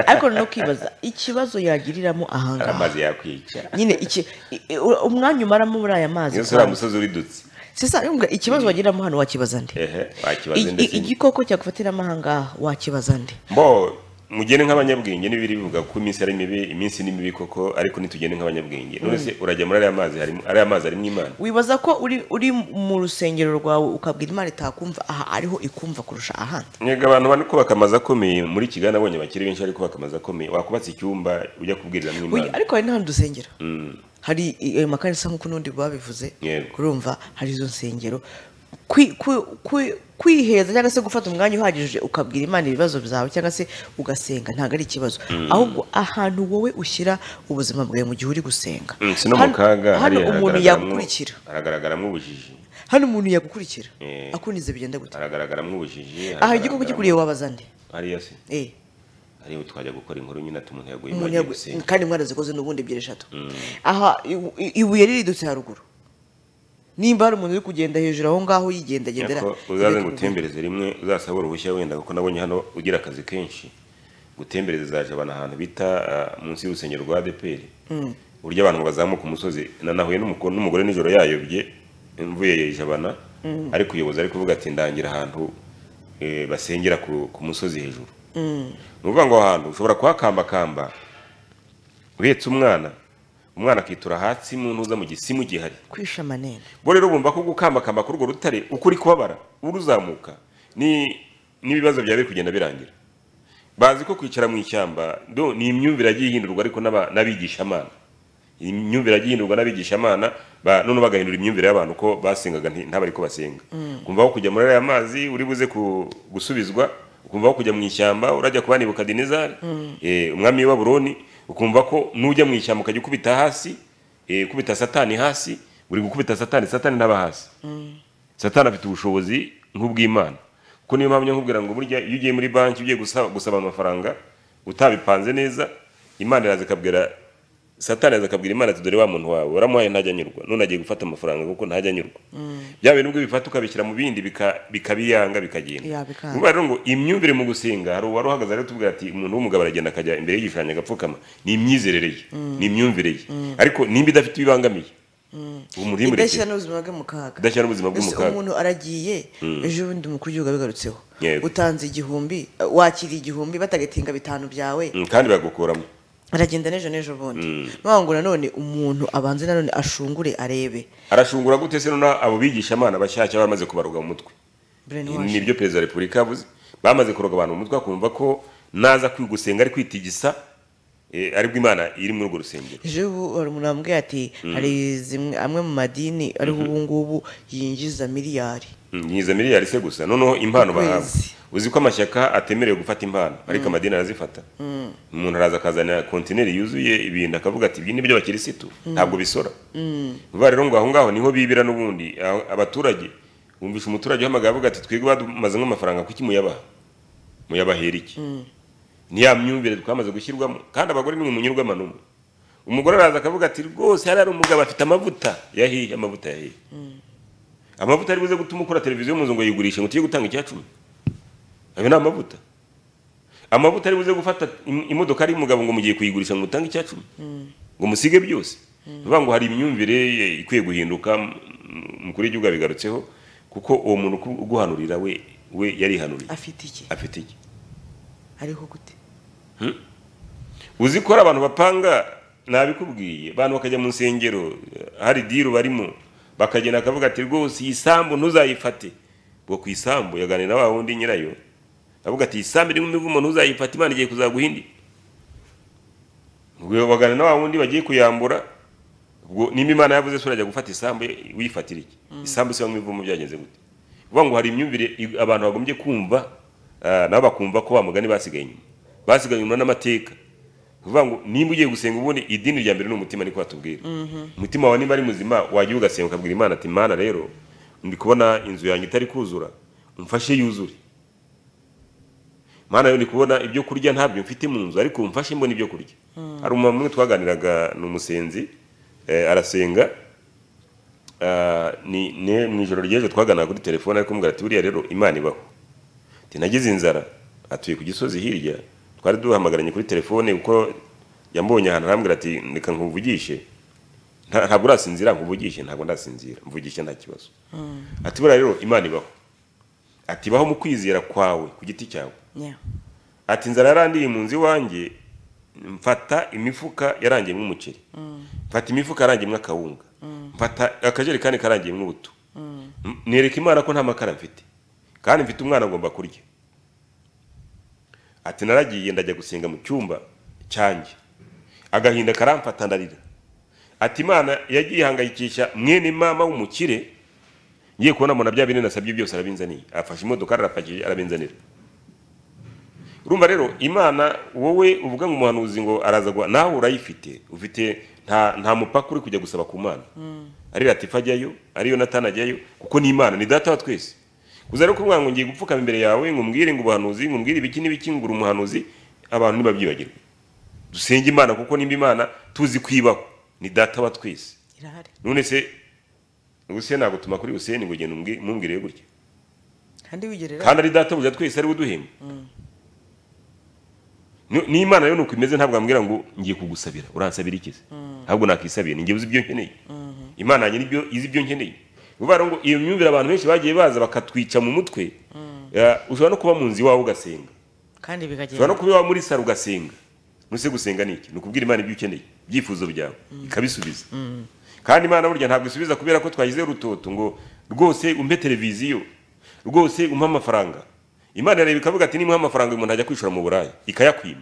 ariko no kwibaza ikibazo yagiriramo hari ahangaha amazi yakwica nyine iki i- i- u- umwanya umaramo muri aya mazi iyo uriya musozi uridutse sisa yumva ikibazo wagiramo hano wakibaza nde ehe I- wakibaze i- ndetse igikoko cyagufatiramo ahangaha wakibaza nde mbo mugende nk'abanyabwenge n'ibiri bivuga ko iminsi ari mibi iminsi ni mibi koko ariko ntitugende nk'abanyabwenge none se urajya muri ariya mazi harimo ariya mazi harimo imana wibaza ko uri uri mu rusengero rwawe ukabwira imana itakumva aha ariho ikumva kurusha ahandi Nyega abantu bari kubaka amazu akomeye muri Kigali abonye bakiri benshi bari kubaka amazu akomeye wakubatse icyumba ujya kubwiriramo Oya, imana ariko hari n'ahantu dusengera Mm, hari i- ayo makanisa nk'uko n'undi babivuze yego urumva hari izo nsengero kwi- kwi- kwi- kwiheza cyangwa se gufata umwanya uhagije ukabwira imana ibibazo byawe cyangwa se ugasenga ntabwo ari ikibazo Mm. ahubwo ahantu wowe ushyira ubuzima bwawe mu gihe uri gusenga Mm, si no mu Hano- kaga hano hariya umuntu hagaragaramo- yagukurikira hagaragaramo ubujiji hano umuntu yagukurikira Eh. akunize bigenda gute hagaragaramo ubujiji aha igikoko kikuriye wabaza nde hariya se Eh. hariya twajya gukora inkuru nyine ati umuntu yaguye umuntu imana yagu- gusenga kandi mwarazikoze n'ubundi ebyiri eshatu Mm. aha i- i- ibuye riridutse haruguru nimba hari umuntu uri kugenda hejuru aho ngaho yigendagendera Nyako, uzaze ngutembereze rimwe uzasaba uruhushya wenda kuko nabonye hano ugira akazi kenshi gutembereza zaje abantu ahantu bita ah, munsi y'urusengero rwa ADPR Mm. uburyo abantu bazamuka umusozi nanahuye n'umuko- n'umugore nijoro yayobye mvuye jabana Mm. ariko uyobozi ari kuvuga ati ndangira ahantu eh, basengera ku ku musozi hejuru Mm. ni ukuvuga ngo aho hantu ushobora kuhakambakamba uhetse umwana umwana akitura hasi mu ntuza mu gisimu gihari kwisha amanene bo rero bumva ko gukambakamba kuri urwo rutare uko uri kubabara uri uzamuka ni n'ibibazo byawe biri kugenda birangira bazi ko kwicara mu ishyamba do ni imyumvire yagiye ihindurwa ariko n'aba- n'abigishamana Iyi myumvire yagiye ihindurwa n'abigishamana ba- none bagahindura imyumvire y'abantu ko basengaga nti- ntabari ko basenga Mm. kumva aho kujya muri ariya mazi uri buze ku- gusubizwa ukumva aho kujya mu ishyamba urajya kuba nibuka dinezari Mm. eh, umwami w'i baburoni ukumva ko nujya mu ishyamba ukajya ukubita hasi eh, ukubita satani hasi uri gukubita satani satani ntaba hasi satani afite ubushobozi nk'ubw'imana kuko niyo mpamvu nkubwira ngo burya iyo ugiye muri banki ugiye gusaba, gusaba amafaranga utabipanze neza imana iraza ikabwira satani araza akabwira imana ati dore wa muntu wawe waramuhaye ntajya anyurwa none agiye gufata amafaranga kuko ntajya anyurwa bya bintu nubwo bifata ukabishyira mu bindi bika- bikabiyanga bikagenda yabikanga Ubu rero ngo imyumvire mu gusenga hari uwari uhagaze ari tubwira ati umuntu w'umugabo aragenda akajya imbere y'igishushanyo agapfukama ni imyizerere ye Mm. ni imyumvire ye Mm. ariko nimba idafite ibibangamiye Mm. ubu muri idashyira n'ubuzima bwe mu kaga Idashyira n'ubuzima bwe mu Ese kaga. umuntu aragiye Mm. ejo bundi umukuru w'igihugu abigarutseho Yego. utanze igihumbi eh, wakiriye igihumbi batagatinga bitanu byawe Mm, kandi bagukuramo aragenda n'ejo n'ejo bundi Mm. nubwo ngo nanone umuntu abanze nanone ashungure arebe arashungura gute se none abo bigishamana bashyashya bamaze kubaruga mu mutwe brainwash nibyo perezida wa repubulika yavuze bamaze kuroga abantu mu mutwe akumva ko naza kwi- gusenga ari kwitigisa eh, aribwo imana iri muri urwo rusengero ejo ubu hari umuntu wambwiye ati Mm. hari zimwe amwe mu madini ariho Mhm. ubu ngubu yinjiza miliyari Mm, nyiza miliyari se gusa noneho impano Ukwezi. bahabwa uzi ko amashyaka atemerewe gufata impano ariko Mm. amadini arazifata Mm. umuntu araza akazana kontineri yuzuye ibintu akavuga ati ibi ni byo bakirisitu Mm. ntabwo bisora Mm. vuba rero ngo aho ngaho niho bibira n'ubundi aho- abaturage wumvisha umuturage uhamagaye avuga ati twebwe badumaze amafaranga kuki muyabaha muyabahera iki Mm. ni ya myumvire twamaze gushyirwamo kandi abagore nimwe munyurwamo n'umwe umugore araza akavuga ati rwose hariya hari umugabo afite amavuta yahiye amavuta yahiye amavuta ari buze gutuma ukora televiziyo mu nzu ngo yigurishe ngo tujye gutanga icyacumi ayo ni amavuta amavuta ari buze gufata im- imodoka y'umugabo ngo mugiye kuyigurisha ngo utange icyacumi Mm. ngo musige byose bivuga ngo hari imyumvire eh, ikwiye guhinduka m- umukuru w'igihugu abigarutseho kuko uwo muntu uku- uguhanurira we we yarihanuriye afite iki afite iki ariho gute uzi ko hari abantu bapanga nabikubwiye abantu bakajya mu nsengero eh, hari diru barimo bakagenda akavuga ati rwose iyi sambu ntuzayifate ngo ku isambu yaganira na wa wundi nyirayo avuga ati isambu iri mu mivu umuntu uzayifata imana igiye kuzaguha indi ubwo bagana na wa wundi bagiye kuyambura ubwo nimba imana yavuze se urajya gufata isambu ye, wiyifatira iki isambu se yo mu mivumo byagenze gute uvuga ngo hari imyumvire i- abantu bagombye kumva ah, nabo bakumva ko bamugani basigaye inyuma basigaye inyuma n'amateka uvuga ngo nimba ugiye gusenga ubundi idini rya mbere ni umutima niko batubwira umutima wawe niba ari muzima wajya ugasenga ukabwira imana ati mana rero ndi kubona inzu yanjye itari kuzura umfashe yuzure mana rero ndi kubona ibyo kurya ntabyo mfite mu nzu ariko umfashe mbona ibyo kurya hari umumama umwe twaganiraga ni umusenzi eh, arasenga Ah, ni ni mu ijoro ry'ejo twaganaga kuri telefone ariko mubwira ati buriya rero imana ibaho ati nagize inzara atuye ku gisozi hirya twari duhamagaranye kuri telefone kuko yambonye ahantu arambwira ati reka nkuvugishe Nta- ntabwo urasinzira nkuvugishe ntabwo ndasinzira mvugishe nta kibazo ati buriya rero imana ibaho ati ibaho mu kwizera kwawe ku giti cyawe Yeah. ati inzara yarandiye mu nzu iwanjye mfata imifuka yarangiyemo umuceri mfata imifuka yarangiyemo akawunga mfata akajerekani karangiyemo ubuto M- nereka imana ko nta makara mfite kandi mfite umwana agomba kurya ati naragiye ndajya gusenga mu cyumba cyanjye agahinda karamfata ndarira ati imana yagiye ihangayikisha mwene mama w'umukire ngiye kubona mbona bya bintu nasabye byose arabinzaniye afashe imodoka arapakije arabinzanira urumva rero imana wowe uvuga ngo umuhanuzi ngo arazagwa nawe urayifite ufite nta nta mupaka uri kujya gusaba ku mana arira ati fajyayo ariyo natana ajyayo kuko ni imana ni data wa twese kuza rero kuvuga ngo ngiye gupfukama imbere yawe ngo umbwire ngo ubuhanuzi ngo umbwire ibiki n'ibiki ngo uri umuhanuzi abantu ntibabyibagirwe dusenge imana kuko nimba imana tuzi kwibaho ni data wa twese irahari none se ubuse nagutuma kuri useni ngo ugende umubwi- mumbwire gutya kandi wigerera kandi ari databuja twese ariwe uduhemba Ni- n'imana rero nuko imeze ntabwo ambwira ngo ngiye kugusabira uransabira iki se ahubwo nakisabira ni njye uzi ibyo nkeneye imana yanjye nibyo izi ibyo nkeneye bivuga rero ngo iyo myumvire abantu benshi bagiye baza bakatwica mu mutwe ya, ushobora no kuba mu nzu iwawe ugasenga kandi ushobora bikagenda no kuba iwawe muri saro ugasenga nuse gusenga ni iki ni ukubwira imana ibyo ukeneye ibyifuzo byawe ikabisubiza Mm. kandi imana burya ntabwo isubiza kubera ko twagize urutoto ngo rwose umpe televiziyo rwose umpe amafaranga imana irareba ikavuga ati nimuha amafaranga uyu muntu ajya kwishura mu buraya ikayakwima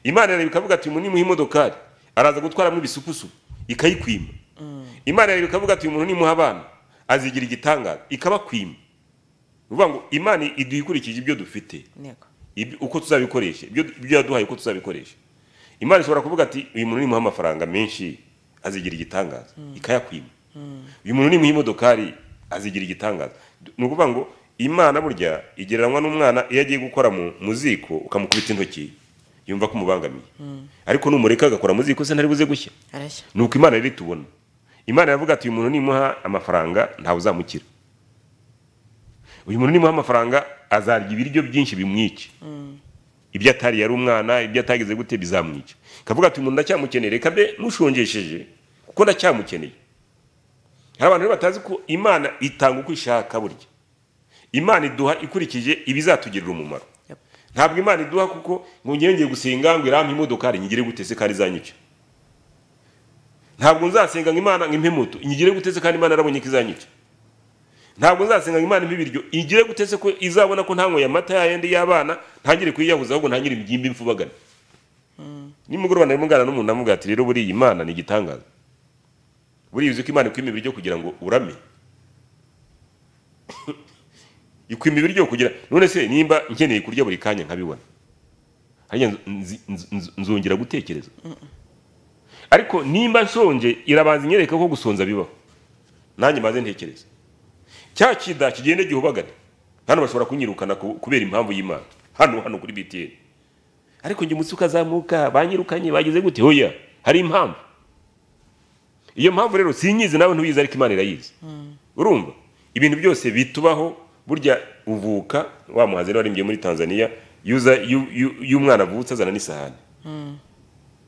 imana irareba ikavuga ati uyu muntu nimuha imodokari araza gutwaramo ibisupusu ikayikwima imana irareba ikavuga ati uyu muntu nimuha abana azigira igitangaza ikabakwima ni ukuvuga ngo imana iduha ikurikije ibyo dufite Ntego. ibi- uko tuzabikoresha ibyo ibyo yaduhaye uko tuzabikoresha imana ishobora kuvuga ati uyu muntu nimuha amafaranga menshi azigira igitangaza ikayakwima uyu muntu nimuha imodokari azigira igitangaza D- ni ukuvuga ngo imana burya igereranywa n'umwana iyo agiye gukora mu mu ziko ukamukubita intoki yumva ko umubangamiye ariko numureka agakora mu ziko se ntari buze gushya arashya ni uko imana rero itubona imana iravuga ati uyu muntu nimuha amafaranga ntawe uzamukira uyu muntu nimuha amafaranga azarya ibiryo byinshi bimwica ibyo atari yari umwana ibyo atagize gute bizamwica kavuga ati umuntu ndacyamukeneye reka mbe mushongesheje kuko ndacyamukeneye hari abantu rero batazi ko imana itanga uko ishaka burya imana iduha ikurikije ibizatugirira umumaro ntabwo imana iduha kuko ngo ngewe ngiye gusenga ngo irampe imodokari nyigire gute se kandi izanyica ntabwo nzasenga ngo imana ngo impe moto inyigire gute se kandi imana yarabonye ko izanyica ntabwo nzasenga ngo imana impe ibiryo igire gute se ko izabona ko ntanyweye amata yayandi y'abana ntangire kuyiyahuza ahubwo ntangire imbyimba imfubagana nimugoroba narimo nganira n'umuntu namubwira ati rero buriya imana ni igitangaza buriya uzi ko imana ikwima ibiryo kugira ngo urame ikwima ibiryo kugira none se nimba nkeneye kurya buri kanya nkabibona hariya nz- nz- nz- nz- nzongera gutekereza ariko nimba nshonje irabanza inyereka ko gusonza bibaho nanjye maze ntekereza cya kida kigenda gihubagana hano bashobora kunyirukana ku- kubera impamvu y'imana hano hano kuri btn ariko njye umutsi ukazamuka banyirukanye bagize gute hoya hari impamvu iyo mpamvu rero sinyizi nawe ntuyizi ariko imana irayizi urumva ibintu byose bitubaho burya uvuka wa muhanzi rero waririmbye muri tanzania yuza yu- yu- y'umwana avutse azana n'isahani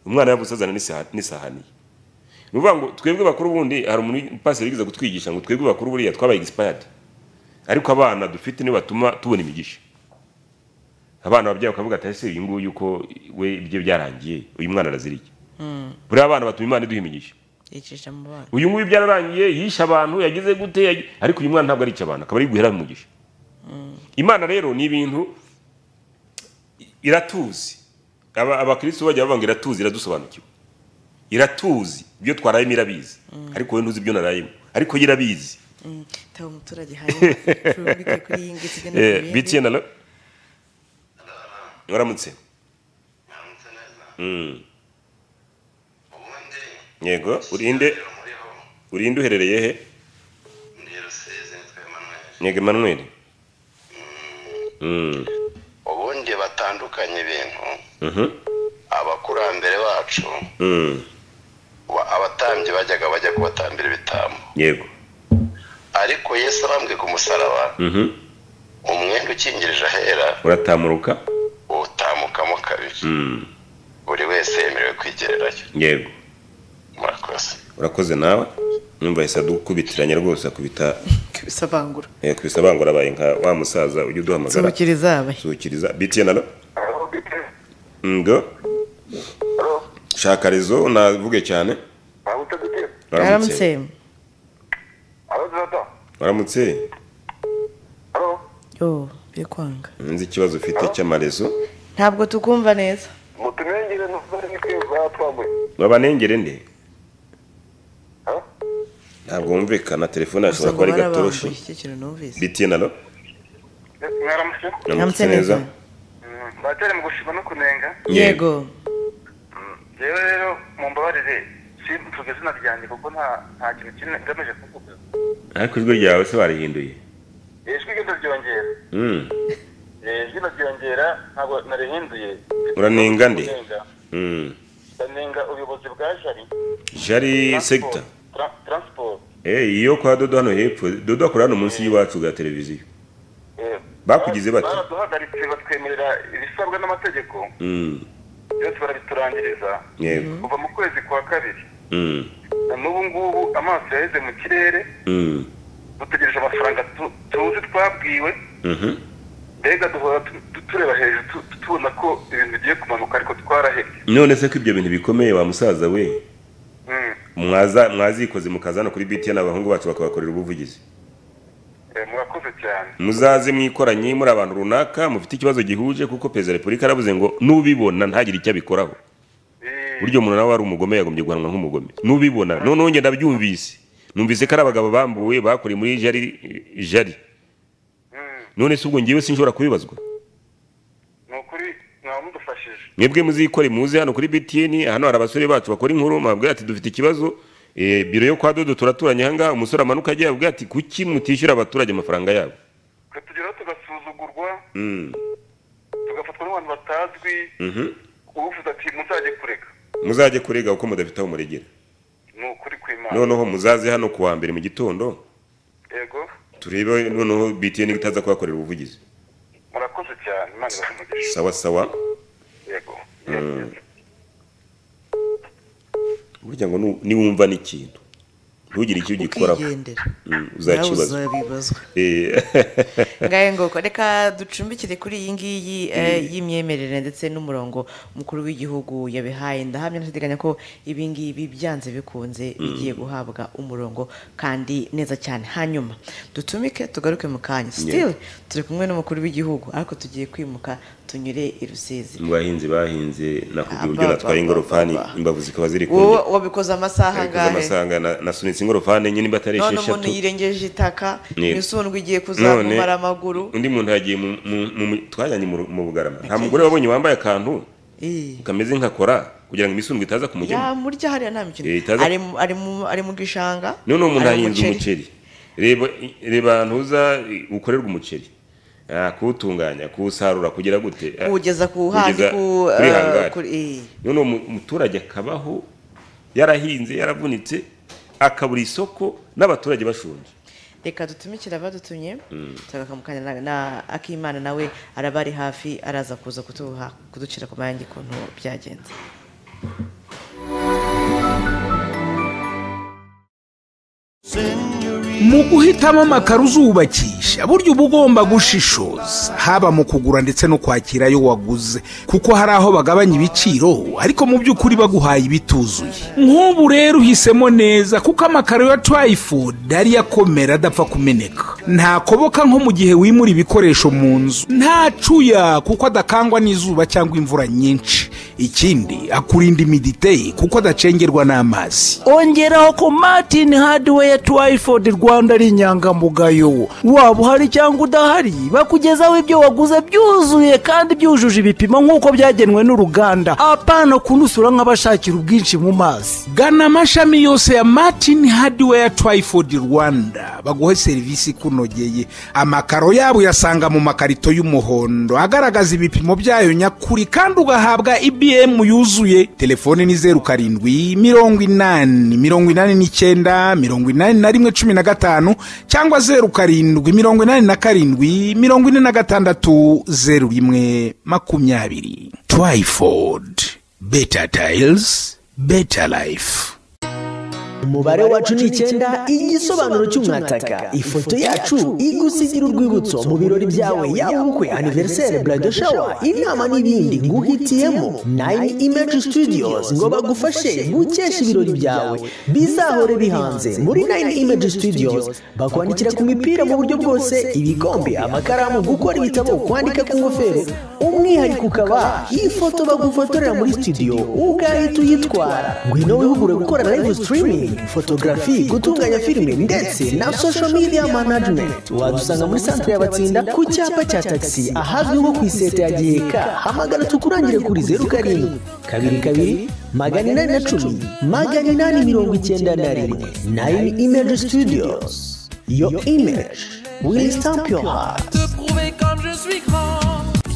umwana yavutse azana n'isa- n'isahani ye ni ukuvuga ngo twebwe bakuru ubundi hari umupasiteri wigeze kutwigisha ngo twebwe bakuru buriya twabaye egisipayadi ariko abana dufite nibo batuma tubona imigisha abana babyeyi bakavuga ati ese uyu nguyu ko we ibye byarangiye uyu mwana araziriye buriya abana batuma imana iduha imigisha yicisha mu bana uyu nguyu byararangiye yishe abantu yagize gute yagi- ariko uyu mwana ntabwo arica abantu akaba ari guhera umugisha imana rero ni ibintu iratuzi Aba- abakristo bajya bavuga ngo iratuzi iradusobanukiwe iratuzi ibyo twarayemo irabizi ariko wowe ntuzi ibyo narayemo ariko yo irabizi taba umuturage hanyuma ucumbike kuri iyi ngiti igana ku Eh, bindi. bitiyena lo waramutse Mm. yego urinde urinde uherereye he yego emmanuel Mm. ubundi batandukanye ibintu Mhm. abakurambere bacu Mm. ba- abatambyi bajyaga bajya kubatambira ibitambo yego ariko yesu arambwe ku musaraba Mhm. umwenda ukingirije ahera uratamuruka utamukamo kabiri Mm. buri wese yemerewe kwigererayo yego murakoze urakoze nawe numva yahise adukubitiranya rwose akubita kubisabangura eh, kubisa bangura abaye nka wa musaza ujya uduhamagara Nsuhukiriza abe. suhukiriza bitiyena lo ngo shaka rezo navuge cyane aramutse waramutse yo biri kwanga nzi ikibazo ufite cy'amarezo ntabwo tukumva neza babanengere nde ntabwo wumvikana telefone gusa yashobora kuba ari ngo barabambuye gatoroshi icyo kintu numvise bitiyena lo Aramutse namutse neza batari mu gushima no kunenga yego rero rero mumbabarire simvuga izina ryanjye kuko nta nta kintu kimwe ngamije kuvuga ariko ijwi ryawe se barihinduye ijwi ryo ndaryongera Mm. Eh, ijwi ndaryongera ntabwo narihinduye uranenga nde Ndenga. Mm. ndanenga ubuyobozi bwa jari jari sekita tra- transport Eh, iyo kwa dodo hano hepfo dodo akora hano munsi y'iwacu bwa televiziyo Eh, bakugize bati baraduhagaritse batwemerera ibisabwa n'amategeko Mm, byose barabiturangiriza yego kuva mu kwezi kwa kabiri Mm, na n'ubu ngubu amaso yaheze mu kirere mm, dutegereje amafaranga tu- tuzi twabwiwe mhm, mbega duhora tu- tu- tureba hejuru tu- tu- tubona ko ibintu bigiye kumanuka ariko twarahebye none se ko ibyo bintu bikomeye wa musaza we Mm. mwaza mwazikoze mukaza hano kuri btn abahungu bacu bakabakorera ubuvugizi Eh, murakoze cyane muzaze mwikoranye muri abantu runaka mufite ikibazo gihuje kuko perezida wa repubulika yaravuze ngo n'ubibona ntagire icyo abikoraho buryo umuntu nawe ari umugome yagombye guhanwa nk'umugome n'ubibona noneho njye ndabyumvise numvise ko ari abagabo bambuwe bakoreye muri jari jari none se ubwo ngewe sinshobora kubibazwa mwebwe muzikore muze hano kuri btn hano hari abasore bacu bakora inkuru mwabwira ati dufite ikibazo eh, biro yo kwa dodo turaturanye ahangaha umusore amanuka ajya yabwira ati kuki mutishyura abaturage amafaranga yabo Mm, tugafatwa n'abantu batazwi mhm. uvuze ati muzajye kureka muzajye kurega kuko mudafite aho muregera ni ukuri kw'imana noneho muzaze hano ku wa mbere mu gitondo yego turebe noneho btn itaza kubakorera ubuvugizi murakoze cyane imana ibahe umugisha sawa sawa yego Mm. burya ngo nu- niwumva n'ikintu ntugire icyo ugikoraho Ukigendera. Mm, uzakibazwa Nawe uzabibazwa. Eh, ngahe ngoko reka ducumbikire kuri iyi ngiyi eh, y'imyemerere ndetse n'umurongo mukuru w'igihugu yabihaye ndahamya ndateganya ko ibi ngibi byanze bikunze bigiye guhabwa umurongo kandi neza cyane hanyuma dutumike tugaruke mu kanya sitili turi kumwe n'umukuru w'igihugu ariko tugiye kwimuka tunyure i rusizi mu bahinzi bahinze nakubwira Aba, uburyo natwaye aba, ingorofani imbavu zikaba ziri ku wowe wabikoze amasaha angahe amasanga nasunitse ingorofani enye niba atari none umuntu esheshatu yirengeje itaka Yego. imisundwe igiye none kuzamumara amaguru undi muntu yagiye mu- mu- mu- twajyanye mu Ru- mu bugarama nta mugore wabonye wambaye akantu Eh. kameze nka kora kugira ngo imisundwe itaza kumujyamo yamurya hariya nta mikino Eh, itaza- Ari mu- ari mu- ari mu gishanga noneho umuntu ari mu ahinze muceri. umuceri reba reba ntuza ukorerwa umuceri Ah, kuwutunganya kuwusarura kugira gute Ah, kuwugeza ku handi kuwugeza ku kuri eh, hangari kuri- eh. none umu- umuturage akabaho yarahinze yaravunitse akabura isoko n'abaturage bashonje reka dutumikira abadutumye Mm. tugakamukanya na- na akimana nawe araba ari hafi araza kuza kutuha kuducira ku mayange ukuntu byagenze mu guhitamo amakaro uzubakisha burya uba ugomba gushishoza haba mu kugura ndetse no kwakira ayo waguze kuko hari aho bagabanya ibiciro ariko mu by'ukuri baguhaye ibituzuye nk'ubu rero uhisemo neza kuko amakaro ya turayifudu ariyo akomera adapfa kumeneka ntakoboka nko mu gihe wimura ibikoresho mu nzu ntacuya kuko adakangwa n'izuba cyangwa imvura nyinshi ikindi akurinda imiditeri kuko adacengerwa n'amazi ongeraho ko martin hadiweya twayifodi rwanda ari inyangamugayo waba uhari cyangwa udahari bakugezaho ibyo waguze byuzuye kandi byujuje ibipimo nk'uko byagenwe n'uruganda apana kunusura nk'abashakira ubwinshi mu mazi gana amashami yose ya martin hadiweya twayifodi rwanda baguhe serivisi ikunogeye amakaro yabo uyasanga mu makarito y'umuhondo agaragaza ibipimo byayo nyakuri kandi ugahabwa ibm yuzuye telefone ni zeru karindwi mirongo inani mirongo inani n'icyenda mirongo inani na rimwe cumi na gatanu cyangwa zeru karindwi mirongo inani na karindwi mirongo ine na gatandatu zeru rimwe makumyabiri twayifodi beta tayizi beta layifu umubare wacu ni icyenda igisobanuro cy'umwataka ifoto yacu igusigira urwibutso mu birori byawe yaba ubukwe aniveriseri burado shawa inama n'ibindi nguhitiyemo nayini imeji situdiyozi ngo bagufashe gukesha ibirori byawe bizahore bihanze muri nayini imeji situdiyozi bakwandikira ku mipira mu buryo bwose ibikombe amakaramu gukora ibitabo kwandika ku ngofero umwihariko ukaba ifoto bagufotorera muri studio ugahita uyitwara ngwino wihugure gukora live streaming photography gutunganya filime ndetse na social media management wadusanga muri santere y'abatsinda ku cyapa cya tagisi ahazwi nko ku iseta ya giheka hamagara tukurangire kuri zeru karindwi kabiri kabiri magana inani na cumi magana inani mirongo icyenda na rimwe nayini imeji studios yo imeji will stamp your heart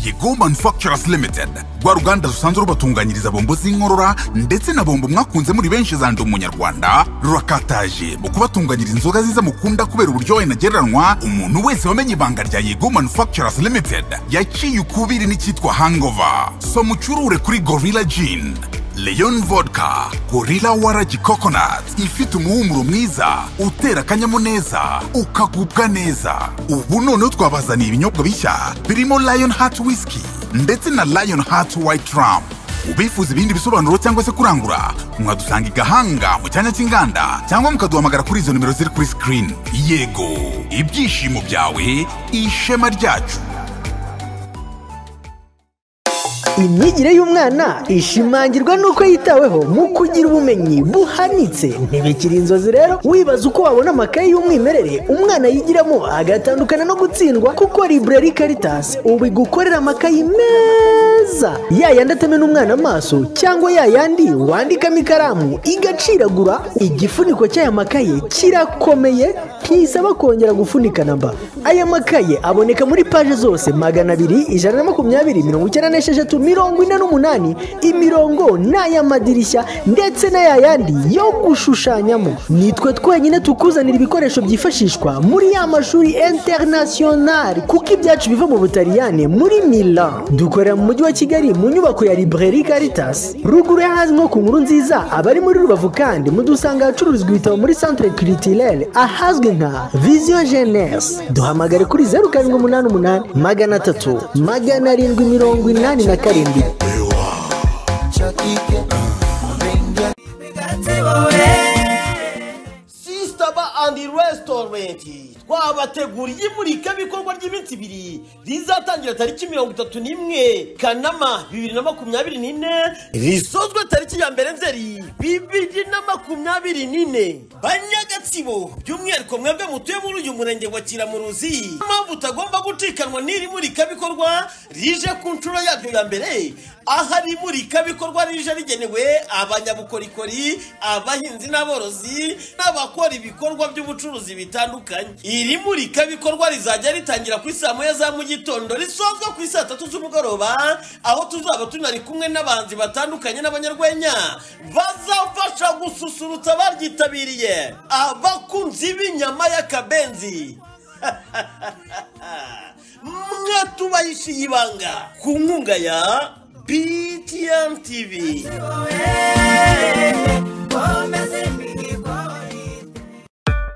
yego manufacturers limited rwa ruganda rusanzwe rubatunganyiriza bombo z'inkorora ndetse na bombo mwakunze muri benshi zandi umunyarwanda rurakataje mu kubatunganyiriza inzoga ziza mukunda kubera uburyohe ntagereranywa umuntu wese wamenye ibanga rya yego manufacturers limited yaciye ukubiri n'icyitwa hangover so mucurure kuri gorilla gin leon vodka gorilla waragi coconut ifite umuhumuro mwiza utera akanyamuneza ukagubwa neza ubu noneho twabazaniye ibinyobwa bishya birimo lion heart whisky ndetse na lion heart white rum ubifuza ibindi bisobanuro cyangwa se kurangura mwadusanga i gahanga mu cyanya cy'inganda cyangwa mukaduhamagara kuri izo nimero ziri kuri sikirini yego ibyishimo byawe ishema ryacu imyigire y'umwana ishimangirwa n'uko yitaweho mu kugira ubumenyi buhanitse ntibikiri inzozi rero wibaza uko wabona amakaye y'umwimerere umwana yigiramo agatandukana no gutsindwa kuko library caritas ubu igukorera amakaye meza yayandi atamena umwana amaso cyangwa yayandi wandikamo ikaramu igaciragura igifuniko cy'aya makaye kirakomeye ntisaba kongera gufunika namba aya makaye aboneka muri paje zose magana abiri ijana na makumyabiri mirongo icyenda n'esheshatu mirongo ine n'umunani imirongo n'ay'amadirishya ndetse n'ayayandi yo gushushanyamo nitwe twenyine tukuzanira ibikoresho byifashishwa muri ya mashuri interinasiyonari kuko ibyacu biva mu butaliyane muri milan dukorera mu mujyi wa kigali mu nyubako ya library caritas ruguru y'ahazwi nko ku nkuru nziza abari muri rubavu kandi mudusanga ahacururizwa ibitabo muri centre culturelle ahazwi nka vision jeunesse duhamagare kuri zeru karindwi umunani umunani magana atatu magana arindwi mirongo inani na karindwi sisitaba andi resitorenti twabateguriye imurikabikorwa ry'iminsi ibiri rizatangira tariki mirongo itatu n'imwe kanama bibiri na makumyabiri n'ine risozwe tariki ya mbere nzeri bibiri na makumyabiri n'ine banyagatsibo by'umwihariko mwebwe mutuye muri uyu murenge wa kiramuruzi mpamvu utagomba gucikanwa n'iri murikabikorwa rije ku nshuro yaryo ya mbere ahari imurikabikorwa rije rigenewe abanyabukorikori abahinzi n'aborozi n'abakora ibikorwa by'ubucuruzi bitandukanye iri murikabikorwa rizajya ritangira ku saa moya za mu gitondo risozwa ku saa tatu z'umugoroba aho tuzaba tunari kumwe n'abahanzi batandukanye n'abanyarwenya bazafasha gususurutsa abaryitabiriye abakunzi b'inyama y'akabenzi mwe tubahishiye ibanga ku nkunga ya btn tv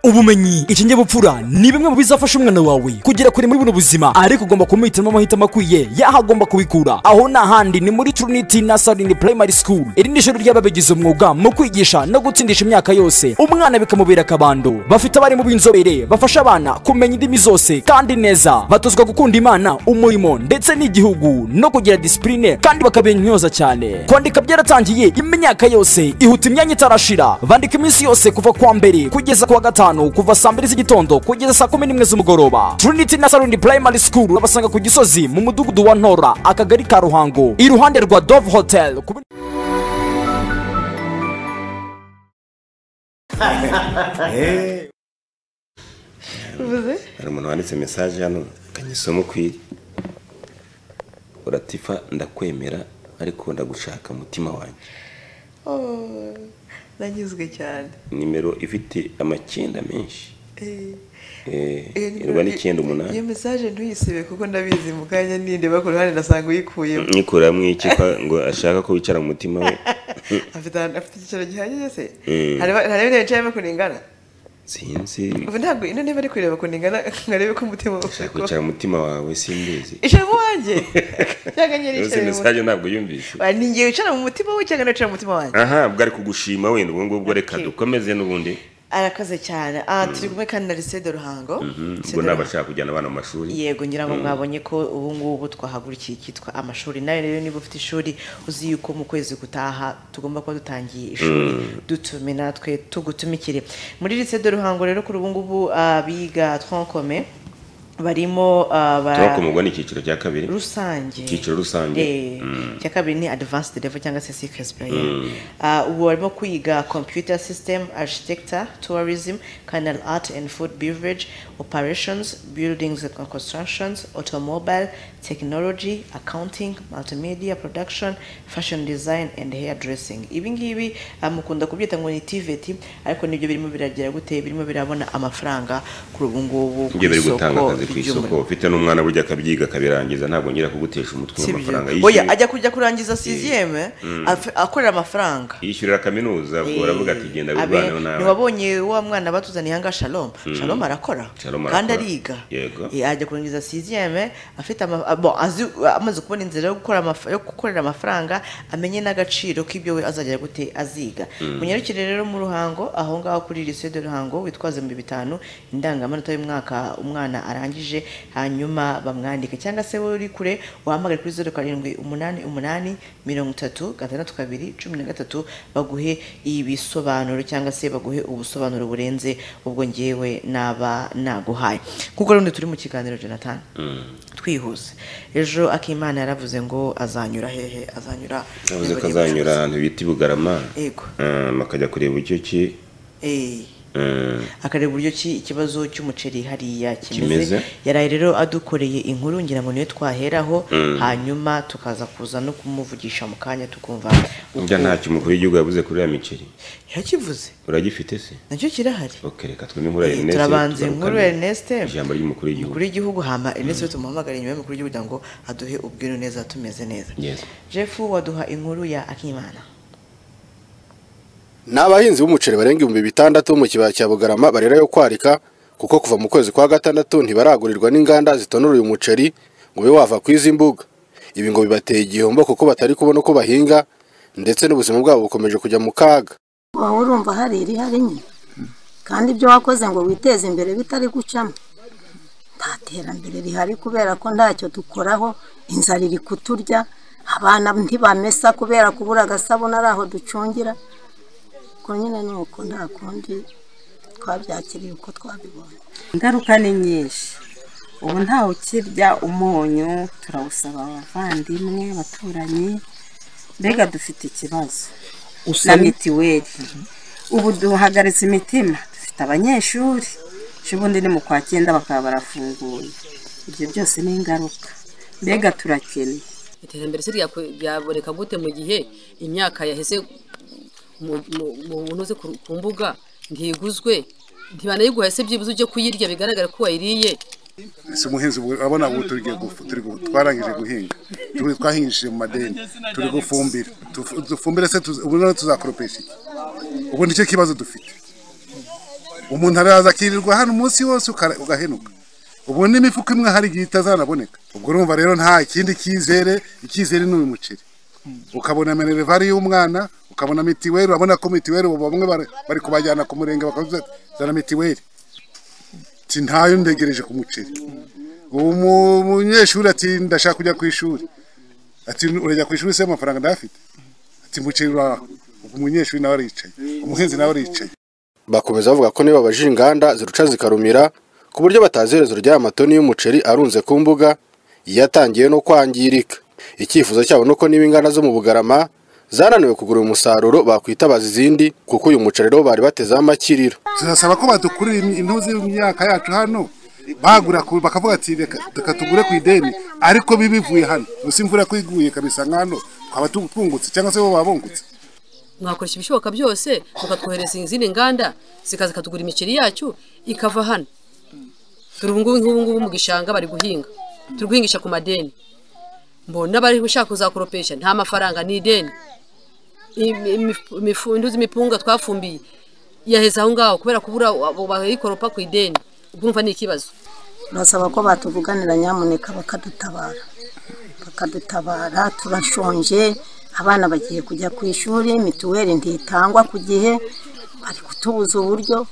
ubumenyi ikinyabupfura ni bimwe mu bizafasha umwana wawe kugera kure muri buno buzima ariko ugomba kumuhitiramo amahitamo akwiye yaho agomba kubikura aho ni ahandi ni muri trinity nasarini primary school iri ni ishuri ry'ababigize umwuga mu kwigisha no gutsindisha imyaka yose umwana bikamubera akabando bafite abarimu b'inzobere bafasha abana kumenya indimi zose kandi neza batozwa gukunda imana umurimo ndetse n'igihugu no kugira disipurine kandi bakabintyoza cyane kwandika byaratangiye imyaka yose ihuta imyanya itarashira bandika iminsi yose kuva kuwa mbere kugeza kuwa gatanu kuva saa mbiri z'igitondo kugeza saa kumi n'imwe z'umugoroba trinity nasarini primary school babasanga ku gisozi mu mudugudu wa ntora akagari ka ruhango iruhande rwa dove hotel ku uvuze hari umuntu wanditse mesaje hano kanyisoma ukwiriye uratifa ndakwemera ariko ndagushaka mutima wanjye Oh, nanyuzwe cyane nimero ifite amacyenda menshi Eh, Eh, iyo irwa nimero- n'icyenda umunani iyo mesaje ntuyisibe kuko ndabizi mu kanya ninde bakora uruhande ndasanga uyikuyemo nyikuramo iki kwa- ngo ashaka ko wicara mu mutima we afite ahantu- afite icyicaro gihagije se Mm. hari hari intebe yicayemo ukuntu ingana sinzi ubu ntabwo ino ntebe ari kureba ukuntu ingana ngo arebe ko umutima ufite ko kwicara mu mutima wawe simbizi icamo wanjye cyangwa nyine Iyo si icare mu mesaje mutima ntabwo yumvise Wa, ni ngewe wicara mu mutima we cyangwa nicara mu mutima wanjye aha bwo ari kugushima wenda ubwo ngubwo reka dukomeze n'ubundi arakoze cyane Ah, turi kumwe kandi na lisede ruhango Mhm, Lycée ubwo de ntabwo ashaka kujyana abana mu mashuri yego ngira ngo Mm. mwabonye ko ubu ngubu twahagurukiye icyitwa amashuri nawe rero niba ufite ishuri uzi yuko mu kwezi gutaha tugomba kuba dutangiye ishuri Mm. dutume natwe tugutumikire muri lycée de ruhango rero kuri ubu ngubu ah, biga twankome barimo ah, ba- turabona ko umugore ni icyiciro cya kabiri rusange icyiciro rusange Eh, Mm. icya kabiri ni advanced level cyangwa se ckes Mm. Ah, ubu barimo kwiga computer system architecture tourism canal art and food beverage operations buildings and constructions automobile technology accounting multimedia production fashion design and hair dressing ibi ngibi ah, mukunda kubyita ngo ni tvt ariko nibyo birimo biragera gute birimo birabona amafaranga kuri ubu ngubu ku ibyo bari gutanga isoko akazi ku isoko ry'umurimo. ufite n'umwana burya akabyiga akabirangiza ntabwo ngira kugutesha umutwe Si byo. w'amafaranga oya ajya kujya kurangiza siziyeme Mm. akorera amafaranga yishyurira kaminuza ubwo Eh, uravuga ati genda Abe- wirwaneho nawe ntiwabonye wa mwana batuzaniye aha ngaha shalom Mm. shalom arakora Shalom kandi arakora. ariga yego Eh, ajya kurangiza siziyeme afite ama- ah, bon, azi- amaze kubona inzira yo gukora amaf- yo gukorera amafaranga amenye n'agaciro k'ibyo we azajya gute aziga Mm. munyarukire rero mu ruhango aho ngaho kuri lycée de ruhango witwaze ibihumbi bitanu indangamanota y'umwaka umwana arangije hanyuma bamwandike cyangwa se wowe uri kure wahamagare kuri zeru karindwi umunani umunani mirongo itatu gatandatu kabiri cumi na gatatu baguhe ibisobanuro cyangwa se baguhe ubusobanuro burenze ubwo ngewe naba naguhaye kuko rundi turi mu kiganiro jonathan twihuse ejo akimana yaravuze ngo azanyura hehe azanyura yavuze ko azanyura ahantu bita i bugarama Yego. Um, akajya kureba icyo ki Eh, um, akareba uburyo ki ikibazo cy'umuceri hariya Kimeze. kimeze yaraye rero adukoreye inkuru ngira ngo niyo twaheraho Mm. hanyuma tukaza kuza no kumuvugisha mu kanya tukumva burya ntacyo umukuru w'igihugu yavuze kuri iriya miceri yakivuze uragifite se nacyo kirahari ok reka twumve inkuru ya Eh, erinesi turabanza inkuru ya Ernest. ijambo ry'umukuru w'igihugu umukuru w'igihugu hama ernest tumuhamagara inyuma y'umukuru w'igihugu kugira ngo aduhe ubwiro neza tumeze neza Yes. jeff waduha inkuru ya akimana ni abahinzi b'umuceri barenga ibihumbi bitandatu mu kibaya cya bugarama barerayo kwarika kuko kuva mu kwezi kwa gatandatu ntibaragurirwa n'inganda zitonora uyu muceri ngo ube wava ku izi mbuga ibi ngo bibateye igihombo kuko batari kubona uko bahinga ndetse n'ubuzima bwabo bukomeje kujya mu kaga wowe urumva hari irihari nyine kandi ibyo wakoze ngo witeze imbere bitari gucamo nta terambere rihari kubera ko ntacyo dukoraho inzara iri kuturya abana ntibamesa kubera kubura agasabune ari aho ducungira ko nyine ni uko nta kundi twabyakiriye uko twabibonye ingaruka ni nyinshi ubu ntawe ukirya umunyu turawusaba abavandimwe abaturanyi mbega dufite ikibazo na Usaba- mitiweli ubu duhagaritse imitima dufite abanyeshuri ejo bundi ni mu kwa cyenda bakaba barafunguye ibyo byose ni ingaruka mbega turakennye iterambere se ryakwe- ryaboneka gute mu gihe imyaka yaheze mu- mu- mu ntuze ku ku mbuga ntiguzwe ntibanayiguhe se byibuze ujye kuyirya bigaragara ko wayiriye si umuhinzi ubu urabona ubu turi gufu- turi gu- twarangije guhinga turi twahingishije mu madeni turi gufumbira Tufu- dufumbire se tuzi- ubu none tuzakoropesha iki ubu nicyo kibazo dufite umuntu araza akirirwa hano umunsi wose ukara- ugahenuka ubu n'imifuka imwe hari igihe itazanaboneka ubwo urumva rero nta kindi cyizere icyizere ni uyu muceri ukabona minerivare y'umwana ukabona mitiweli urabona ko mitiweli ubu bamwe bara- bari kubajyana ku murenge bakavuga ati, zana mitiweli ati ntayo ndegereje ku muceri ubu mu- umunyeshuri ati ndashaka kujya ku ishuri ati urajya ku ishuri se amafaranga ndayafite ati muceri uraho ubwo umunyeshuri nawe aricaye umuhinzi nawe aricaye bakomeza bavuga ko niba babajije inganda ziruca zikarumira ku buryo batazi iherezo ry'aya matoni y'umuceri arunze ku mbuga yatangiye no kwangirika icyifuzo cyabo ni uko niba inganda zo mu bugarama zananiwe kugura uyu musaruro bakwitabaza izindi kuko uyu muceri rero bari batezeho amakiriro turasaba ko badukurira im- intuzi y'imyaka yacu hano bagura ku- bakavuga ati reka reka tugure ku ideni ariko bibivuye hano gusa imvura ko iguye kabisa nka hano twaba tu- twungutse cyangwa se bo baba bungutse mwakoresha ibishoboka byose mukatwohereza izindi nganda zikaza ikatugura imiceri yacu ikava hano turi ubungubu nk'ubungubu mu gishanga bari guhinga turi guhingisha ku madeni mbona n'abari gushaka kuzakoropesha nta mafaranga ni ideni Imi- imifu- imifu- induzi imipunga twafumbiye yaheze aho ngaho kubera kubura abo bayikoropa ku ideni ubwo umva ni ikibazo turasaba ko batuvuganira nyamuneka bakadutabara bakadutabara turashonje abana bagiye kujya ku ishuri mituweli ntitangwa ku gihe bari kutubuza uburyo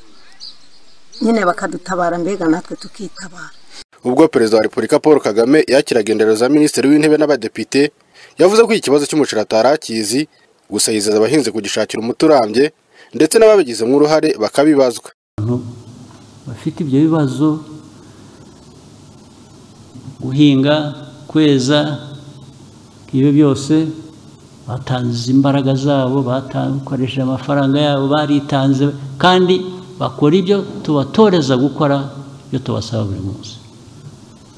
nyine bakadutabara mbega natwe tukitabara ubwo perezida wa repubulika paul kagame yakiraga indero za minisitiri w'intebe n'abadepite yavuze ko iki kibazo cy'umuceri atari akizi gusa yizeza abahinzi kugishakira umuti urambye ndetse n'ababigizemo uruhare bakabibazwa bafite ibyo bibazo guhinga kweza ibyo byose batanze imbaraga zabo bakoresheje amafaranga yabo baritanze kandi bakora ibyo tubatoreza gukora ibyo tubasaba buri munsi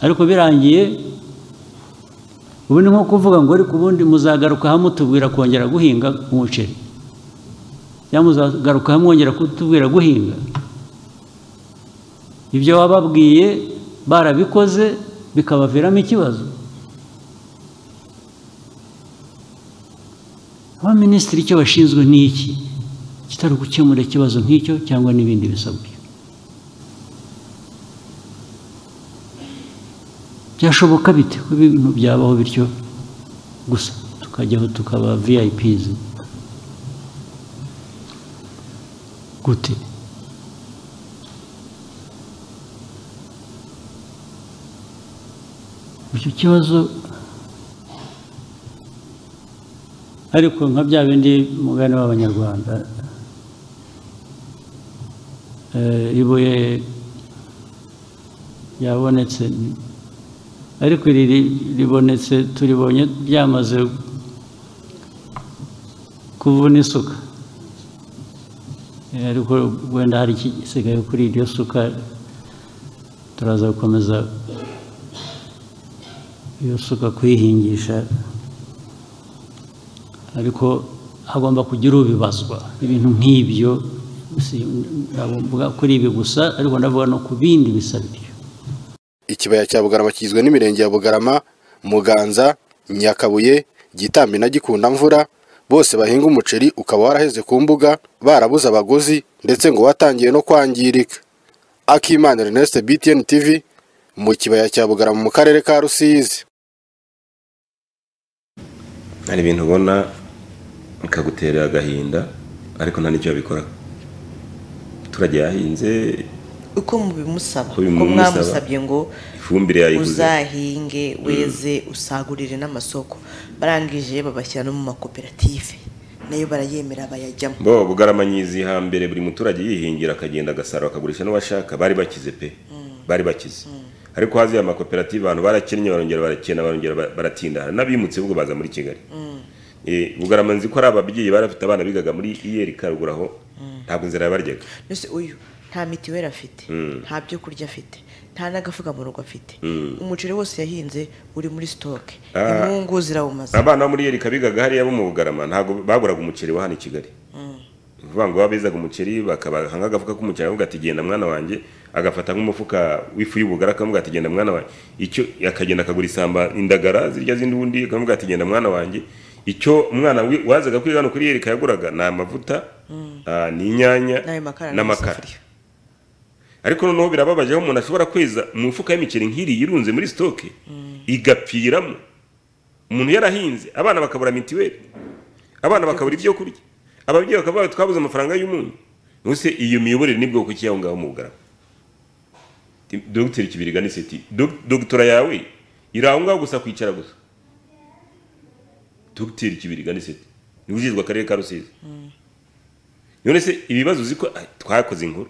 ariko birangiye ubu ni nko kuvuga ngo ariko ubundi muzagaruka hamwe mutubwira kongera guhinga umuceri cyangwa muzagaruka hamwe mwongera kutubwira guhinga ibyo wababwiye barabikoze bikabaviramo ikibazo abaminisitiri icyo bashinzwe ni iki kitari gukemura ikibazo nk'icyo cyangwa n'ibindi bisabwa byashoboka bite ko ibintu byabaho bityo gusa tukajyaho tukaba viyayipizi gute icyo kibazo ariko nka bya bindi mugani w'abanyarwanda eh, ibuye ryabonetse ni- ariko iri ri- ribonetse turibonye ryamaze kuvuna isuka Eh, ariko wenda hari ikisigaye kuri iryo suka turaza gukomeza iyo suka kuyihingisha ariko hagomba kugira ubibazwa ibintu nk'ibyo si- ntabwo mvuga kuri ibi gusa ariko ndavuga no ku bindi bisabwa ikibaya cya bugarama kigizwe n'imirenge ya bugarama muganza nyakabuye gitambi na gikundamvura bose bahinga umuceri ukaba waraheze ku mbuga barabuze abaguzi ndetse ngo watangiye no kwangirika akimana ernest btn tv mu kibaya cya bugarama mu karere ka rusizi hari ibintu ubona bikagutera agahinda ariko nta n'icyo babikora abaturage yahinze uko mubimusaba Uko uko bimusaba. mwamusabye ngo ifumbire yayiguze uzahinge weze usagurire n'amasoko barangije babashyira no mu makoperative nayo barayemera bayajyamo bo bugarama nyizi hambere buri muturage yihingira akagenda agasarura akagurisha n'uwashaka bari bakize pe bari bakize ariko haziye amakoperative abantu barakennye barongera barakena barongera ba- baratinda hari n'abimutse ubwo baza muri kigali Eh, bugarama nzi ko ari ababyeyi bari bafite abana bigaga muri iyeri karuguru aho ntabwo inzira yabaryaga mbese uyu nta mitiweli afite nta byo kurya afite nta n'agafuka mu rugo afite Mm. umuceri wose yahinze uri muri sitoke Ah. inkungu zirawumaze abana bo muri iyeri kabigaga hariya bo mu bugarama ntabwo baguraga umuceri wa hano i kigali Mm. ni ukuvuga ngo baba bezaga umuceri bakabaha nk'agafuka k'umuceri bakavuga ati genda mwana wanjye agafata nk'umufuka w'ifu y'ubugara akavuga ati genda mwana wanjye icyo akagenda akagura isamba indagara zirya zindi ubundi akavuga ati genda mwana wanjye icyo umwana wi- wazaga kwiga hano kuri yereka yaguraga ni amavuta ah, ni inyanya N'ayo makara n'amasafuriya. n'amakara ariko noneho birababaje aho umuntu ashobora kweza mu mufuka y'imiceri nk'iriya irunze muri sitoke igapfiramo umuntu yarahinze abana bakabura mitiweli abana bakabura ibyo kurya ababyeyi bakavuga bati twabuze amafaranga y'umunyu ubuse iyo miyoborere ni bwoko ki aho ngaho mu bugarama Ti- dogiteri kibiriga ni seti dog- dogitora yawe iri aho ngaho gusa kwicara gusa dogiteri kibiriga ni seti niwe ujejwe akarere ka rusizi none se ibibazo uzi ko ah, twakoze inkuru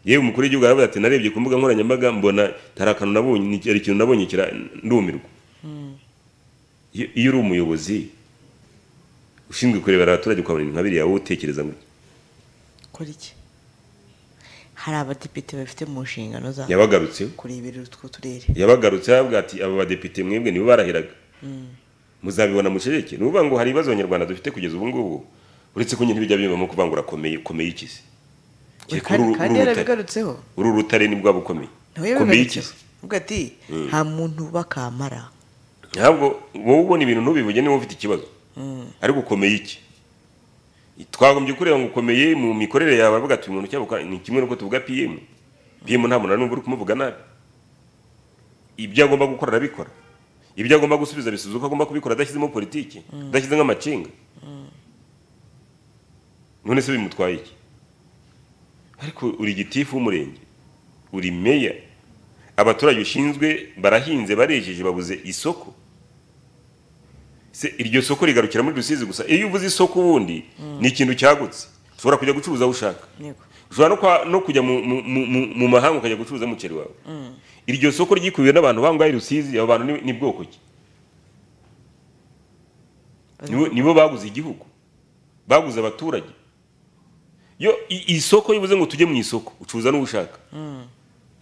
yewe umukuru w'igihugu aravuga ati narebye ku mbuga nkoranyambaga mbona hari akantu nabonye ni- hari ikintu nabonye kira ndumirwa iyo iyo uri umuyobozi ushinzwe kurebera abaturage ukabona ibintu nka biriya wowe utekereza gutya kora iki hari abadepite babifite mu nshingano zabo Yabagarutseho. kurebera utwo turere yabagarutse aravuga ati aba badepite mwebwe nibo barahiraga muzabibona muceceke ni ukuvuga ngo hari ibibazo abanyarwanda dufite kugeza ubu ngubu uretse ko nyine bijya bibamo kuvangura komeye komeye ikizi kereka uru uru kandi rutare yarabigarutseho uru rutare ni bwa bukomeye nawe komeye yabigarutseho ikizi avuga ati Mm. nta muntu bakamara ntabwo wowe ubona ibintu ntubivuge niba ufite ikibazo ariko ukomeye iki twagombye kureba ngo ukomeye mu mikorere yawe aravuga ati uyu muntu cyabuka ni kimwe n'uko tuvuga pm pm nta muntu n'umva uri kumuvuga nabi ibyo agomba gukora arabikora ibyo agomba gusubiza bisubiza uko agomba kubikora adashyizemo politiki Mm. adashyize nk'amacinga none se bimutwaye iki ariko uri gitifu w'umurenge uri meya abaturage ushinzwe barahinze barejeje babuze isoko se iryo soko rigarukira muri rusizi gusa iyo uvuze isoko ubundi ni ikintu cyagutse ushobora kujya gucuruza aho ushaka ushobora no, kwa, no kujya mu, mu, mu, mu, mu mahanga ukajya gucuruza umuceri wawe iryo soko ryikubiwe n'abantu bangahe rusizi abo bantu ni, ni bwoko ki nibo, nibo baguze igihugu baguze abaturage yo i- isoko iyo uvuze ngo tujye mu isoko ucuruza n'uwo ushaka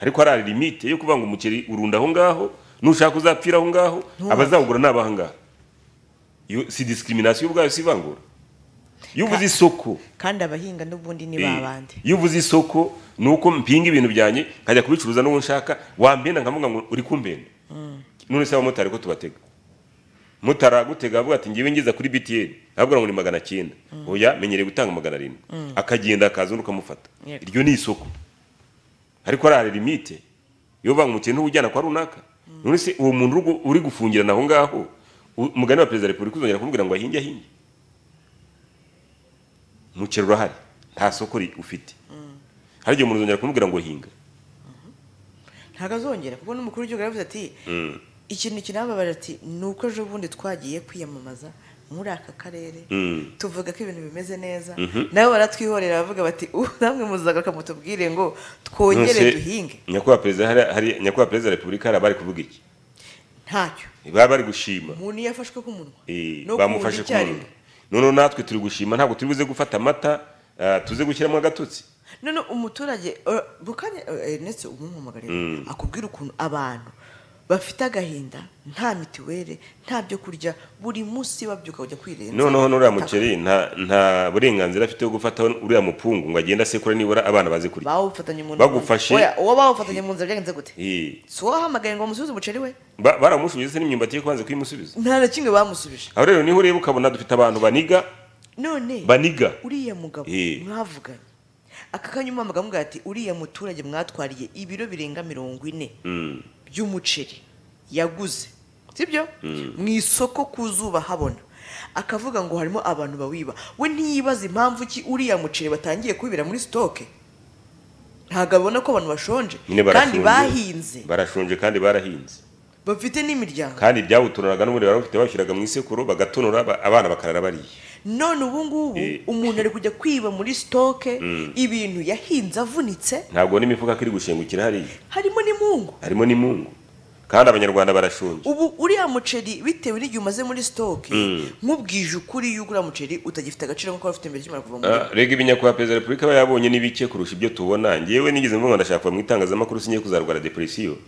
ariko hari limite yo kuvuga ngo umuceri urunda aho ngaho nushaka uzapfira aho ngaho Ntubaze. abazawugura ni abaha ngaho Iyo si discrimination ubwayo si ivangura iyo uvuze isoko kandi abahinga n'ubundi ni Eh, babandi iyo uvuze isoko ni uko mpinga ibintu byanjye nkajya kubicuruza n'uwo nshaka wambenda nkavuga ngo uri kumbenda none se abamotari ko tubatega motari agutega avuga ati ngiwe ngiza kuri btn avuga ngo ni magana cyenda oya menyereye gutanga magana arindwi Mm. akagenda akaza undi ukamufata Yego. iryo ni isoko ariko hari limite iyo uvuga ngo umukene ujyana kwa runaka none se uwo muntu uri gu- uri gufungirana aho ngaho u- umugani wa perezida wa repubulika uzongera kumubwira ngo ahinge ahinge umukene urahari nta soko ri- ufite hari igihe umuntu uzongera kumubwira ngo hinga ntabwo azongera kuko n'umukuru w'igihugu yaravuze ati Mm. ikintu kinababarira ati ni uko ejo bundi twagiye kwiyamamaza muri aka karere Mm. tuvuga ko ibintu bimeze neza Mhm. nabo baratwihorera bavuga bati "Uh, namwe muzagaruka mutubwire ngo twongere Nonese duhinge nyakubahwa perezida hari- hari nyakubahwa perezida wa repubulika hari abari kuvuga iki ntacyo baba bari gushima umuntu iyo afashwe ku munwa Eh, No bamufashe kuwurya icyarimwe. kumuriro noneho natwe turi gushima ntabwo turi buze gufata amata ah, tuze gushyiramo agatotsi none umuturage eh, bukanye eh, ndetse umumuhamagariye Mm. akubwira ukuntu abantu bafite agahinda nta mitiweli nta byo kurya buri munsi babyuka bajya kwirenza noneho n'uriya mukeri nta nta burenganzira afite bwo gufata uriya mupungu ngo agende asekura nibura abana baze kurya bawufatanye mu Bagufashe. Oya, uwo bawufatanye mu nzira byagenze gute Eh, si uwo bahamagaye ngo bamusubize umuceri we ba- baramushubije se n'imyumbati yo kubanza kuyimusubiza nta na kimwe bamusubije aho rero niho ureba ukabona dufite abantu baniga none Baniga. uriya mugabo Eh. mwavuganye aka kanya umwamaga amubwira ati uriya muturage mwatwariye ibiro birenga mirongo ine Mm, by'umuceri yaguze sibyo mm. mu isoko ku zuba habona akavuga ngo harimo abantu bawiba we ntiyibaza impamvu ki uriya muceri batangiye kubibira muri sitoke ntabwo abona ko abantu bashonje nyine kandi barashonje. bahinze barashonje kandi barahinze bafite n'imiryango kandi ibyawutonuraga n'ubundi barabufite babishyiraga mu isekuru bagatonora ba- abana bakarara bariye none ubu ngubu Eh. umuntu ari kujya kwiba muri sitoke Mm. ibintu yahinze avunitse ntabwo n'imifuka ko iri gushengukira hariya harimo n'imungu harimo n'imungu kandi abanyarwanda barashonje ubu uriya muceri bitewe n'igihe umaze muri sitoke Mm. nkubwije ukuri y'uko uriya muceri utagifite agaciro nk'uko wari ufite mbere ukimara kuva mu Ah, murima rega ibinyakubahwa perezida wa repubulika aba yabonye ni bike kurusha ibyo tubona ngewe nigeze mvuga ngo ndashaka kuva mu itangazamakuru singiye kuzarwara depresiyo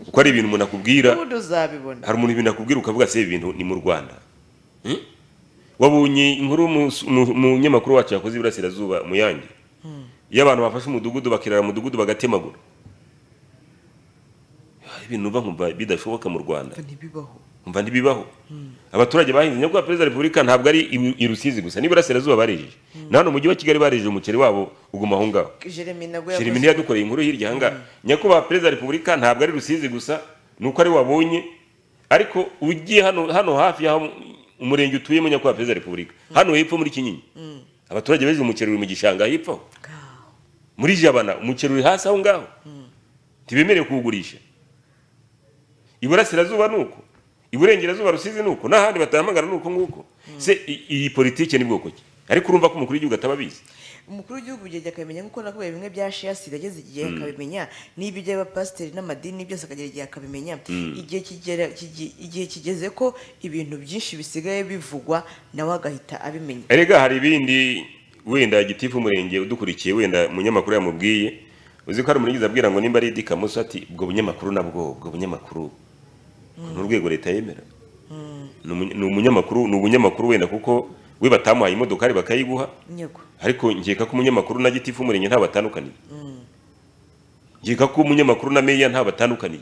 kuko hari ibintu umuntu akubwira ubundi uzabibona hari umuntu ibintu akubwira ukavuga se ibi bintu ni mu rwanda Hmm? wabonye inkuru umu- umu- umunyamakuru wacu yakoze iburasirazuba mu yange iyo abantu bafashe umudugudu bakirara umudugudu bagatemagura hari ibintu uba nkumva bidashoboka mu rwanda ntibibaho umva ntibibaho abaturage bahinze nyakubahwa perezida wa repubulika ntabwo ari i- i rusizi gusa n'iburasirazuba barijije na hano mu mujyi wa kigali barijije umuceri wabo uguma aho ngaho jeremy nabwo jeremy niyo yadukoreye inkuru hirya ahangaha nyakubahwa perezida wa repubulika ntabwo ari rusizi gusa ni uko ari wabonye ariko ugiye hano hano hafi y'aho umurenge utuyemo nyakubahwa perezida wa repubulika hano hepfo muri kinyinya abaturage bejeje umuceri uri mu gishanga hepfo aho. muri jabana umuceri uri hasi aho ngaho ntibemerewe kuwugurisha iburasirazuba ni uko iburengerazuba rusizi ni uko n'ahandi batahamagara ni uko nguko se i- iyi politike ni bwoko ki ariko urumva ko umukuru w'igihugu ataba abizi umukuru w'igihugu ugenda akamenya nk'uko nakubwiye bimwe bya shiyasiri yageze igihe Mm. akabimenya n'ibyo by'abapasiteri n'amadini byose akagera igihe akabimenya Mm. igihe kigera- kigi- igihe kigeze ko ibintu byinshi bisigaye bivugwa nawe agahita abimenya erega hari ibindi wenda gitifu umurenge udukurikiye wenda munyamakuru yamubwiye uzi ko hari umurenge abwira ngo nimba ari idi kamusa ati ubwo bunyamakuru nabwo ubwo bunyamakuru ni urwego leta yemera Ni umu- ni umunyamakuru ni ubunyamakuru wenda kuko we batamuhaye imodokari bakayiguha nyego ariko nkeka ko umunyamakuru na gitifu umurenge nta batandukaniye nkeka ko umunyamakuru na meya nta batandukaniye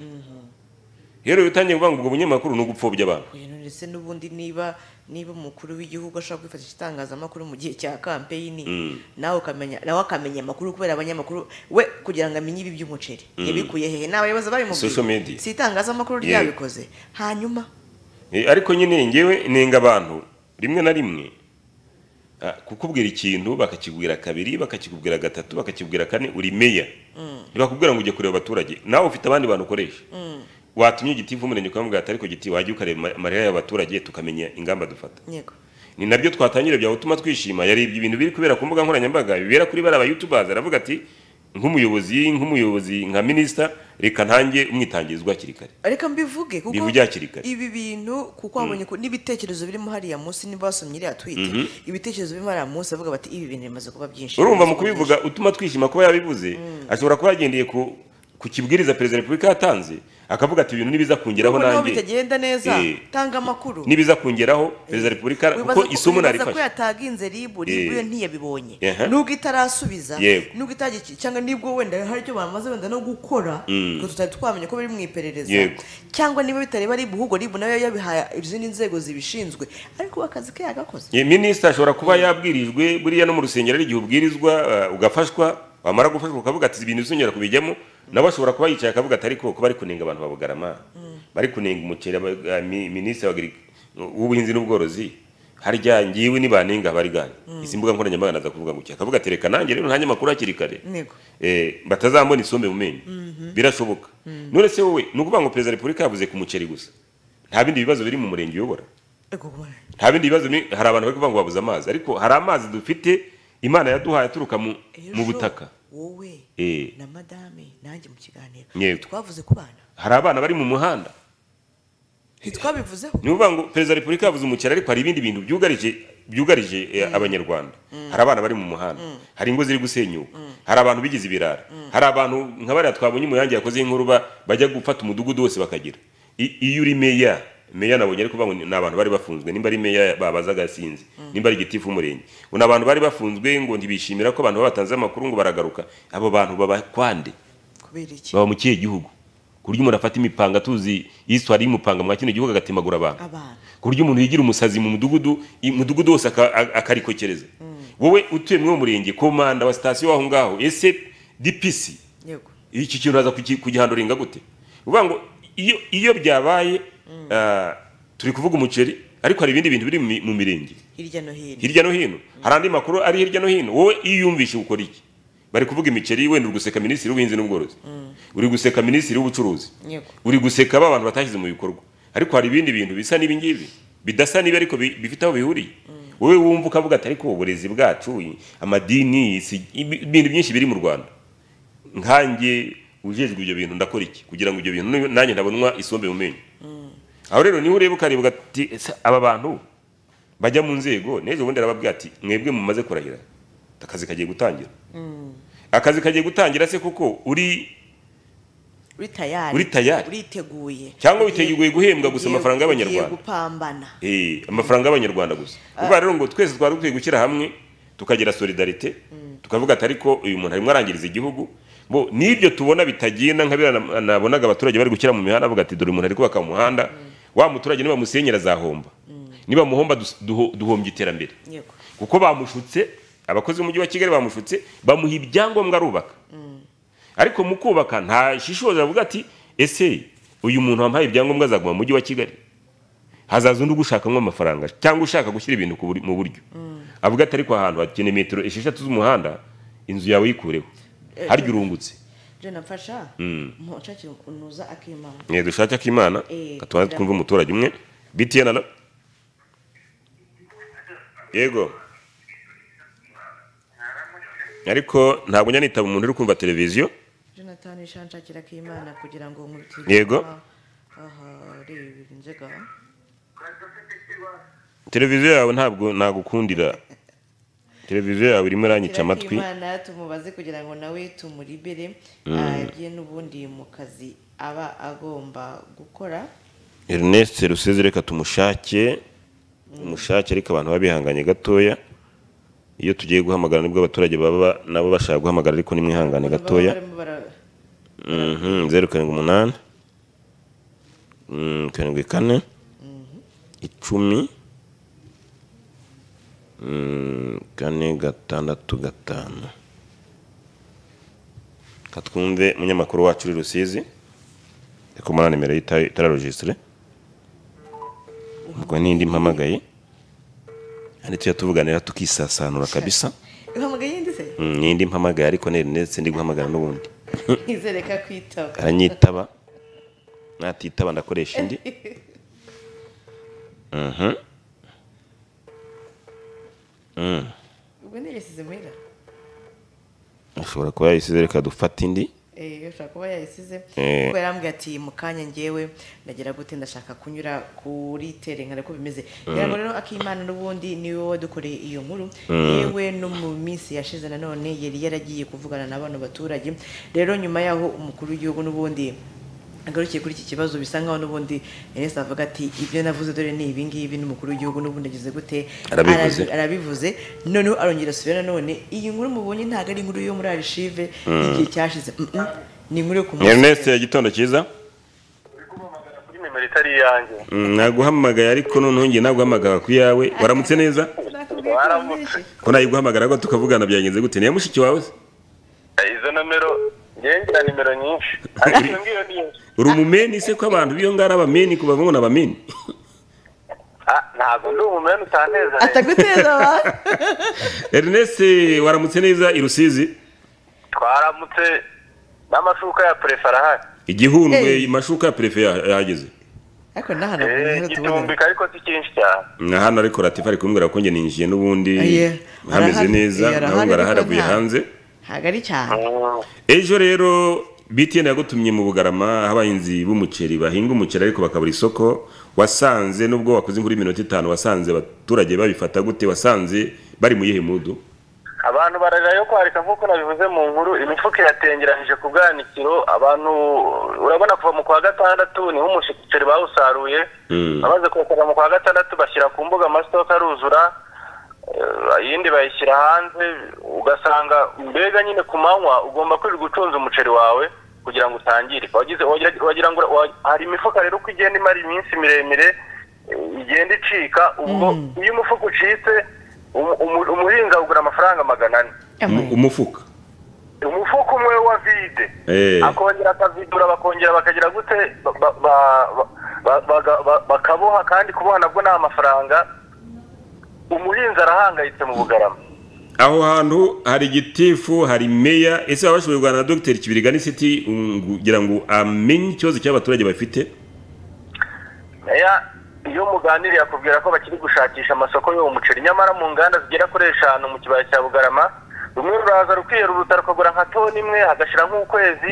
rero iyo utangiye kuvuga ngo ubwo bunyamakuru ni ugupfobya abantu Oya, none se n'ubundi niba niba umukuru w'igihugu ashaka kwifashisha itangazamakuru mu gihe cya kampeyini Mm. nawe ukamenya nawe akamenya amakuru kubera abanyamakuru we kugira ngo amenye ibi by'umuceri Mm. yabikuye hehe ni abayobozi babimubwiye Social media. si itangazamakuru Yeah. ryabikoze hanyuma Eh, ariko nyine ngewe nenga abantu rimwe na rimwe ah, kukubwira ikintu bakakibwira kabiri bakakikubwira gatatu bakakibwira kane uri meya ntibakubwira ngo ujye kureba abaturage nawe ufite abandi bantu ukoresha watumye igiti umurenge ukamubwira ati ariko giti wajya ukareba ama- amarira y'abaturage tukamenya ingamba dufata yego ni nabyo twatangire bya gutuma twishima yari ibintu biri kubera ku mbuga nkoranyambaga bibera kuri bariya bayutubazi aravuga ati nk'umuyobozi nk'umuyobozi nka minisita reka ntange umwitangirizwa hakiri kare reka mbivuge kuko Mbivuge hakiri kare. ibi bintu kuko wabonye ko n'ibitekerezo birimo hariya munsi niba wasomye iriya twite Mhm. ibitekerezo birimo hariya munsi bavuga bati ibi bintu bimaze kuba byinshi urumva mu kubivuga utuma twishima kuba yabivuze ashobora kuba yagendeye ku ku kibwiriza perezida wa repubulika yatanze akavuga ati ibintu nibiza kungeraho Kuko naho nanjye bitagenda neza Eh, tanga amakuru nibiza kungeraho perezida wa repubulika wibaza kuko ko- isomo wibaza ko narifashe yataginze ribu ribu Eh. yo ntiyabibonye Aha. nubwo itarasubiza Yego. nubwo itagiki cyangwa nibwo wenda hari icyo bamaze wenda no gukora Mm. ngo tutari twamenya ko biri mu iperereza Yego. cyangwa niba bitareba ribu ahubwo ribu nayo yabihaye izindi nzego zibishinzwe ariko we akazi ke yagakoze Ye, minisita ashobora kuba yabwirijwe buriya no mu rusengero ari igihe ubwirizwa eh, ugafashwa wamara gufashwa ukavuga ati ibintu bizongera kubijyamo nawe ashobora kuba yicaye akavuga ati ariko ko bari kunenga abantu babugarama bari kunenga umuceri aba- eh, mi- minisitiri w'agri- w'ubuhinzi n'ubworozi harya ngiwe nibanenga bari gani izi mbuga nkoranyambaga naza kuvuga gutya akavuga ati reka nanjye rero ntanjye amakuru hakiri kare ntego eh, batazambona isombe mu menyo Mhm. birashoboka none se wowe ni ukuvuga ngo perezida wa repubulika yavuze ku muceri gusa nta bindi bibazo biri mu murenge uyobora nta bindi bibazo ni- hari abantu bari kuvuga ngo babuze amazi ariko hari amazi dufite imana yaduhaye aturuka mu, mu butaka wowe Eh. na madame nanjye mu kiganiro Yego. twavuze ku bana hari abana bari mu muhanda ntitwabivuzeho ni ukuvuga ngo perezida wa repubulika yavuze umukera ariko hari ibindi bintu byugarije byugarije eh, abanyarwanda hari abana bari mu muhanda hari ingo ziri gusenyuka hari abantu bigize ibirara hari abantu nka bariya twabonye umuyange yakoze inkuru ba- bajya gufata umudugudu wose bakagira I- iyo uri meya meya nabonye ariko ngo ni abantu bari bafunzwe nimba ari meya babazaga sinzi nimba ari gitifu umurenge ngo ni abantu bari bafunzwe ngo ntibishimira ko abantu babatanze amakuru ngo baragaruka abo bantu babakwande kubera iki baba mu kihe gihugu ku buryo umuntu afata imipanga tuzi iswari y'umupanga mwa kino gihugu agatemagura abantu abana ku buryo umuntu yigira umusazi mu mudugudu i- mudugudu wose aka- a- akarikokereza wowe utuye muri uwo murenge komanda wa sitasiyo w'aho ngaho ese dpc yego iki kintu uraza kuki- kugihanduringa gute uvuga ngo iyo iyo byabaye ah, turi kuvuga umuceri ariko hari ibindi bintu biri mu mi- mu mirenge hirya no hino hirya no hino hari andi makuru ari hirya no hino wowe iyo uyumvishe ukora iki bari kuvuga imiceri wenda uri guseka minisitiri w'ubuhinzi n'ubworozi uri guseka minisitiri w'ubucuruzi yego uri guseka ba bantu batashyize mu bikorwa ariko hari ibindi bintu bisa n'ibi ngibi bidasa n'ibi ariko bi- bifite aho bihuriye wowe wumva ukavuga ati ariko uburezi bwacu i- amadini isi- ibi- ibintu byinshi biri mu rwanda nkanjye ujejwe ibyo bintu ndakora iki kugira ngo ibyo bintu nu- nanjye ntabonwa isombe mu menyo aho rero niho ureba ukareba ugati "Ese aba bantu bajya mu nzego n'ejo bundi arababwira ati mwebwe mumaze kurahira akazi kagiye gutangira akazi kagiye gutangira se kuko uri uri tayari Uri tayari. uriteguye cyangwa witeguye guhembwa gusa Ugiye- amafaranga y'abanyarwanda ugiye gupambana Eh, amafaranga y'abanyarwanda gusa uvuga rero ngo twese twari dukwiye gushyira hamwe tukagira solidarite tukavuga ati ariko uyu muntu arimo arangiriza igihugu bo n'ibyo tubona bitagenda nka biriya na- nabonaga abaturage bari gushyira mu mihanda bavuga ati dore umuntu ari kubaka umuhanda wa muturage nibamusenyera azahomba nibamuhomba dus- duho- duhombye iterambere kuko bamushutse abakozi b'umujyi wa kigali bamushutse bamuha ibyangombwa arubaka ariko mu kubaka nta shishoza avuga ati ese uyu muntu wampaye ibyangombwa azaguma mu mujyi wa kigali hazaza undi ugushakamo amafaranga cyangwa ushaka gushyira ibintu ku buri- mu buryo avuga ati ariko ahantu hakeneye metero esheshatu z'umuhanda inzu yawe yikureho Eh, harya urungutse jena mfasha Mm. mushake unuza akimana mwe dushake akimana Eh, gatubanze twumve umuturage umwe btn na yego ariko ntabwo njya nitaba umuntu uri kumva televiziyo jonathan ishanshakira akimana kugira ngo nkubitire Yego. aha reba inzega televiziyo yawe ntabwo nagukundira televiziyo yawe irimo iranyica amatwi akimana tumubaze kugira ngo nawe tumuribere Mm. ajye n'ubundi mu kazi aba agomba gukora Ernest Ruseze reka tumushake umushake ariko abantu baba bihanganye gatoya iyo tugiye guhamagara nibwo abaturage baba nabo bashaka guhamagara ariko nimwihangane gatoya barimo bara- Mhm, zeru karindwi umunani Mm, karindwi kane icumi Mm, kane gatandatu gatanu katwumve umunyamakuru wacu uri rusizi ariko muri nimero ye ita- itararojisitire ubwo n'indi mpamagaye hano tujya tuvuganira tukisasanura kabisa uhamagaye ndetse Mm, n'indi mpamagaye ariko ni ndetse ndi guhamagara n'ubundi izereka kwitaba aranyitaba natitaba ndakoresha indi Mhm. Mm. ubwo ntiyasize muhira ashobora kuba yayisize reka dufate indi Eh, ashobora kuba yayisize Eh. kuko yarambwira ati mu kanya ngewe ndagira gute ndashaka kunyura kuri tere nkare ko bimeze Mm. kugira ngo rero akimana n'ubundi niwe wadukoreye iyo nkuru Mm. yewe no mu minsi yashize nanone yari yaragiye kuvugana na bano baturage rero nyuma yaho umukuru w'igihugu n'ubundi agarukiye kuri iki kibazo bisa nkaho n'ubundi Ernest avuga ati ibyo navuze dore ni ibi ngibi n'umukuru w'igihugu n'ubundi agize gute Arabivuze. Arabi- arabivuze noneho arongera asubira nanone iyi nkuru mubonye ntabwo ari inkuru yo muri arishive Mm. igihe cyashize Mm, mm. ni inkuru yo ku munsi Ernest gitondo cyiza kuri nimero itari iyanjye Mm, naguhamagaye ariko noneho ngiye naguhamagara ku yawe waramutse neza waramutse ko nayiguhamagara ko tukavugana byagenze gute niya mushiki wawe se? izo nomero njyewe ngira nimero nyinshi ariko iyo ngiyo ni nyinshi uri umumeni se ko abantu b'iyo ngara abameni ku bavungu n'abameni Ah, ntabwo ndi umumena utanezereye ataguteza ba Ernest waramutse neza i Rusizi twaramutse n'amashuka ya prefara ahari igihundwe Hey. amashuka ya perefe yahageze ariko n'ahantu Eh, igicumbika ariko si cyinshi cyane na hano ariko ratifa ari kumbwira ko njye ninjiye n'ubundi Aye. hameze Arahari. neza Aye, nawe arahari, barahari ariko avuye nta- hanze ntabwo ari cyane ejo rero btn yagutumye mu bugarama aho abahinzi b'umuceri bahinga umuceri ariko bakabura isoko wasanze nubwo wakoze imvura y'iminota itanu wasanze abaturage babifata gute wasanze bari mu yihe mudu abantu bararira yo kwarika nk'uko nabivuze mu nkuru imifuka iratengeranije ku bwanikiro abantu urabona kuva mu kwa gatandatu niho umushikiri bawusaruye bamaze kuwukoza mu kwa gatandatu bashyira ku mbuga amasitoke aruzura eh, iyindi bayishyira hanze ugasanga mbega nyine ku manywa ugomba kwirirwa ucunze umuceri wawe kugira ngo utangirika wagize wagira- wagira ngo wa- hari imifuka rero uko igenda imara iminsi miremire eh, igenda icika ubwo iyo umufuka ucitse umu- umu- umuhinzi agura amafaranga magana ane Umu- umufuka umufuka umwe wa vide Eh. akongera akavidura bakongera bakagira gute ba- ba- ba- ba- ba- baga- ba- bakaboha kandi kuboha nabwo ni amafaranga umuhinzi arahangayitse mu bugarama aho hantu hari igitifu hari meya ese waba bashoboye kuganira na dogiteri kibirigani siti kugira ngo amenye ikibazo cy'abaturage bafite meya iyo muganiriye akubwira ko bakiri gushakisha amasoko y'uwo muceri nyamara mu nganda zigera kuri eshanu mu kibaya cya bugarama rumwe ruraza rukiyera uruta rukagura nka toni imwe hagashira nk'ukwezi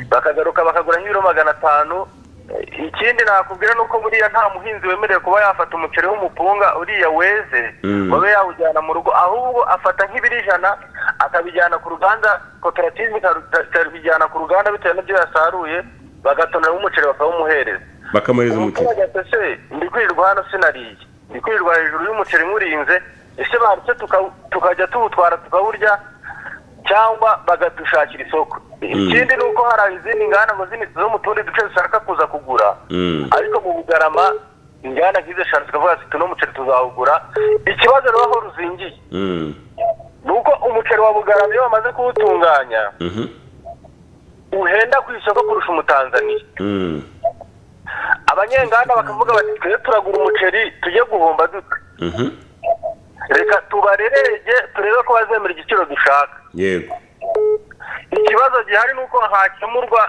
bakagaruka bakagura nk'ibiro magana atanu Eh, ikindi nakubwira ni uko buriya nta muhinzi wemerewe kuba yafata umuceri w'umupunga uriya weze Mm. wabe yawujyana mu rugo ahubwo afata nk'ibiro ijana akabijyana ku ruganda koperative ikaruta- ikabijyana ku ruganda bitewe n'ibyo yasaruye bagatonera umuceri bakawumuhereza bakamwohereza umuceri umuturage se ndi kwirirwa hano sinariye ndi kwirirwa hejuru y'umuceri nywurinze ese barutse tuka- tukajya tuwutwara tukawurya cyangwa bagadushakira isoko ikindi ni uko hari izindi nganda ngo z'imiti zo mu tundi duce zishaka kuza kugura ariko mu bugarama inganda nk'izo eshanu zikavuga ziti uno muceri tuzawugura ikibazo rero aho ruzingiye ni uko umuceri wa bugarama iyo bamaze kuwutunganya uhenda ku isoko kurusha umutanzaniya abanyenganda bakavuga bati twe turagura umuceri tujye guhomba dute reka tubarerege turebe ko bazemera igiciro dushaka yego ikibazo gihari ni uko hakemurwa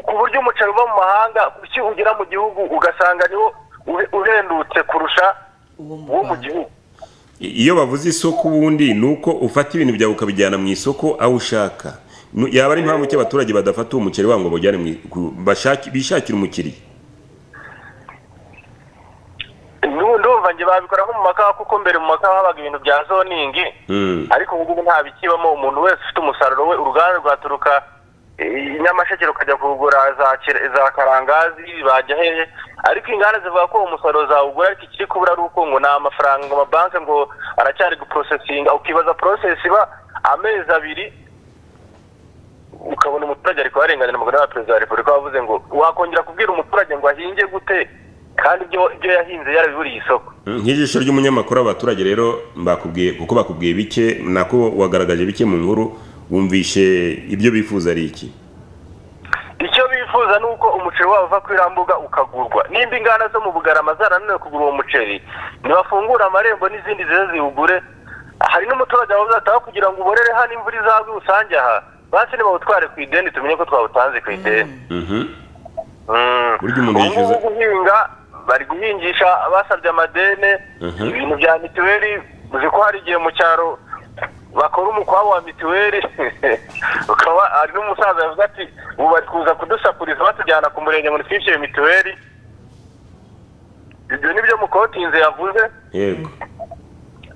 ku buryo umuceri uva mu mahanga kuki ugera mu gihugu ugasanga niwo uhe- uhendutse kurusha uwo mu gihugu iyo bavuze isoko ubundi ni uko ufata ibintu byawe ukabijyana mu isoko aho ushaka Nu- yaba ari impamvu ki abaturage badafata uwo muceri wabo ngo bawujyane mu i- ku- bashaki- bishakire umukiriya Ndu- ndumva nge babikora nko mu makawa kuko mbere mu makawa habaga ibintu bya zoningi Mm. ariko ubu ngubu nta bikibamo umuntu wese ufite umusaruro we uruganda rwaturuka i nyamasheke rukajya kuwugura za Kire- za karangazi bajya hehe ariko inganda zivuga ko uwo musaruro zawugura ariko ikiri kubura ari uko ngo ni amafaranga ngo amabanki ngo aracyari guprosesinga ukibaza porosesi iba amezi abiri ukabona umuturage ariko warenganira umugore wa perezida wa repubulika wavuze ngo wakongera kubwira umuturage ngo ahinge gute kandi ibyo ibyo yahinze yarabiburiye isoko Mm, nk'ijisho ry'umunyamakuru abaturage rero bakubwiye kuko bakubwiye bike nako wagaragaje bike mu nkuru wumvishe ibyo bifuza ari iki icyo bifuza ni uko umuceri wabo uva kuri iriya mbuga ukagurwa nimba inganda zo mu bugarama zarananiwe kugura uwo muceri ntibafungure amarembo n'izindi zize ziwugure hari n'umuturage wabuze ataho kugira ngo uborere hano imvura izagwe usange aha basi nibawutware ku ideni tumenye ko twawutanze ku ideni burya umuntu ubu yishyuza ngubu guhinga bari guhingisha basabye amadene Mhm. ibintu bya mituweli uzi ko hari igihe mu cyaro bakora umukwabo wa mituweli ukaba hari n'umusaza yavuze ati ubu bari kuza kudusakuriza batujyana ku murenge ngo ntitwishyure mituweli ibyo ni byo mukotinze yavuze yego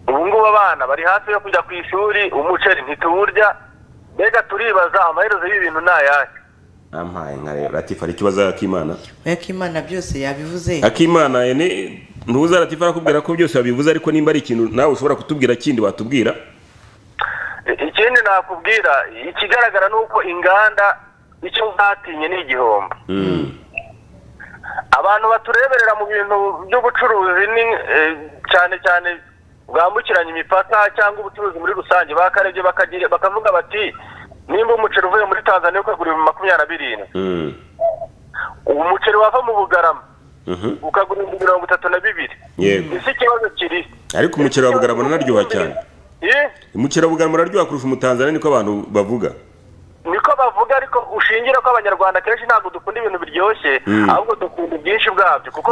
ubu ngubu abana bari hafi yo kujya ku ishuri umuceri ntituwurya mbega turibaza amaherezo y'ibintu ni ayahe ampaye nka rero latifa hari ikibazo akimana we ko imana byose yabivuze akimana eh, ni- ntuza latifa arakubwira ko byose wabivuze ariko nimba ari ikintu nawe ushobora kutubwira kindi watubwira ikindi nakubwira ikigaragara ni uko inganda icyo zatinye ni igihombo abantu batureberera mu bintu by'ubucuruzi ni eh, cyane cyane bwambukiranya imipaka cyangwa ubucuruzi muri rusange bakarebye bakagira bakavuga bati nimba umuceri uvuye muri tanzaniya ukagura ibihumbi makumyabiri na birindwi uwo muceri wava mu bugarama ukagura ibihumbi mirongo itatu na bibiri yego ese ikibazo kiri ariko umuceri wa bugarama unaryoha cyane Eh? umuceri wa bugarama unaryoha kurusha umutanzaniya niko abantu bavuga niko bavuga ariko ushingira ko abanyarwanda kenshi ntabwo dukunda ibintu biryoshye Mm. ahubwo dukunda ubwinshi bwabyo kuko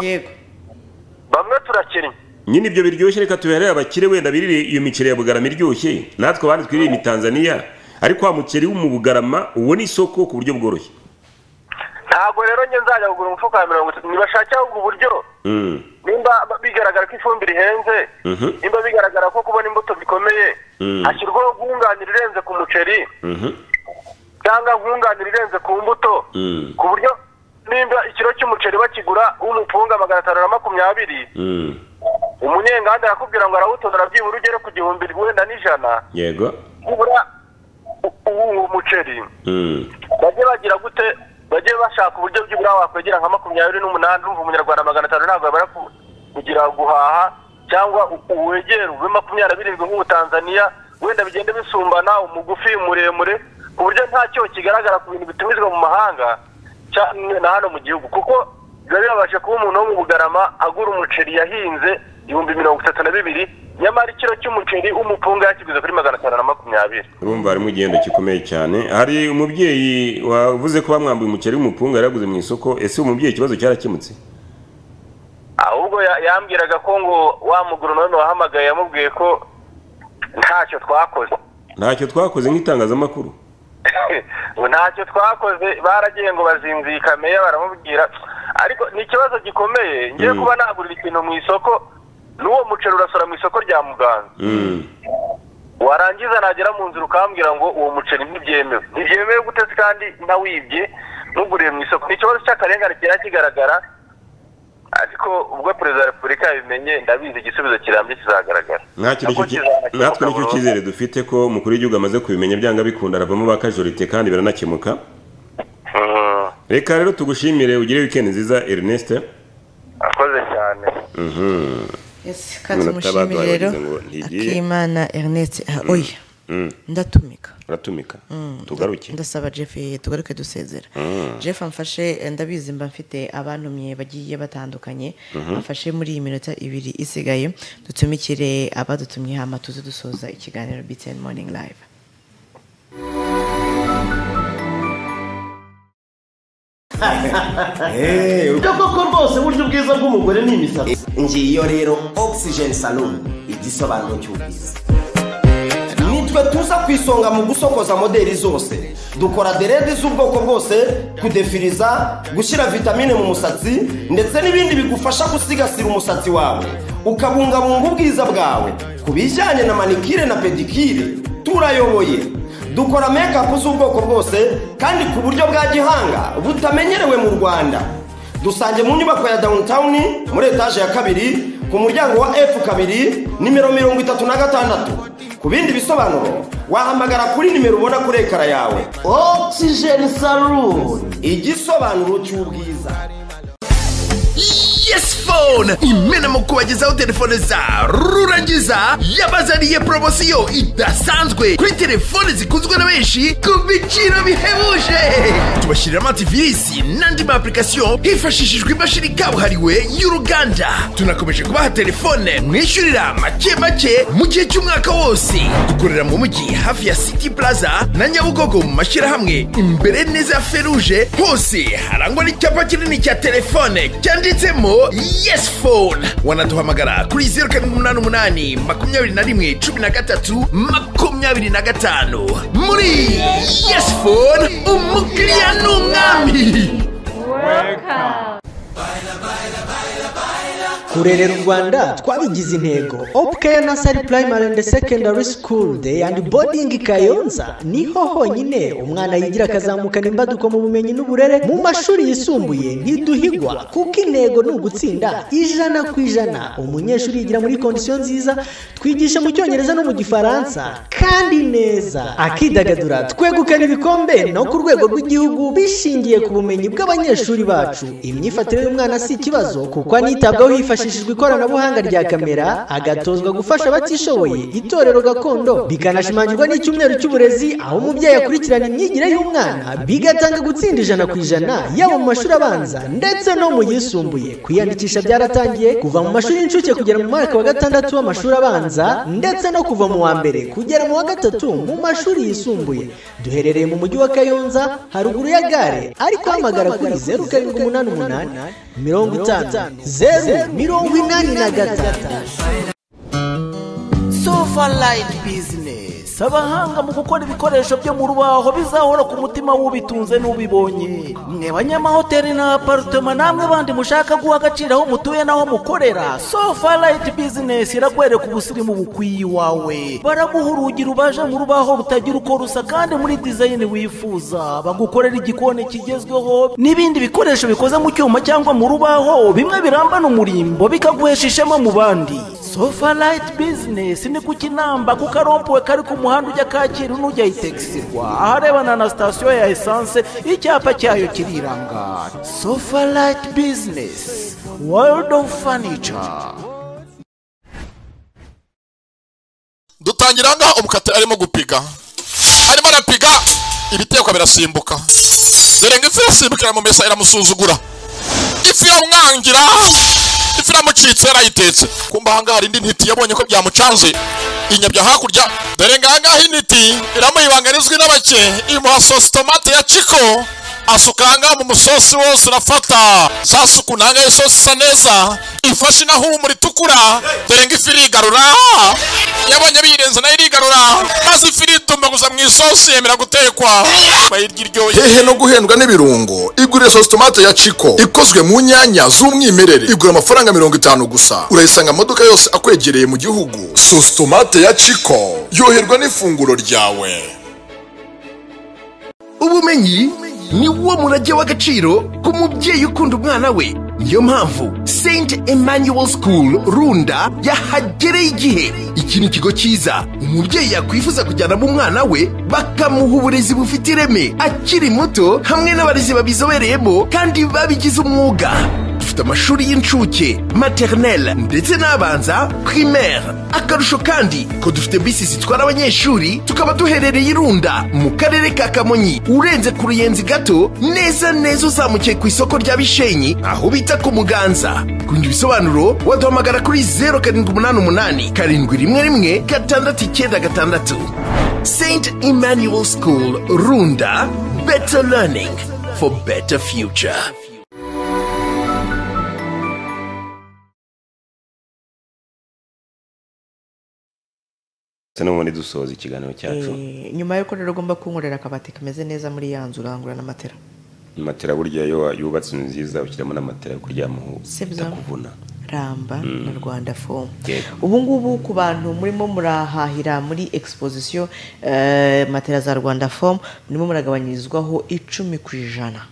bamwe turakennye nyine ibyo biryoshye reka tubiharire abakire wenda birire iyo miceri ya bugarama iryoshye natwe abandi twirire imitanzaniya ariko wa muceri wo mu bugarama uwo ni isoko ku buryo bworoshye ntabwo rero njye nzajya kugura umufuka wa mirongo itatu ntibashakira ahubwo uburyo Mm, nimba bigaragara ko ifumbire ihenze mhm, nimba bigaragara ko kubona imbuto bikomeye Mm. hashyirwaho nkunganire irenze ku muceri mhm, cyangwa nkunganire irenze ku mbuto mm, ku buryo nimba ikiro cy'umuceri bakigura umupunga magana atanu na makumyabiri mm. umunyenganda arakubwira ngo arawutonora byibura ugere ku gihumbi wenda n'ijana yego nibura uwo muceri Mm, bajye bagira gute bajye bashaka uburyo by'ibura wakwegera nka makumyabiri n'umunani urumva umunyarwanda magana atanu ntabwo yabara ku- kugira guhaha cyangwa u- uwegere uve makumyabiri na birindwi nk'ubutanzaniya wenda bigenda bisumbana umugufi muremure ku buryo nta cyoho kigaragara ku bintu bitumizwa mu mahanga cyane na hano mu gihugu kuko biba bibabasha kuba umuntu wo mu bugarama agura umuceri yahinze ibihumbi mirongo itatu na bibiri nyamara ikiro cy'umuceri umupunga yakiguze kuri magana atanu na makumyabiri urumva harimo igihendo gikomeye cyane hari umubyeyi wavuze ko bamwambuye umuceri w'umupunga yari yaguze mu isoko ese uwo mubyeyi ikibazo cyarakemutse ahubwo ya- yambwiraga ko ngo wa mugoronome wahamagaye yamubwiye ko ntacyo twakoze ntacyo twakoze nk'itangazamakuru ngo ntacyo twakoze baragiye ngo bazinzika meya baramubwira ariko ni ikibazo gikomeye ngiye Mm. kuba nagurira ikintu mu isoko n'uwo muceri urasora mu isoko rya muganza Mm, warangiza nagera mu nzira ukambwira ngo uwo muceri ntibyemewe ntibyemewe gute se kandi nawibye ntuguriye mu isoko ni ikibazo cy'akarengane kigenda kigaragara ariko ubwo perezida wa repubulika yabimenye ndabizi igisubizo kirambye kizagaragara nta kintu Nako cy'iki- kizakemuka natwe nicyo burundu. cyizere dufite ko umukuru w'igihugu amaze kubimenya byanga bikunda aravamo ba kajorite kandi biranakemuka reka rero tugushimire ugire wikendi nziza erineste akoze cyane Yes, kandi mushimire rero akimana ernest ah, oya ndatumika uratumika tugaruke ndasaba jeff tugaruke dusezera Mm. jeff amfashe eh, ndabizi mba mfite abantumye bagiye batandukanye Mhm. amfashe muri iyi minota ibiri isigaye dutumikire abadutumye hama tuze dusoza ikiganiro btn morning live byo koko rwose buryo bwiza bw'umugore ni imisatsi ngiyo rero oxygen salon igisobanuro cy'ubwiza nitwe tuza ku isonga mu gusokoza moderi zose dukora derede z'ubwoko bwose kudefiriza gushyira vitamine mu musatsi ndetse n'ibindi bigufasha gusigasira umusatsi wawe ukabungabunga ubwiza bwawe ku bijyanye na manikire na pedikire turayoboye dukora mekapu z'ubwoko bwose kandi ku buryo bwa gihanga butamenyerewe mu rwanda dusange mu nyubako ya downtown muri etaje ya kabiri ku muryango wa f kabiri nimero mirongo itatu na gatandatu ku bindi bisobanuro wahamagara kuri nimero ubona kuri ekara yawe oxygen saloon igisobanuro cy'ubwiza yes phone imenamo kubagezaho telefone za rurangiza yabazaniye poromosiyo idasanzwe kuri telefone zikunzwe na benshi ku biciro bihebuje tubashyirira amativirisi n'andi ma application hifashishijwe imashini kabuhariwe y'uruganda tunakomeje kubaha telefone mwishyurira make make mu gihe cy'umwaka wose dukorera mu mujyi hafi ya city plaza na nyabugogo mu mashyirahamwe imbere neza ya feruje hose harangwa n'icyapa kinini cya telefone cyanditsemo yes phone wanaduhamagara kuri zeru karindwi umunani umunani makumyabiri na rimwe cumi na gatatu makumyabiri na gatanu muri yes phone umukiriya ni umwami kurerera u rwanda twabigize intego opukeya nasari primary and secondary school day and boarding kayonza niho honyine umwana yigira akazamukana imbaduko mu bumenyi n'uburere mu mashuri yisumbuye ntiduhigwa kuko intego ni ugutsinda ijana ku ijana umunyeshuri yigira muri kondisiyo nziza twigisha mu cyongereza no mu gifaransa kandi neza akidagadura twegukana ibikombe no ku rwego rw'igihugu bishingiye ku bumenyi bw'abanyeshuri bacu imyifatire y'umwana si ikibazo kuko anitabwaho hifashishijwe ikoranabuhanga rya kamera agatozwa gufasha abatishoboye itorero gakondo bikanashimangirwa n'icyumweru cy'uburezi aho umubyeyi akurikirana imyigire y'umwana bigatanga gutsinda ijana ku ijana yaba mu mashuri abanza ndetse no mu yisumbuye kwiyandikisha byaratangiye kuva mu mashuri y'incuke kugera mu mwaka wa gatandatu w'amashuri abanza ndetse no kuva mu wa mbere kugera mu wa gatatu mu mashuri yisumbuye duherereye mu mujyi wa kayonza haruguru ya gare ariko hamagara kuri zeru karindwi umunani umunani mirongo itanu zeru mirongo inani na gatatu sofa line business abahanga mu gukora ibikoresho byo mu rubaho bizahora ku mutima w'ubitunze n'ubibonye mwe banyamahoteli na aparitoma namwe bandi mushaka guha agaciro aho mutuye n'aho mukorera sofa rayiti bizinesi iragwereka ubusirimu bukwiye iwawe baraguha urugi rubaje mu rubaho rutagira uko rusa kandi muri dizayini wifuza bagukorera igikoni kigezweho n'ibindi bikoresho bikoze mu cyuma cyangwa mu rubaho bimwe birambana umurimbo bikaguhesha ishema mu bandi sofa rayiti bizinesi ni ku kinamba ku karompuwe kari ku muhanda ujya kacyiru n'ujya itegisitirwa aharebana na sitasiyo ya esanse icyapa cyayo kiriranga sofa rayiti bizinesi world of furniture dutangira aha ngaha umukatira arimo gupiga arimo arapiga ibitekwa birasimbuka dore ngo ifi irasimbukira mu mesa iramusuzugura ifi iramwangira ifi iramucitse yarayitetse kumba aha ngaha hari indi ntiti yabonye ko byamucanze inyabya hakurya dore ngo aha ngaha intiti iramuhibanga rizwi n'abake imuha sosi tomate ya ciko asuka aha ngaha mu musosi wose urafata za suku ntago iyo sosi isa neza ifashe inahumura itukura dore ngo ifi irigarura yabonye biyirenze nayo irigarura maze ifi iritumbaguza mu isosi yemera gutekwa bayirya iryoye hehe no guhendwa n'ibirungo igurire sosi tomate ya ciko ikozwe mu nyanya z'umwimerere igura amafaranga mirongo itanu gusa urayisanga mu maduka yose akwegereye mu gihugu sosi tomate ya ciko yoherwa n'ifunguro ryawe ubumenyi ni wo murage w'agaciro ku mubyeyi ukunda umwana we niyo mpamvu st emmanuel school runda yahagereye igihe iki ni ikigo cyiza umubyeyi yakwifuza kujyanamo umwana we bakamuha uburezi bufite ireme akiri muto hamwe n'abarezi babizobereyemo kandi babigize umwuga dufite amashuri y'incuke maternelle ndetse n'abanza primaire akarusho kandi ko dufite bisi zitwara abanyeshuri tukaba duherereye irunda mu karere ka kamonyi urenze ku ruyenzi gato neza neza uzamukiye ku isoko rya bishenyi aho bita ku muganza kundi bisobanuro waduhamagara kuri zeru karindwi umunani umunani karindwi rimwe rimwe gatandatu icyenda gatandatu st emmanuel school runda better learning for better future ndetse n'ubundi dusoza ikiganiro cyacu Eh, nyuma y'uko rero ugomba kunkorera akabati kameze neza muri ya nzu urangura n'amatera matera burya iyo wa- yubatse inzu nziza ushyiramo n'amatera yo kuryamaho Sibyo. itakuvuna ramba na rwanda fomu Yego. ubu ngubu ku bantu murimo murahahira muri exposition eh, matera za rwanda fomu murimo muragabanyirizwaho icumi ku ijana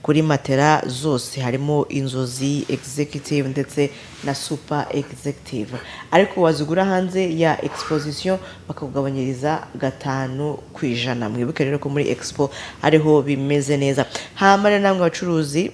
kuri matera zose harimo inzozi executive ndetse na super executive ariko wazigura hanze ya exposition bakakugabanyiriza gatanu ku ijana mwibuke rero ko muri expo ariho bimeze neza hama rero namwe abacuruzi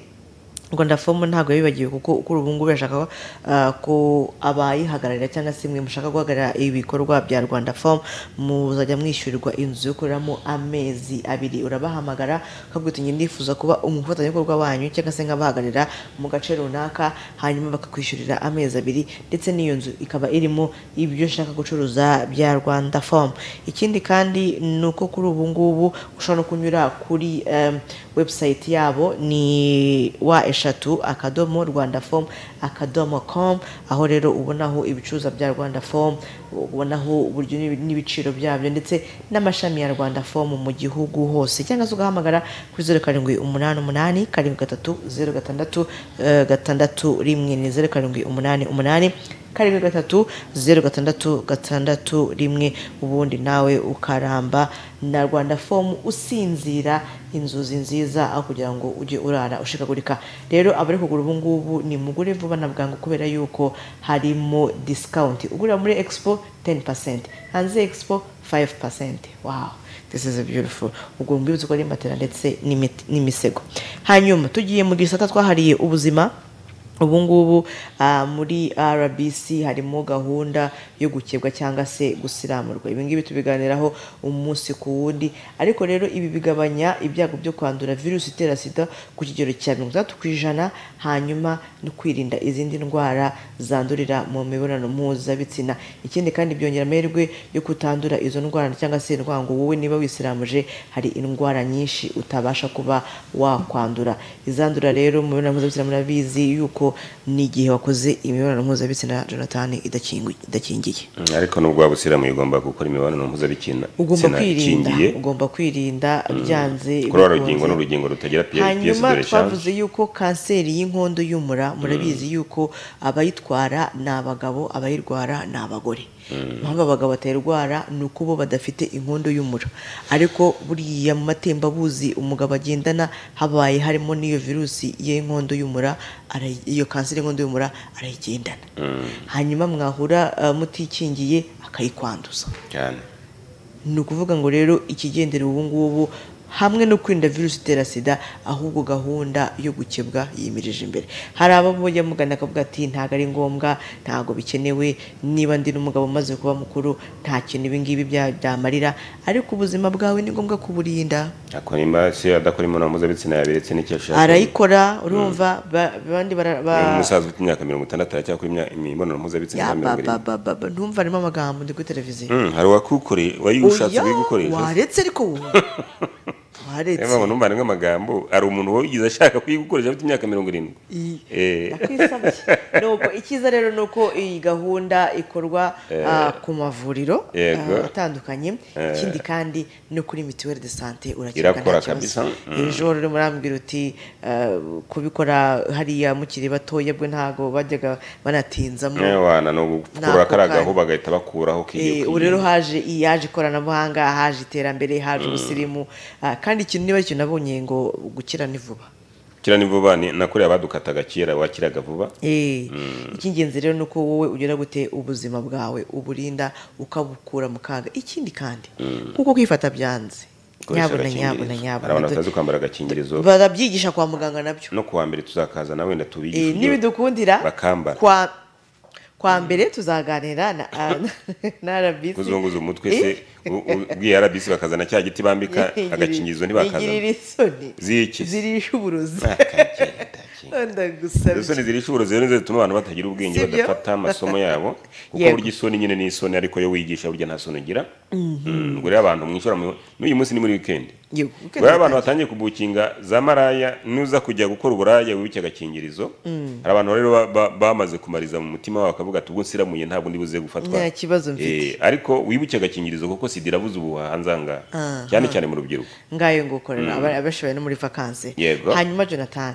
rwanda fomu ntabwo yabibagiwe kuko kuri ubu ngubu bashaka uh, ko abayihagararira cyangwa se mwe mushaka guhagarara ibikorwa bya rwanda fomu muzajya mwishyurirwa inzu yo kureramo amezi abiri urabahamagara ukabwira uti "Njye ndifuza kuba umufatanyabikorwa wanyu cyangwa se nk'abahagararira mu gace runaka hanyuma bakakwishyurira amezi abiri ndetse n'iyo nzu ikaba irimo ibyo ushaka gucuruza bya rwanda fomu ikindi kandi ni uko kuri ubu ngubu ushobora no kunyura kuri em, website yabo ni wa eshatu akadomo rwanda fomu akadomo com aho rero ubonaho ibicuruzwa bya rwanda fomu ubonaho uburyo n'ibi- n'ibiciro byabyo ndetse n'amashami ya rwanda fomu mu gihugu hose cyangwa se ugahamagara kuri zeru karindwi umunani umunani karindwi gatatu zeru gatandatu eh, gatandatu rimwe ni zeru karindwi umunani umunani karindwi gatatu zeru gatandatu gatandatu rimwe ubundi nawe ukaramba na rwanda fomu usinzira inzozi nziza aho kugira ngo ujye urara ushikagurika rero abari kugura ubu ngubu ni mugure vuba na bwangu kubera yuko harimo discount ugurira muri expo 10% hanze ya expo 5% wow this is a beautiful ubwo mbibutse ko ari matera ndetse n'imiti- n'imisego hanyuma tugiye mu gisata twahariye ubuzima ubu ngubu ah, muri rbc harimo gahunda yo gukebwa cyangwa se gusiramurwa ibi ngibi tubiganiraho umunsi ku wundi ariko rero ibi bigabanya ibyago byo kwandura virusi itera sida ku kigero cya mirongo itandatu ku ijana hanyuma no kwirinda izindi ndwara zandurira mu mibonano mpuzabitsina ikindi kandi byongera amahirwe yo kutandura izo ndwara cyangwa se indwara ngo wowe niba wisiramuje hari indwara nyinshi utabasha kuba wakwandura izandura rero mu mibonano mpuzabitsina murabizi yuko ni igihe wakoze imibonano mpuzabitsina jonathan idakingi- idakingiye Mm, ariko nubwo waba usiramuye ugomba gukora imibonano mpuzabitsina ugomba tsina kwirinda ikingiye ugomba kwirinda byanze kuri uru bikunze. rugingo ni urugingo rutagira piyesi hanyuma dore cyane twavuze yuko kanseri y'inkondo y'umura murabizi yuko abayitwara ni abagabo abayirwara ni abagore impamvu abagabo batayirwara ni uko bo badafite inkondo y'umura ariko buriya mu matembabuzi umugabo agendana habaye harimo n'iyo virusi y'inkondo y'umura arayi- iyo kanseri y'inkondo y'umura arayigendana hanyuma mwahura uh, mutikingiye akayikwanduza cyane ni ukuvuga ngo rero ikigendera ubu ngubu hamwe no kwirinda virusi itera sida ahubwo gahunda yo gukebwa yimirije imbere hari abamujya mugana akavuga ati ntabwo ari ngombwa ntabwo bikenewe niba ndi n'umugabo umaze kuba mukuru nta kintu ibi ngibi byamarira ariko ubuzima bwawe ni ngombwa kuburinda akora imba se adakora imibonano mpuzabitsina yaberetse n'icyo ashaka arayikora urumva ba- abandi bara- ba- umusaza ufite imyaka mirongo itandatu aracyakora imya- imibonano mpuzabitsina Ya, ya mirongo ba- ba- irindwi ba- ba- ba- ntumva harimo amagambo ndi kuri televiziyo Mm, hari uwakukoreye wayushatse Oya, kuyigukoresha waretse ariko wowe waretse niyo mpamvu numva harimo amagambo hari umuntu wabigize ashaka kuyigukoresha afite imyaka mirongo irindwi Iyi. Eh. Nakwisabye. nuko icyiza rero ni uko iyi gahunda ikorwa Eh. ah, ku mavuriro Yego. ah, atandukanye Eh. ikindi kandi no kuri mituweli de sante urakeka Irakora nta kibazo kabisa. Mm. ejo rero murambwira uti ah, kubikora hariya mukiri batoya bwe ntago bajyaga banatinzamo wana ni ugukura Nako kariya kanya. gahu bagahita bakuraho Eh, kigiye ubu rero haje iyi yaje ikoranabuhanga haje iterambere haje Mm. ubusirimu ah, kandi ikintu niba ari ikintu nabonye ngo gukira ni vuba kira ni vuba ni nakureba badukataga kera wakiraga vuba Eh, Mm. icy'ingenzi rero ni uko wowe ugera gute ubuzima bwawe uburinda ukabukura mu kaga ikindi kandi Mm. kuko kwifata byanze dukoresha Nyabuna, agakingirizo nyabuna, nyabuna. hari abantu batazi kwambara agakingirizo barabyigisha kwa muganga nabyo no kuwa mbere tuzakazana wenda Eh, tubigishe ibyo nibidukundira bakambara kwa kwa mbere tuzaganira na na rbc kuzunguza umutwe Eh, se u- u- ubwiye rbc bakazana cya giti bambika Igirira- agakingirizo ntibakazana igirira isoni ziki zirisha uburozi izo ndagusabye soni zirisha uburozi rero nizo zituma abantu batagira ubwenge Si byo? badafata amasomo yabo kuko Yego. burya isoni nyine ni isoni ariko yo wigisha burya nta soni ugira Mhm. Mm, ngo rero abantu mwishora mu- n'uyu munsi ni muri wikendi Yego, weekend rero abantu batangiye kubukinga za maraya nuza kujya gukora uburaya wibuke agakingirizo Mm. hari abantu rero ba- ba- bamaze kumariza mu mutima wabo bakavuga ati ubwo nsiramuye ntabwo ndibuze gufatwa Nta kibazo mfite. Eh, ariko wibuke agakingirizo kuko sida irabuze ubu hanze aha ngaha Aha. cyane cyane mu rubyiruko ngayo ngukorera Mm. abenshi bari no muri vakansi Yego. hanyuma jonathan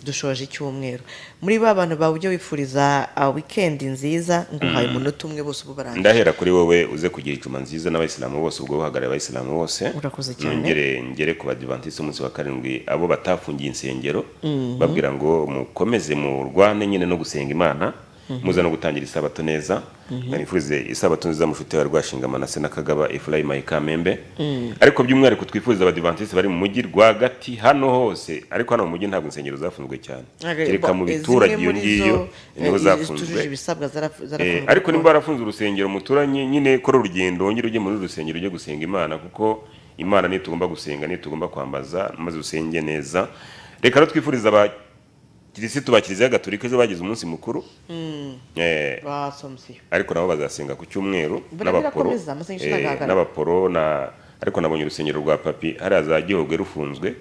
dushoje icyumweru muri ba bantu bawe ujya wifuriza uh, weekend nziza nguhaye Mm. umunota umwe bose ubu barangije ndahera kuri wowe uze kugira ijuma nziza n'abayisilamu bose ubwo buhagarariye abayisilamu bose Urakoze cyane. nongere ngere ku badivantisi umunsi wa karindwi abo batafungiye insengero Mhm. babwira ngo mukomeze murwane nyine no gusenga imana Mhm. muza no gutangira isabato neza Mhm. nifurize isabato nziza mushuti wawe rwashinga manase na kagaba efurayimu ayikamembe Mm. ariko by'umwihariko twifuriza abadivantisiti bari mu mujyi rwagati hano hose ariko hano mu mujyi ntabwo insengero zafunzwe cyane Ariko, kereka mu eh, biturage zimwe iyo muri ngiyo zo, niho eh, zafunzwe zitujuje ibisabwa zaraf- Eh, zarafunzwe ariko nimba warafunze urusengero muturanye nyine kora urugendo wongere ujye muri uru rusengero ujye gusenga imana kuko imana niyo tugomba gusenga niyo tugomba kwambaza maze usenge neza reka rero twifuriza abakirisitu ba kiliziya gatolika ejo bagize umunsi mukuru Mm. Eh, basomye ariko nabo bazasenga ku cyumweru Buriya n'abaporo birakomeza, amasengesho eh, ntagaragara. n'abaporo na ariko nabonye urusengero rwa papi hariya za gihogwe rufunzwe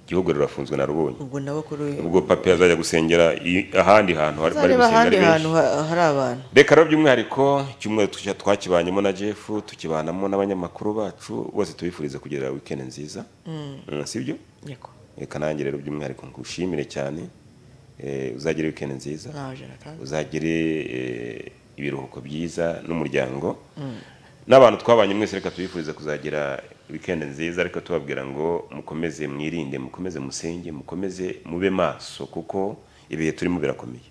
gihogwe rurafunzwe na rubonye ubwo nabo kuri ubwo papi azajya gusengera i- ahandi hantu bari bari uzareba gusenga ahandi ari benshi hantu ha- hari abantu reka rero by'umwihariko icyumweru tucya- twakibanyemo na jeff tukibanamo n'abanyamakuru bacu bose tubifurize kugira weekend nziza Mm. Mm, si byo Yego. reka nanjye rero by'umwihariko ngushimire cyane Eh, uzagire weekend nziza Nawe, Jonathan. uzagire eh, ibiruhuko byiza n'umuryango Mm. n'abantu twabanye mwese reka tubifurize kuzagira weekend nziza ariko tubabwira ngo mukomeze mwirinde mukomeze musenge mukomeze mube maso kuko ibihe turimo birakomeye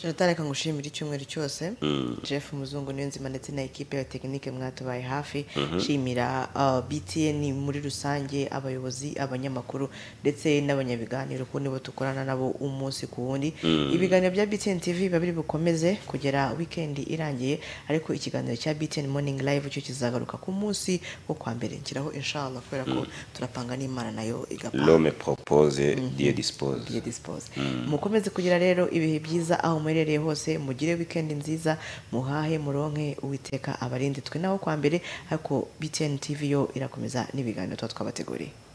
jonathan reka ngushimire icyumweru cyose Mm. jeff muzungu niyo nzima ndetse na ekipe ya tekinike mwatubaye hafi Mhm. nshimira uh, btn muri rusange abayobozi abanyamakuru ndetse n'abanyabiganiro kuko nibo dukorana nabo umunsi ku wundi Mm. ibiganiro bya btn tv biba biri bukomeze kugera weekend irangiye ariko ikiganiro cya btn morning live cyo kizagaruka ku munsi wo kwa mbere nshyiraho inshallah kubera ko Mm. turapanga n'imana nayo igapanga l'homme propose dieu dispose Dieu dispose Mm. mukomeze kugira rero ibihe byiza aho muherereye hose mugire wikendi nziza muhahe muronke uwiteka abarinde twe naho kwa mbere ariko btn tv yo irakomeza n'ibiganiro tuba twabateguriye